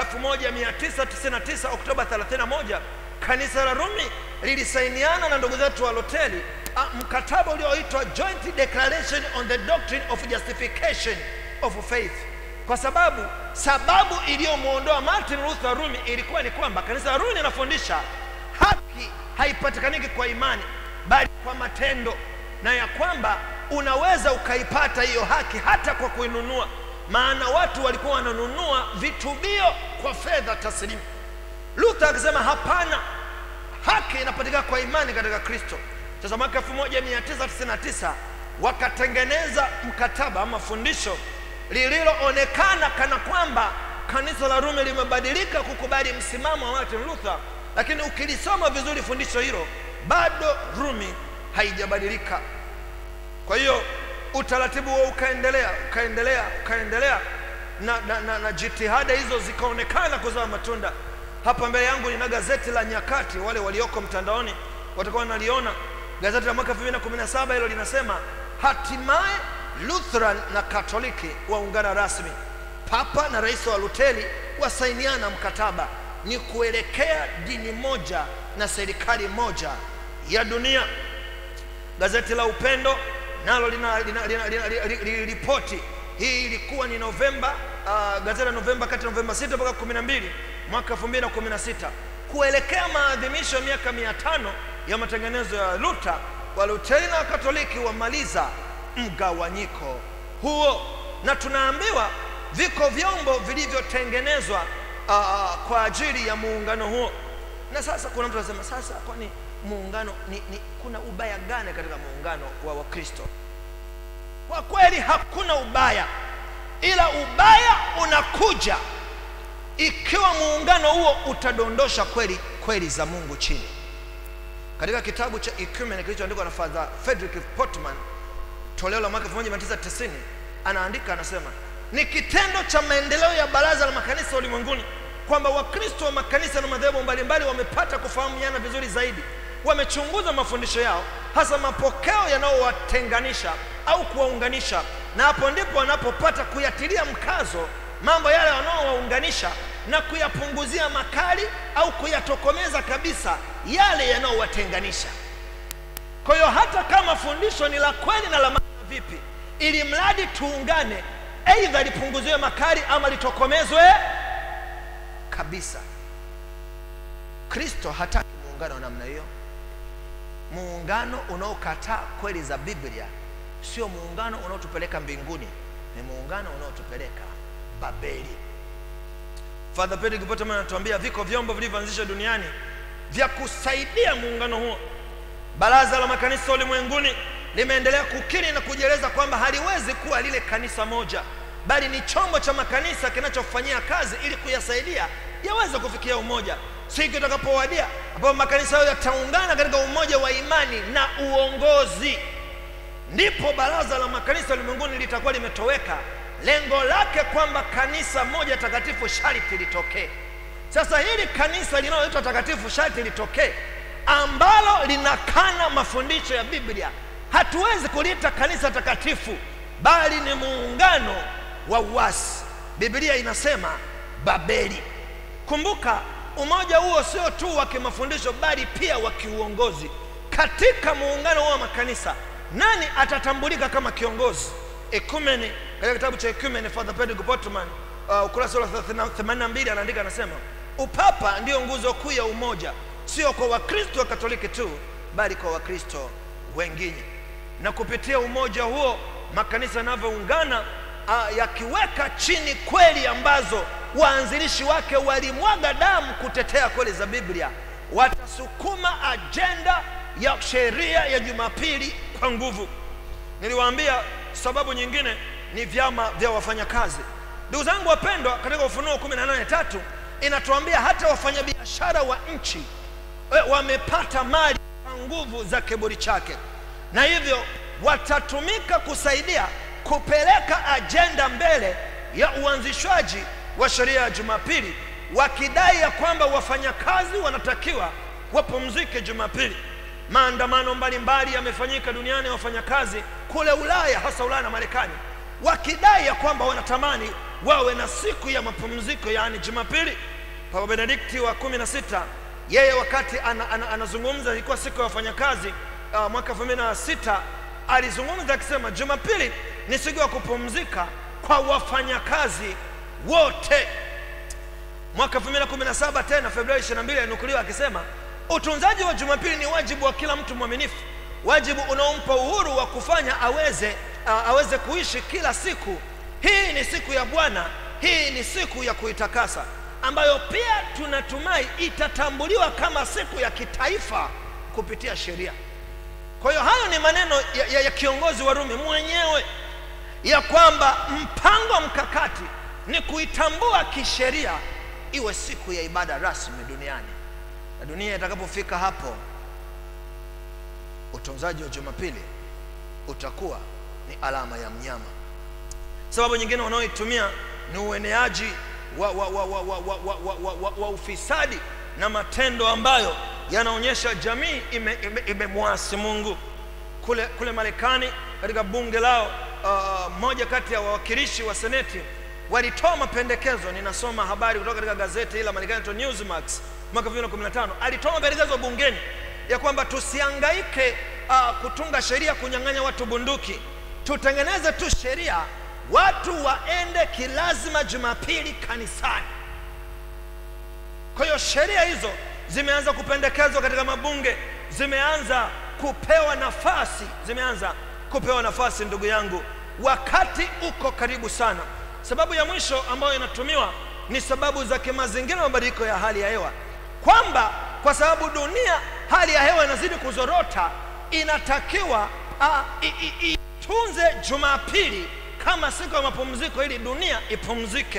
1999 oktoba 31 kanisa la rumi lilisainiana na ndugu zetu wa loteli mkataba ulioitwa joint declaration on the doctrine of justification of faith kwa sababu sababu iliyomwondoa martin luther rumi ilikuwa ni kwamba kanisa la rumi linafundisha haki haipatikaniki kwa imani bali kwa matendo na ya kwamba unaweza ukaipata hiyo haki hata kwa kuinunua maana watu walikuwa wananunua vitubio kwa fedha taslimu luther akisema hapana haki inapatikana kwa imani katika kristo sasa mwaka 1999 wakatengeneza mkataba ama fundisho lililoonekana kana kwamba kanisa la rumi limebadilika kukubali msimamo wa martin luther lakini ukilisoma vizuri fundisho hilo bado rumi haijabadilika kwa hiyo utaratibu huo ukaendelea ukaendelea ukaendelea na, na, na, na jitihada hizo zikaonekana kuzaa matunda hapa mbele yangu nina gazeti la nyakati wale walioko mtandaoni watakuwa wanaliona gazeti la mwaka 2017 hilo linasema hatimaye lutheran na katoliki waungana rasmi papa na rais wa luteli wasainiana mkataba ni kuelekea dini moja na serikali moja ya dunia gazeti la upendo nalo liliripoti hii ilikuwa ni novemba uh, gazeti la novemba kati ya novemba 6 mpaka 12 mwaka 2016 kuelekea maadhimisho ya miaka mia tano ya matengenezo ya luta waluteri na wakatoliki wamaliza mgawanyiko huo na tunaambiwa viko vyombo vilivyotengenezwa uh, kwa ajili ya muungano huo na sasa kuna mtu anasema sasa kwani muungano ni, ni kuna ubaya gani katika muungano wa wakristo kwa kweli hakuna ubaya ila ubaya unakuja ikiwa muungano huo utadondosha kweli kweli za mungu chini katika kitabu cha Ecumen kilichoandikwa na Father Frederick Portman toleo la mwaka 1990 anaandika anasema ni kitendo cha maendeleo ya baraza la makanisa ulimwenguni kwamba wakristo wa makanisa na madhehebu mbalimbali wamepata kufahamiana vizuri zaidi wamechunguza mafundisho yao hasa mapokeo yanayowatenganisha au kuwaunganisha na hapo ndipo wanapopata kuyatilia mkazo mambo yale wanaowaunganisha na kuyapunguzia makali au kuyatokomeza kabisa yale yanayowatenganisha kwa hiyo hata kama fundisho ni la kweli na la maana vipi ili mradi tuungane aidha lipunguziwe makali ama litokomezwe kabisa kristo hataki muungano wa namna hiyo muungano unaokataa kweli za biblia sio muungano unaotupeleka mbinguni ni muungano unaotupeleka babeli Father Pedro Kipoteman anatuambia viko vyombo vilivyoanzishwa duniani vya kusaidia muungano huo. Baraza la makanisa ulimwenguni limeendelea kukiri na kujieleza kwamba haliwezi kuwa lile kanisa moja, bali ni chombo cha makanisa kinachofanyia kazi ili kuyasaidia yaweze kufikia umoja. Siku itakapowadia ambapo makanisa hayo yataungana katika umoja wa imani na uongozi, ndipo baraza la makanisa ulimwenguni litakuwa limetoweka lengo lake kwamba kanisa moja takatifu sharti litokee sasa hili kanisa linaloitwa takatifu sharti litokee ambalo linakana mafundisho ya biblia hatuwezi kuliita kanisa takatifu bali ni muungano wa uasi biblia inasema babeli kumbuka umoja huo sio tu wa kimafundisho bali pia wa kiuongozi katika muungano huo wa makanisa nani atatambulika kama kiongozi ekumeni katika kitabu cha ekumeni father pedro portman uh, ukurasa wa 82 anaandika anasema upapa ndiyo nguzo kuu ya umoja sio kwa wakristo wa katoliki tu bali kwa wakristo wengine na kupitia umoja huo makanisa yanavyoungana uh, yakiweka chini kweli ambazo waanzilishi wake walimwaga damu kutetea kweli za biblia watasukuma ajenda ya sheria ya jumapili kwa nguvu niliwaambia sababu nyingine ni vyama vya wafanyakazi ndugu zangu wapendwa katika ufunuo 18 tatu inatuambia hata wafanyabiashara wa nchi e, wamepata mali kwa nguvu za kiburi chake na hivyo watatumika kusaidia kupeleka ajenda mbele ya uanzishwaji wa sheria ya jumapili wakidai ya kwamba wafanyakazi wanatakiwa wapumzike jumapili maandamano mbalimbali yamefanyika duniani ya wafanyakazi kule ulaya hasa ulaya na marekani wakidai ya kwamba wanatamani wawe na siku ya mapumziko yaani jumapili papa benedikti wa kumi na sita yeye wakati ana, ana, anazungumza ilikuwa siku ya wafanyakazi uh, mwaka elfu mbili na sita alizungumza akisema jumapili ni siku ya kupumzika kwa wafanyakazi wote mwaka 2017 tena februari 22 alinukuliwa akisema utunzaji wa jumapili ni wajibu wa kila mtu mwaminifu wajibu unaompa uhuru wa kufanya aweze uh, aweze kuishi kila siku hii ni siku ya bwana hii ni siku ya kuitakasa ambayo pia tunatumai itatambuliwa kama siku ya kitaifa kupitia sheria kwa hiyo hayo ni maneno ya, ya, ya kiongozi wa rumi mwenyewe ya kwamba mpango mkakati ni kuitambua kisheria iwe siku ya ibada rasmi duniani na dunia itakapofika hapo utunzaji wa jumapili utakuwa ni alama ya mnyama sababu nyingine wanaoitumia ni ueneaji wa, wa, wa, wa, wa, wa, wa, wa, wa, wa, wa ufisadi na matendo ambayo yanaonyesha jamii imemwasi ime, ime mungu kule, kule marekani katika bunge lao uh, moja kati ya wawakilishi wa seneti walitoa mapendekezo ninasoma habari kutoka katika gazeti la marekani newsmax mwaka 2015 alitoa mapendekezo bungeni ya kwamba tusiangaike uh, kutunga sheria kunyang'anya watu bunduki tutengeneze tu sheria watu waende kilazima jumapili kanisani kwa hiyo sheria hizo zimeanza kupendekezwa katika mabunge zimeanza kupewa nafasi zimeanza kupewa nafasi ndugu yangu wakati uko karibu sana sababu ya mwisho ambayo inatumiwa ni sababu za kimazingira na mabadiliko ya hali ya hewa kwamba kwa sababu dunia hali ya hewa inazidi kuzorota inatakiwa ah, i- i- itunze jumapili kama siku ya mapumziko ili dunia ipumzike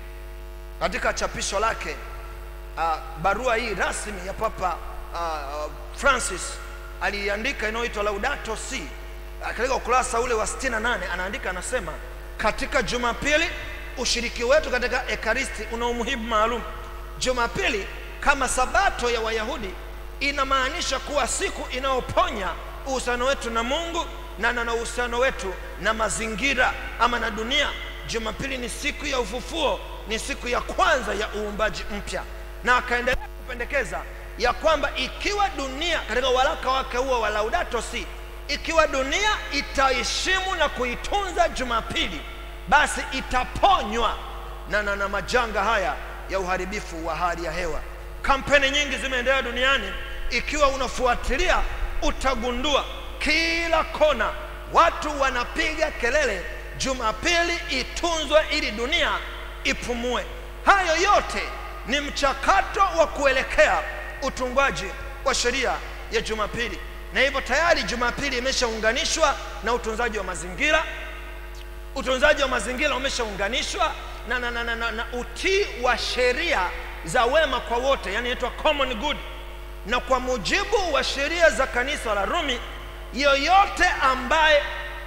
katika chapisho lake uh, barua hii rasmi ya papa uh, francis aliandika inayoitwa laudato si uh, katika ukurasa ule wa 68 anaandika anasema katika jumapili ushiriki wetu katika ekaristi una umuhimu maalum jumapili kama sabato ya wayahudi inamaanisha kuwa siku inayoponya uhusiano wetu na mungu na na na uhusiano wetu na mazingira ama na dunia jumapili ni siku ya ufufuo ni siku ya kwanza ya uumbaji mpya na akaendelea kupendekeza ya kwamba ikiwa dunia katika waraka wake huo wa laudato si ikiwa dunia itaheshimu na kuitunza jumapili basi itaponywa na, na, na majanga haya ya uharibifu wa hali ya hewa kampeni nyingi zimeendelea duniani ikiwa unafuatilia utagundua kila kona watu wanapiga kelele jumapili itunzwe ili dunia ipumue hayo yote ni mchakato wa kuelekea utungwaji wa sheria ya jumapili na hivyo tayari jumapili imeshaunganishwa na utunzaji wa mazingira utunzaji wa mazingira umeshaunganishwa na, na, na, na, na, na utii wa sheria za wema kwa wote yani inaitwa common good na kwa mujibu wa sheria za kanisa la rumi yoyote ambaye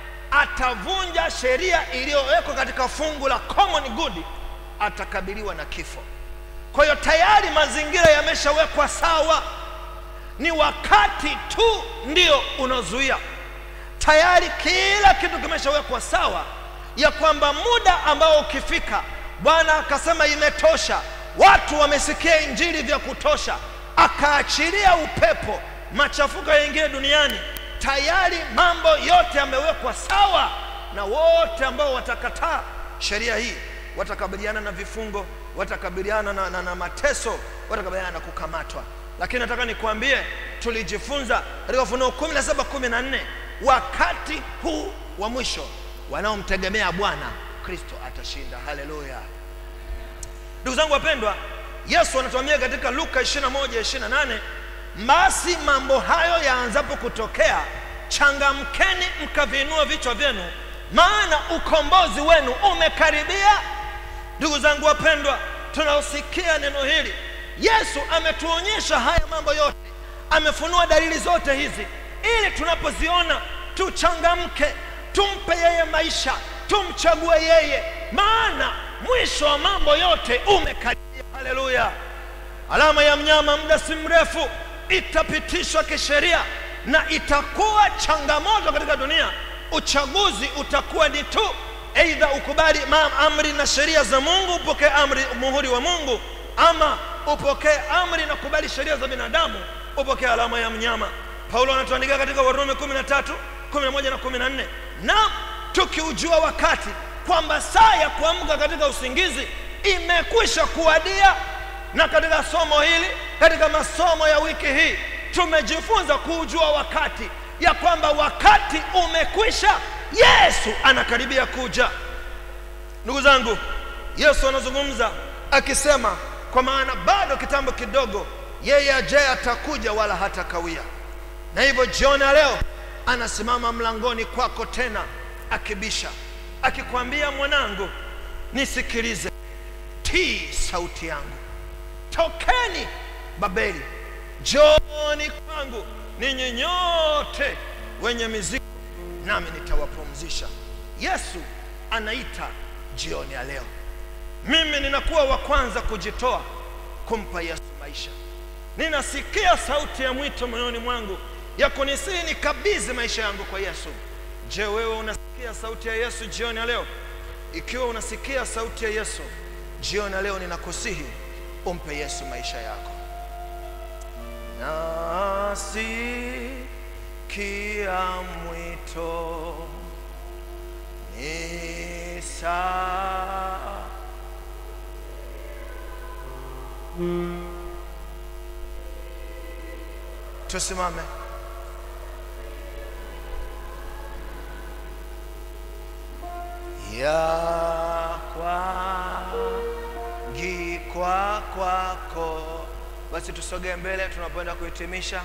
atavunja sheria iliyowekwa katika fungu la common good atakabiliwa na kifo kwa hiyo tayari mazingira yameshawekwa sawa ni wakati tu ndio unazuia tayari kila kitu kimeshawekwa sawa ya kwamba muda ambao ukifika bwana akasema imetosha watu wamesikia injili vya kutosha akaachilia upepo machafuko yaingie duniani tayari mambo yote yamewekwa sawa na wote ambao watakataa sheria hii watakabiliana na vifungo watakabiliana na, na, na mateso watakabiliana na kukamatwa lakini nataka nikuambie tulijifunza katika ufunuo 17 14 wakati huu wa mwisho wanaomtegemea bwana kristo atashinda haleluya ndugu zangu wapendwa yesu anatuambia katika luka 21 28 basi mambo hayo yaanzapo kutokea changamkeni mkaviinua vichwa vyenu maana ukombozi wenu umekaribia ndugu zangu wapendwa tunaosikia neno hili yesu ametuonyesha haya mambo yote amefunua dalili zote hizi ili tunapoziona tuchangamke tumpe yeye maisha tumchague yeye maana mwisho wa mambo yote umekaribia haleluya alama ya mnyama muda si mrefu itapitishwa kisheria na itakuwa changamoto katika dunia uchaguzi utakuwa ni tu eidha ukubali ma- amri na sheria za mungu upokee amri muhuri wa mungu ama upokee amri na kubali sheria za binadamu upokee alama ya mnyama paulo anatuandikia katika warumi 13 11 na 14 na tukiujua wakati kwamba saa ya kuamka katika usingizi imekwisha kuwadia na katika somo hili katika masomo ya wiki hii tumejifunza kuujua wakati ya kwamba wakati umekwisha yesu anakaribia kuja ndugu zangu yesu anazungumza akisema kwa maana bado kitambo kidogo yeye ajaye atakuja wala hatakawia na hivyo jioni ya leo anasimama mlangoni kwako tena akibisha akikwambia mwanangu nisikilize tii sauti yangu tokeni babeli joni kwangu ninyi nyote wenye mizigo nami nitawapumzisha yesu anaita jioni ya leo mimi ninakuwa wa kwanza kujitoa kumpa yesu maisha ninasikia sauti ya mwito moyoni mwangu ya kunisihi nikabidhi maisha yangu kwa yesu je wewe unasikia sauti ya yesu jioni ya leo ikiwa unasikia sauti ya yesu jioni ya leo ninakusihi umpe yesu maisha yako nasikia mwito ni saa tusimame ya kwa kwako. Basi tusogee mbele tunapoenda kuhitimisha.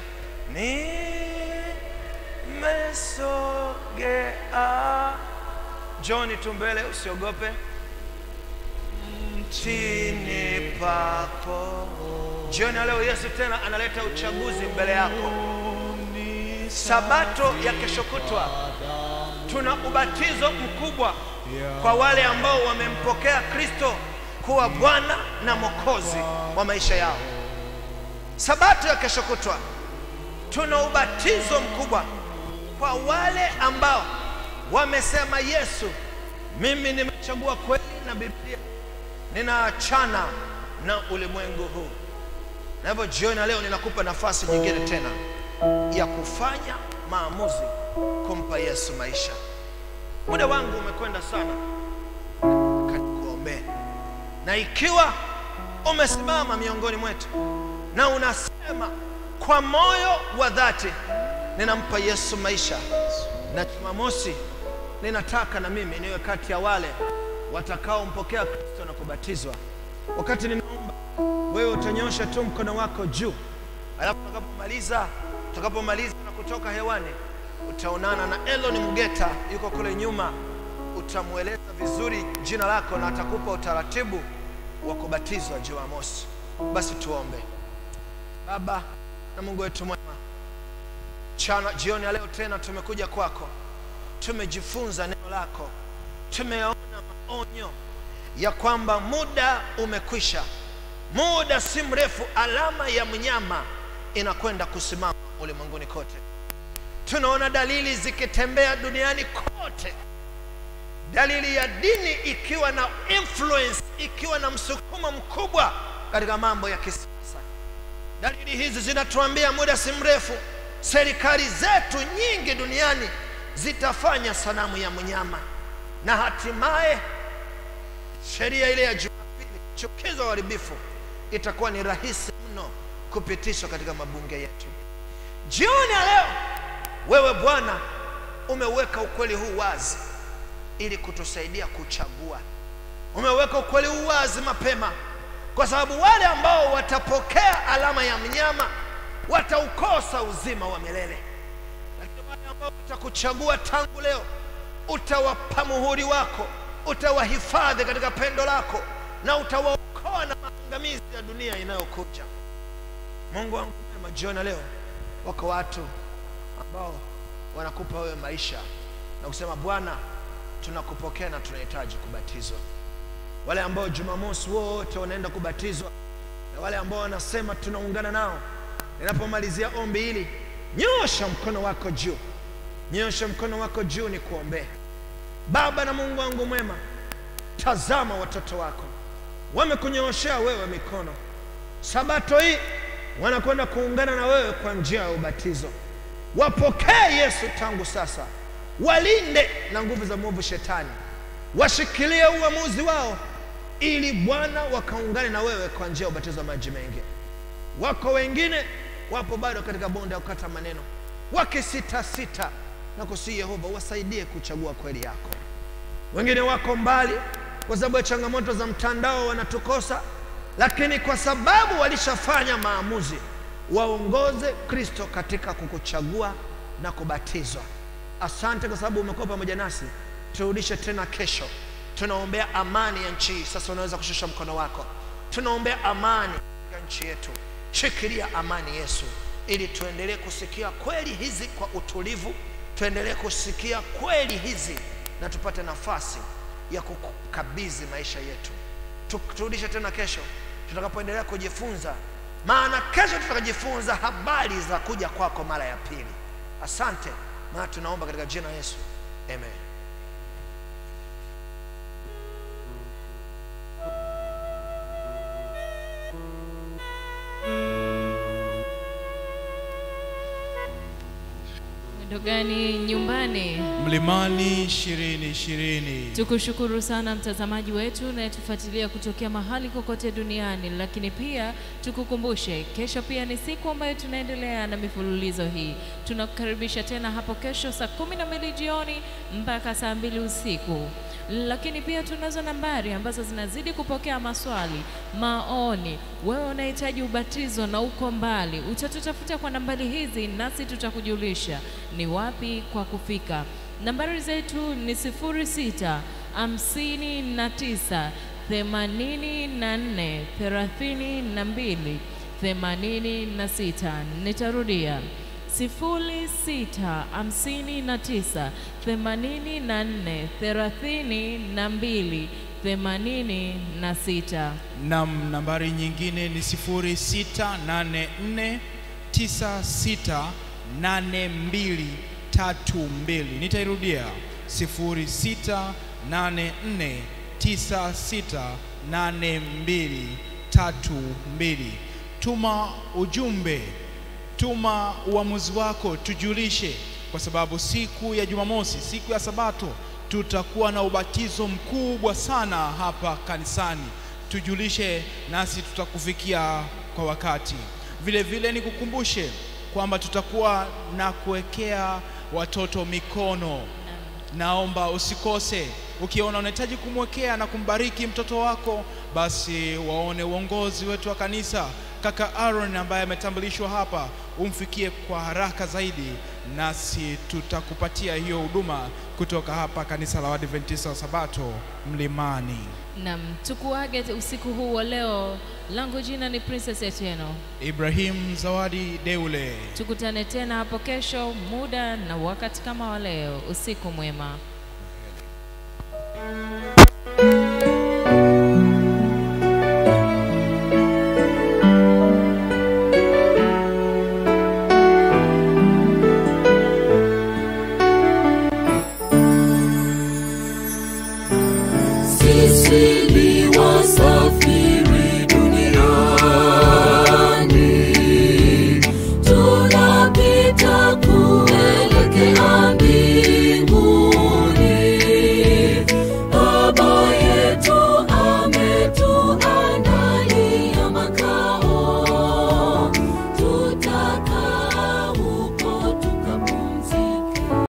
Nimesogea, John tu mbele, usiogope. Chini pako. Jioni ya leo Yesu tena analeta uchaguzi mbele yako. Sabato ya kesho kutwa tuna ubatizo mkubwa kwa wale ambao wamempokea Kristo kuwa Bwana na Mwokozi wa maisha yao. Sabato ya kesho kutwa tuna ubatizo mkubwa kwa wale ambao wamesema, Yesu, mimi nimechagua kweli na Biblia, ninaachana na ulimwengu huu. Na hivyo jioni ya leo ninakupa nafasi nyingine tena ya kufanya maamuzi kumpa Yesu maisha. Muda wangu umekwenda sana, kanikuombee. Na ikiwa umesimama miongoni mwetu na unasema kwa moyo wa dhati, ninampa Yesu maisha, na Jumamosi ninataka na mimi niwe kati ya wale watakaompokea Kristo na kubatizwa. Wakati ninaomba, wewe utanyosha tu mkono wako juu, alafu tutakapomaliza tutakapomaliza na kutoka hewani, utaonana na Elon Mugeta, yuko kule nyuma, utamweleza vizuri jina lako na atakupa utaratibu wa kubatizwa Jumamosi. Basi tuombe. Baba na Mungu wetu mwema, chana jioni ya leo tena tumekuja kwako, tumejifunza neno lako, tumeona maonyo ya kwamba muda umekwisha, muda si mrefu, alama ya mnyama inakwenda kusimama ulimwenguni kote. Tunaona dalili zikitembea duniani kote, dalili ya dini ikiwa na influence, ikiwa na msukumo mkubwa katika mambo ya kisiasa. Dalili hizi zinatuambia muda si mrefu serikali zetu nyingi duniani zitafanya sanamu ya mnyama, na hatimaye sheria ile ya Jumapili, chukizo uharibifu, itakuwa ni rahisi mno kupitishwa katika mabunge yetu. Jioni ya leo, wewe Bwana umeweka ukweli huu wazi ili kutusaidia kuchagua. Umeweka ukweli huu wazi mapema, kwa sababu wale ambao watapokea alama ya mnyama wataukosa uzima wa milele, lakini wale ambao watakuchagua tangu leo, utawapa muhuri wako, utawahifadhi katika pendo lako na utawaokoa na maangamizi ya dunia inayokuja. Mungu wangu mwema, jioni ya leo wako watu ambao wanakupa wewe maisha na kusema Bwana, tunakupokea na tunahitaji kubatizwa. Wale ambao Jumamosi wote wanaenda kubatizwa na wale ambao wanasema tunaungana nao. Ninapomalizia ombi hili, nyosha mkono wako juu, nyosha mkono wako juu, ni kuombea. Baba na Mungu wangu mwema, tazama watoto wako wamekunyoshea wewe mikono. Sabato hii wanakwenda kuungana na wewe kwa njia ya ubatizo. Wapokee Yesu tangu sasa, walinde na nguvu za mwovu Shetani, washikilie uamuzi wao, ili Bwana wakaungane na wewe kwa njia ya ubatizo wa maji mengi. Wako wengine wapo bado katika bonde ya kukata maneno, wakisitasita na kusihi Yehova wasaidie kuchagua kweli yako. Wengine wako mbali kwa sababu ya changamoto za mtandao, wanatukosa lakini kwa sababu walishafanya maamuzi, waongoze Kristo katika kukuchagua na kubatizwa. Asante kwa sababu umekuwa pamoja nasi. Turudishe tena kesho. Tunaombea amani ya nchi hii. Sasa unaweza kushusha mkono wako. Tunaombea amani ya nchi yetu. Shikilia amani Yesu, ili tuendelee kusikia kweli hizi kwa utulivu, tuendelee kusikia kweli hizi na tupate nafasi ya kukabidhi maisha yetu. Turudishe tena kesho tutakapoendelea kujifunza, maana kesho tutakajifunza habari za kuja kwako mara ya pili. Asante, maana tunaomba katika jina la Yesu, amen. Mwendo gani nyumbani? Mlimani ishirini ishirini. Tukushukuru sana mtazamaji wetu unayetufuatilia kutokea mahali kokote duniani, lakini pia tukukumbushe, kesho pia ni siku ambayo tunaendelea na mifululizo hii. Tunakukaribisha tena hapo kesho saa kumi na mbili jioni mpaka saa mbili usiku. lakini pia tunazo nambari ambazo zinazidi kupokea maswali, maoni. Wewe unahitaji ubatizo na uko mbali, utatutafuta kwa nambari hizi, nasi tutakujulisha ni wapi kwa kufika. Nambari zetu ni sifuri sita hamsini na tisa themanini na nne thelathini na mbili themanini na sita. Nitarudia sifuri sita hamsini na tisa themanini na nne thelathini na mbili themanini na sita. Nam, nambari nyingine ni 0684968232. Nitairudia 0684968232. Tuma ujumbe, tuma uamuzi wako, tujulishe, kwa sababu siku ya Jumamosi, siku ya Sabato, tutakuwa na ubatizo mkubwa sana hapa kanisani. Tujulishe nasi tutakufikia kwa wakati. Vile vile nikukumbushe kwamba tutakuwa na kuwekea watoto mikono. Naomba usikose. Ukiona unahitaji kumwekea na kumbariki mtoto wako, basi waone uongozi wetu wa kanisa, kaka Aaron ambaye ametambulishwa hapa, umfikie kwa haraka zaidi, nasi tutakupatia hiyo huduma kutoka hapa kanisa la Waadventista wa Sabato Mlimani. Nam, tukuage usiku huu wa leo. Langu jina ni Princess Etieno. Ibrahim Zawadi Deule. Tukutane tena hapo kesho, muda na wakati kama wa leo. Usiku mwema.